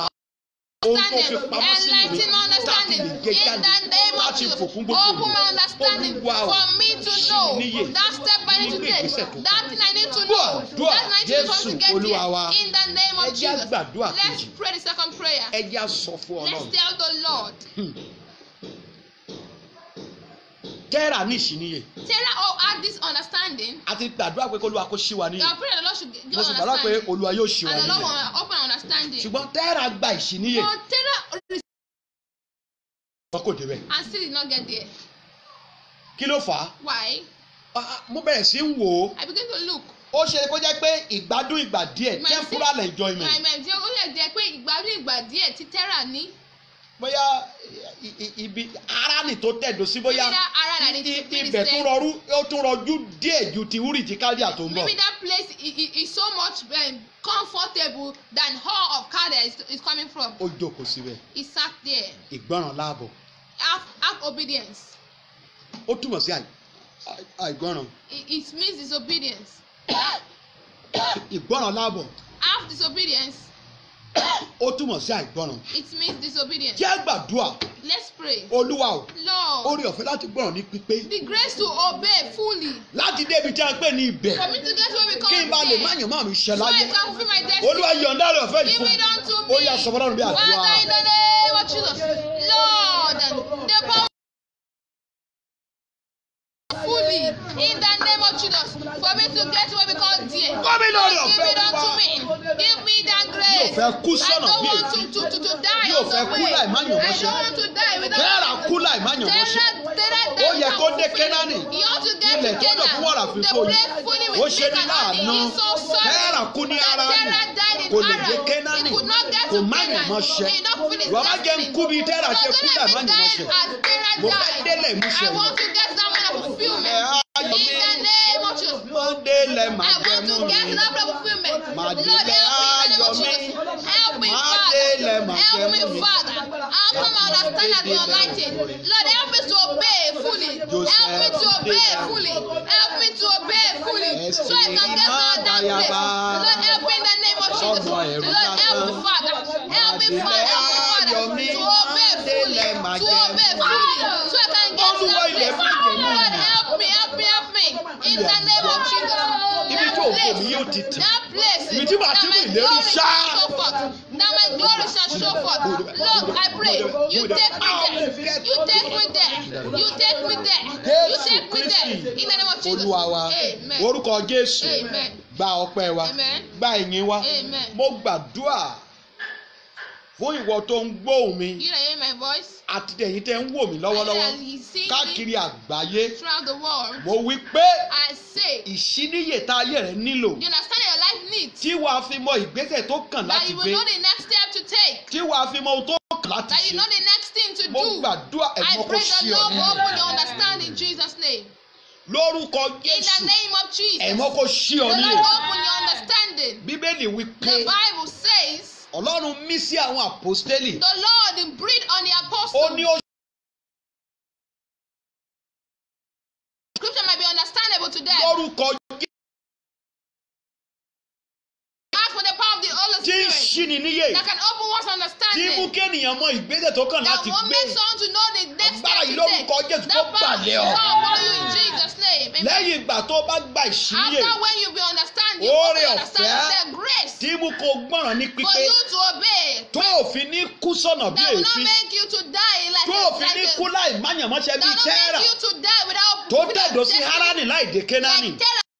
Speaker 2: ohun tó fi
Speaker 1: understanding,
Speaker 2: pamọ́ sí mi
Speaker 1: enlighten my understanding
Speaker 2: láti lè gé
Speaker 1: in
Speaker 2: jáde
Speaker 1: the name of
Speaker 2: láti
Speaker 1: Jesus.
Speaker 2: fòkún gbogbo
Speaker 1: Open my
Speaker 2: ènìyàn.
Speaker 1: understanding
Speaker 2: Olúwa o,
Speaker 1: for me to
Speaker 2: ṣí
Speaker 1: know
Speaker 2: mi níyè.
Speaker 1: that step I need to
Speaker 2: Gbogbo
Speaker 1: take,
Speaker 2: ìgbésẹ̀ tó
Speaker 1: that thing I need to know,
Speaker 2: Gbàdúrà,
Speaker 1: that I need to
Speaker 2: Jésù,
Speaker 1: to get
Speaker 2: Olúwa wa.
Speaker 1: there. In the name
Speaker 2: Ẹ
Speaker 1: of
Speaker 2: jẹ́ á
Speaker 1: Jesus.
Speaker 2: gbàdúrà
Speaker 1: Let's
Speaker 2: kejì.
Speaker 1: pray the second prayer.
Speaker 2: ẹ jẹ́ á sọ fún
Speaker 1: Let's
Speaker 2: Ọlọ́run
Speaker 1: tell the Lord.
Speaker 2: tẹ́rà ní ìṣìníye
Speaker 1: Sarah oh, had this understanding.
Speaker 2: a ti gbàdúrà pé kó Olúwa kó ṣí wa
Speaker 1: You
Speaker 2: níyè
Speaker 1: are praying that the Lord should give
Speaker 2: mo sì gbàdúrà pé
Speaker 1: understanding.
Speaker 2: Olúwa yóò ṣí wa
Speaker 1: And the Lord
Speaker 2: níyè
Speaker 1: will open understanding.
Speaker 2: ṣùgbọ́n tẹ́rà gba ìṣìníye
Speaker 1: But Sarah
Speaker 2: wọn kò débẹ̀
Speaker 1: and still did not get there.
Speaker 2: kí ló fà á
Speaker 1: Why?
Speaker 2: Ah, mo bẹ̀rẹ̀ sí ń wò ó
Speaker 1: I begin to look.
Speaker 2: ó ṣe kó jẹ́ pé ìgbádùn ìgbà díẹ̀
Speaker 1: My
Speaker 2: temporal enjoyment
Speaker 1: My my dear, ó lè jẹ́ pé ìgbádùn ìgbà díẹ̀ tí Sarah ní.
Speaker 2: bóyá i- i- ibi ara nì tó tẹ̀dó sí bóyá
Speaker 1: Maybe that ara that
Speaker 2: i-
Speaker 1: is
Speaker 2: i-
Speaker 1: finish
Speaker 2: ibẹ̀ tó
Speaker 1: there.
Speaker 2: rọrú ó tún rọjú díẹ̀ ju ti wúrì tí kálíà tó ń bọ̀
Speaker 1: Maybe that place is, is, is so much um, comfortable than hall of car that is, is coming from.
Speaker 2: ó jókòó síbẹ̀
Speaker 1: He sat there.
Speaker 2: ìgbọràn láàbọ̀
Speaker 1: Have, have obedience.
Speaker 2: ó túmọ̀ sí àì- àì- àìgbọràn
Speaker 1: It, it means disobedience.
Speaker 2: ìgbọràn láàbọ̀
Speaker 1: Have disobedience.
Speaker 2: ó túmọ̀ sí àìgbọràn
Speaker 1: It means disobedience.
Speaker 2: jẹ́ gbàdúrà
Speaker 1: Let's pray.
Speaker 2: olúwa o
Speaker 1: Lord,
Speaker 2: orí ọ̀fẹ́ láti gbọ́ràn ní pípé
Speaker 1: the grace to obey fully.
Speaker 2: láti débi tí a ń pè ní ibẹ̀
Speaker 1: For me to get where we
Speaker 2: kí
Speaker 1: come
Speaker 2: n bá lè má
Speaker 1: there.
Speaker 2: yàn má mi ṣẹ
Speaker 1: So I
Speaker 2: láyé
Speaker 1: can fulfill my destiny.
Speaker 2: olúwa yọ̀ǹda rẹ̀ ọ̀fẹ́ yìí
Speaker 1: Give
Speaker 2: fún
Speaker 1: it unto
Speaker 2: mi
Speaker 1: me.
Speaker 2: ó yà sọ fọlọ́run bí àdúrà
Speaker 1: Father, in the name of Jesus, Lord, the power fully in the name of Jesus for me to get where we call dear.
Speaker 2: Kọ́ mi lórí
Speaker 1: Lord, give
Speaker 2: ọ̀fẹ́
Speaker 1: it unto
Speaker 2: Olúwa.
Speaker 1: me. Give me that grace.
Speaker 2: Yóò fẹ́ kú
Speaker 1: I
Speaker 2: sọ́nà
Speaker 1: don't
Speaker 2: bí
Speaker 1: want
Speaker 2: èyí.
Speaker 1: to, to, to, to die
Speaker 2: Yóò
Speaker 1: on
Speaker 2: fẹ́
Speaker 1: the
Speaker 2: kú
Speaker 1: way.
Speaker 2: láì má yàn
Speaker 1: I
Speaker 2: mọ́ṣẹ́.
Speaker 1: don't want to die without
Speaker 2: kẹ́rà kú láì má yàn mọ́ṣẹ́
Speaker 1: Terah, Terah
Speaker 2: Ó
Speaker 1: died
Speaker 2: yẹ kó
Speaker 1: without
Speaker 2: dé
Speaker 1: fulfilling.
Speaker 2: Kénáánì.
Speaker 1: He ought to get
Speaker 2: Ilẹ̀
Speaker 1: to
Speaker 2: tó dọ̀ fún wàrà
Speaker 1: Canaan.
Speaker 2: fi
Speaker 1: The
Speaker 2: fún mi.
Speaker 1: place fully
Speaker 2: Ó
Speaker 1: with
Speaker 2: ṣe
Speaker 1: milk
Speaker 2: ní
Speaker 1: and honey.
Speaker 2: láàánú.
Speaker 1: He's so sorry
Speaker 2: Kẹ́rà kú ní
Speaker 1: that
Speaker 2: Háránì.
Speaker 1: Terah died in
Speaker 2: Kò lè dé
Speaker 1: Haran.
Speaker 2: Kénáánì.
Speaker 1: He could not get
Speaker 2: Kò
Speaker 1: to
Speaker 2: má yàn
Speaker 1: Canaan.
Speaker 2: mọ́ṣẹ́.
Speaker 1: He not fulfill his
Speaker 2: Bàbá jẹ́ ń
Speaker 1: destiny.
Speaker 2: kú bí Terah ṣe
Speaker 1: So
Speaker 2: kú
Speaker 1: don't
Speaker 2: láì
Speaker 1: let
Speaker 2: má
Speaker 1: me
Speaker 2: yàn
Speaker 1: die
Speaker 2: mọ́ṣẹ́.
Speaker 1: as Terah
Speaker 2: Mo fẹ́
Speaker 1: died.
Speaker 2: délẹ̀ ìmúṣẹ
Speaker 1: I
Speaker 2: mi.
Speaker 1: want to get that man of fulfillment.
Speaker 2: Ẹ á yọ
Speaker 1: In
Speaker 2: mí.
Speaker 1: the name of Jesus.
Speaker 2: Mo délẹ̀ má
Speaker 1: I
Speaker 2: jẹ́
Speaker 1: want
Speaker 2: mú
Speaker 1: to get
Speaker 2: mi.
Speaker 1: that man of fulfillment.
Speaker 2: Má
Speaker 1: Lord,
Speaker 2: délẹ̀
Speaker 1: help me in the name of
Speaker 2: ayọ̀ mi.
Speaker 1: Jesus. Help me,
Speaker 2: Má
Speaker 1: Father.
Speaker 2: délẹ̀ má jẹ́
Speaker 1: Help me,
Speaker 2: mú mi.
Speaker 1: Father. Help me understand and be enlightened. Lord, help me to obey fully. Help me to obey fully. Help me to obey fully. So I can get my that place. Lord, help me in the name of Jesus. Lord, help me, Father. Help me, Father. Help me, Father. To obey fully. To obey fully. So I can get to that place. Lord, help me, help me, help me. In the name of Jesus.
Speaker 2: Ibi tí ògo mi yóò ti tì.
Speaker 1: That place.
Speaker 2: Ibi tí màá
Speaker 1: that
Speaker 2: ti mú
Speaker 1: my
Speaker 2: ìlérí
Speaker 1: glory
Speaker 2: ṣá.
Speaker 1: shall show forth. That my glory shall show forth. Lord, I pray. You take me there. You take me there. You take me there. You
Speaker 2: Jésù
Speaker 1: take me there.
Speaker 2: Kristi
Speaker 1: In the name of Jesus.
Speaker 2: Olúwa wa
Speaker 1: Amen.
Speaker 2: orúkọ Jésù
Speaker 1: Amen.
Speaker 2: gba ọpẹ́ wa
Speaker 1: Amen.
Speaker 2: gba ìyìn wa
Speaker 1: Amen.
Speaker 2: mo gbàdúrà fún ìwọ tó ń gbóhùn mi
Speaker 1: You that hear my voice.
Speaker 2: àti ẹ̀yin tẹ́ ń wò mí lọ́wọ́lọ́wọ́
Speaker 1: And he see me
Speaker 2: káàkiri àgbáyé
Speaker 1: throughout the world.
Speaker 2: mo wí pé
Speaker 1: I say,
Speaker 2: ìṣíníyè tá ayé rẹ nílò
Speaker 1: you understand your life needs.
Speaker 2: tí wàá fi mọ ìgbésẹ̀ tó kàn
Speaker 1: That
Speaker 2: láti
Speaker 1: you will
Speaker 2: gbé
Speaker 1: know the next step to take.
Speaker 2: tí wàá fi mọ ohun tó kàn láti
Speaker 1: That you
Speaker 2: ṣe
Speaker 1: know the next thing to
Speaker 2: mo
Speaker 1: do.
Speaker 2: gbàdúrà
Speaker 1: I
Speaker 2: ẹ̀mọ́ kó
Speaker 1: pray
Speaker 2: ṣí
Speaker 1: the
Speaker 2: ọ
Speaker 1: Lord will
Speaker 2: nínú
Speaker 1: open your understanding in Jesus' name.
Speaker 2: lórúkọ
Speaker 1: In the
Speaker 2: Jésù
Speaker 1: name of Jesus.
Speaker 2: ẹ̀mọ́ kó ṣí
Speaker 1: The
Speaker 2: ọ
Speaker 1: Lord
Speaker 2: nínú
Speaker 1: open your understanding.
Speaker 2: bíbélì wí pé
Speaker 1: The Bible says
Speaker 2: ọlọ́run mí sí àwọn àpọ́stélì
Speaker 1: the Lord breathed on the
Speaker 2: ó
Speaker 1: apostles.
Speaker 2: ní ó
Speaker 1: Scripture might be understandable to them.
Speaker 2: lórúkọ
Speaker 1: Ask for the power of the Holy
Speaker 2: tí ń
Speaker 1: Spirit
Speaker 2: ṣíni níyè
Speaker 1: that can open one's
Speaker 2: tí mú
Speaker 1: understanding.
Speaker 2: kéènìyàn mọ ìgbésẹ̀ tó kàn
Speaker 1: That
Speaker 2: láti
Speaker 1: will
Speaker 2: gbé
Speaker 1: make someone to know the next
Speaker 2: Agbára
Speaker 1: step
Speaker 2: yìí
Speaker 1: to take.
Speaker 2: lórúkọ Jésù
Speaker 1: That
Speaker 2: kó
Speaker 1: power
Speaker 2: balẹ̀
Speaker 1: will
Speaker 2: ọ.
Speaker 1: come upon you in Jesus' name. Amen.
Speaker 2: lẹ́yìn ìgbà tó bá gba ìṣíníyè
Speaker 1: After when you be understand, you
Speaker 2: Oore
Speaker 1: open your understanding,
Speaker 2: ọ̀fẹ́
Speaker 1: the grace
Speaker 2: tí mú kó gbọ́ràn ní
Speaker 1: for
Speaker 2: pípé
Speaker 1: you to obey.
Speaker 2: tó òfin ní kú sọ̀nà bí
Speaker 1: That will not
Speaker 2: èéfín
Speaker 1: make you to die like
Speaker 2: tó
Speaker 1: a,
Speaker 2: òfin
Speaker 1: like
Speaker 2: ní
Speaker 1: a,
Speaker 2: kú láì máyànmọ́ṣẹ́
Speaker 1: that
Speaker 2: bíi
Speaker 1: will not
Speaker 2: tẹ́rà
Speaker 1: make you to die without
Speaker 2: tó
Speaker 1: without
Speaker 2: tẹ̀dọ̀ sí
Speaker 1: destiny.
Speaker 2: Háránì láì dé Kénáánì
Speaker 1: Like Terah,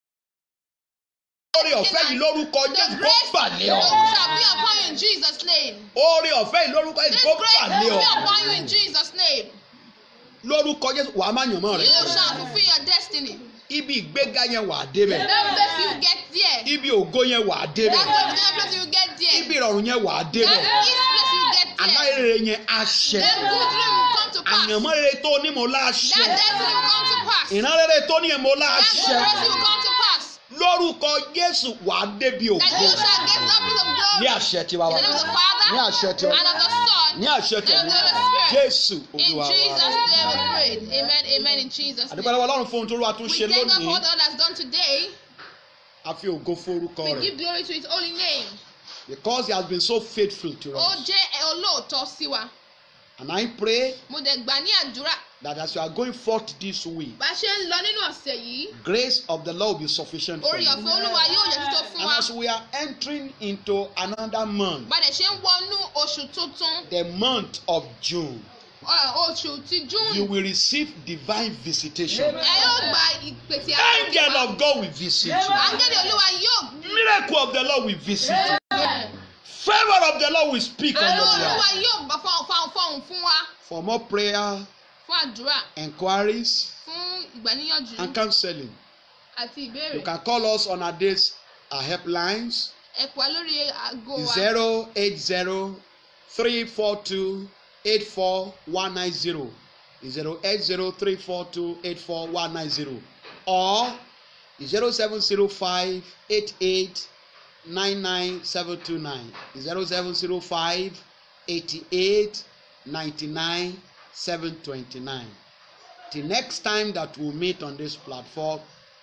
Speaker 2: oore ọ̀fẹ́ yìí lórúkọ
Speaker 1: the
Speaker 2: Jésù kó
Speaker 1: grace
Speaker 2: balẹ̀ ọ
Speaker 1: shall be upon you in Jesus' name.
Speaker 2: oore ọ̀fẹ́ yìí lórúkọ Jésù
Speaker 1: This
Speaker 2: kó
Speaker 1: grace
Speaker 2: balẹ̀
Speaker 1: will
Speaker 2: ọ
Speaker 1: be upon you in Jesus' name.
Speaker 2: lórúkọ Jésù wàá máyànmọ́ rẹ
Speaker 1: You shall fulfill your destiny.
Speaker 2: ibi ìgbéga yẹn wàá débẹ̀
Speaker 1: That place you get there.
Speaker 2: ibi ògo yẹn wàá débẹ̀
Speaker 1: That confident place you get there.
Speaker 2: ibi ìrọ̀rùn yẹn wàá
Speaker 1: That
Speaker 2: débẹ̀
Speaker 1: peace place you get there.
Speaker 2: aláìrere yẹn àṣẹ
Speaker 1: That good dream will come to pass.
Speaker 2: àyànmọ́ rere tó ní mo láṣẹ
Speaker 1: That destiny will come to pass.
Speaker 2: ìran rere tó ní mo
Speaker 1: That
Speaker 2: láṣẹ
Speaker 1: good blessing will come to pass.
Speaker 2: lórúkọ Jésù wàá débi ògo
Speaker 1: That you shall get that place of
Speaker 2: ní
Speaker 1: glory.
Speaker 2: àṣẹ tiwa
Speaker 1: In
Speaker 2: wa
Speaker 1: the name of the Father
Speaker 2: ní àṣẹ tiwa
Speaker 1: and of the Son
Speaker 2: ní àṣẹ
Speaker 1: and
Speaker 2: tiwa
Speaker 1: of the Holy Spirit.
Speaker 2: Jésù
Speaker 1: In
Speaker 2: Olúwa
Speaker 1: Jesus'
Speaker 2: wa.
Speaker 1: name we pray. Amen. Amen. In Jesus'
Speaker 2: àdúgbò
Speaker 1: name.
Speaker 2: lọ́wọ́ Ọlọ́run fún ohun tó lọ́wọ́ tún
Speaker 1: We
Speaker 2: ṣe
Speaker 1: thank God for
Speaker 2: lónìí
Speaker 1: what the Lord has done today.
Speaker 2: a fi ògo forúkọ
Speaker 1: We
Speaker 2: rẹ̀
Speaker 1: give glory to His holy name.
Speaker 2: because he has been so faithful to
Speaker 1: Ó
Speaker 2: us
Speaker 1: jẹ́ olóòótọ́ sí wa.
Speaker 2: and I pray
Speaker 1: Mo dẹ̀ gbà ní àdúrà.
Speaker 2: that as you are going forth this week
Speaker 1: Bá a ṣe ń lọ nínú ọ̀sẹ̀ yìí,
Speaker 2: grace of the Lord will be sufficient for
Speaker 1: orí
Speaker 2: you
Speaker 1: ọ̀fẹ́ Olúwa yóò yẹ títọ́ fún
Speaker 2: and
Speaker 1: wa.
Speaker 2: as we are entering into another month
Speaker 1: Bá a dẹ̀ ṣe ń wọnú oṣù tuntun,
Speaker 2: the month of June
Speaker 1: ọ, oṣù ti
Speaker 2: you
Speaker 1: June,
Speaker 2: will receive divine visitation
Speaker 1: ẹ yóò gba ìpèsè
Speaker 2: angel
Speaker 1: àkókò.
Speaker 2: of God will visit you
Speaker 1: Áńgẹ́lì Olúwa yóò
Speaker 2: miracle of the Lord will visit you favour of the Lord will speak on
Speaker 1: Àánú
Speaker 2: your
Speaker 1: Olúwa
Speaker 2: behalf
Speaker 1: yóò bá fọhùn fọhùn fọhùn fún wa
Speaker 2: for more prayer
Speaker 1: fún àdúrà
Speaker 2: enquiries
Speaker 1: fún ìgbàníyànjú
Speaker 2: and counseling
Speaker 1: àti
Speaker 2: you
Speaker 1: ìbéèrè.
Speaker 2: can call us on our days our helplines
Speaker 1: Ẹ pè wá lórí aago wa
Speaker 2: zero eight zero three four two eight four one nine zero zero eight zero three four two eight four one nine zero or zero seven zero five eight eight nine nine seven two nine zero seven zero five eighty eight ninety nine seven twenty nine till next time that we meet on this platform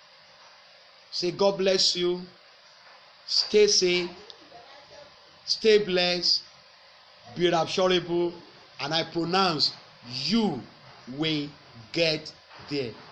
Speaker 2: say God bless you stay safe stay blessed be rapturable and I pronounce you will get there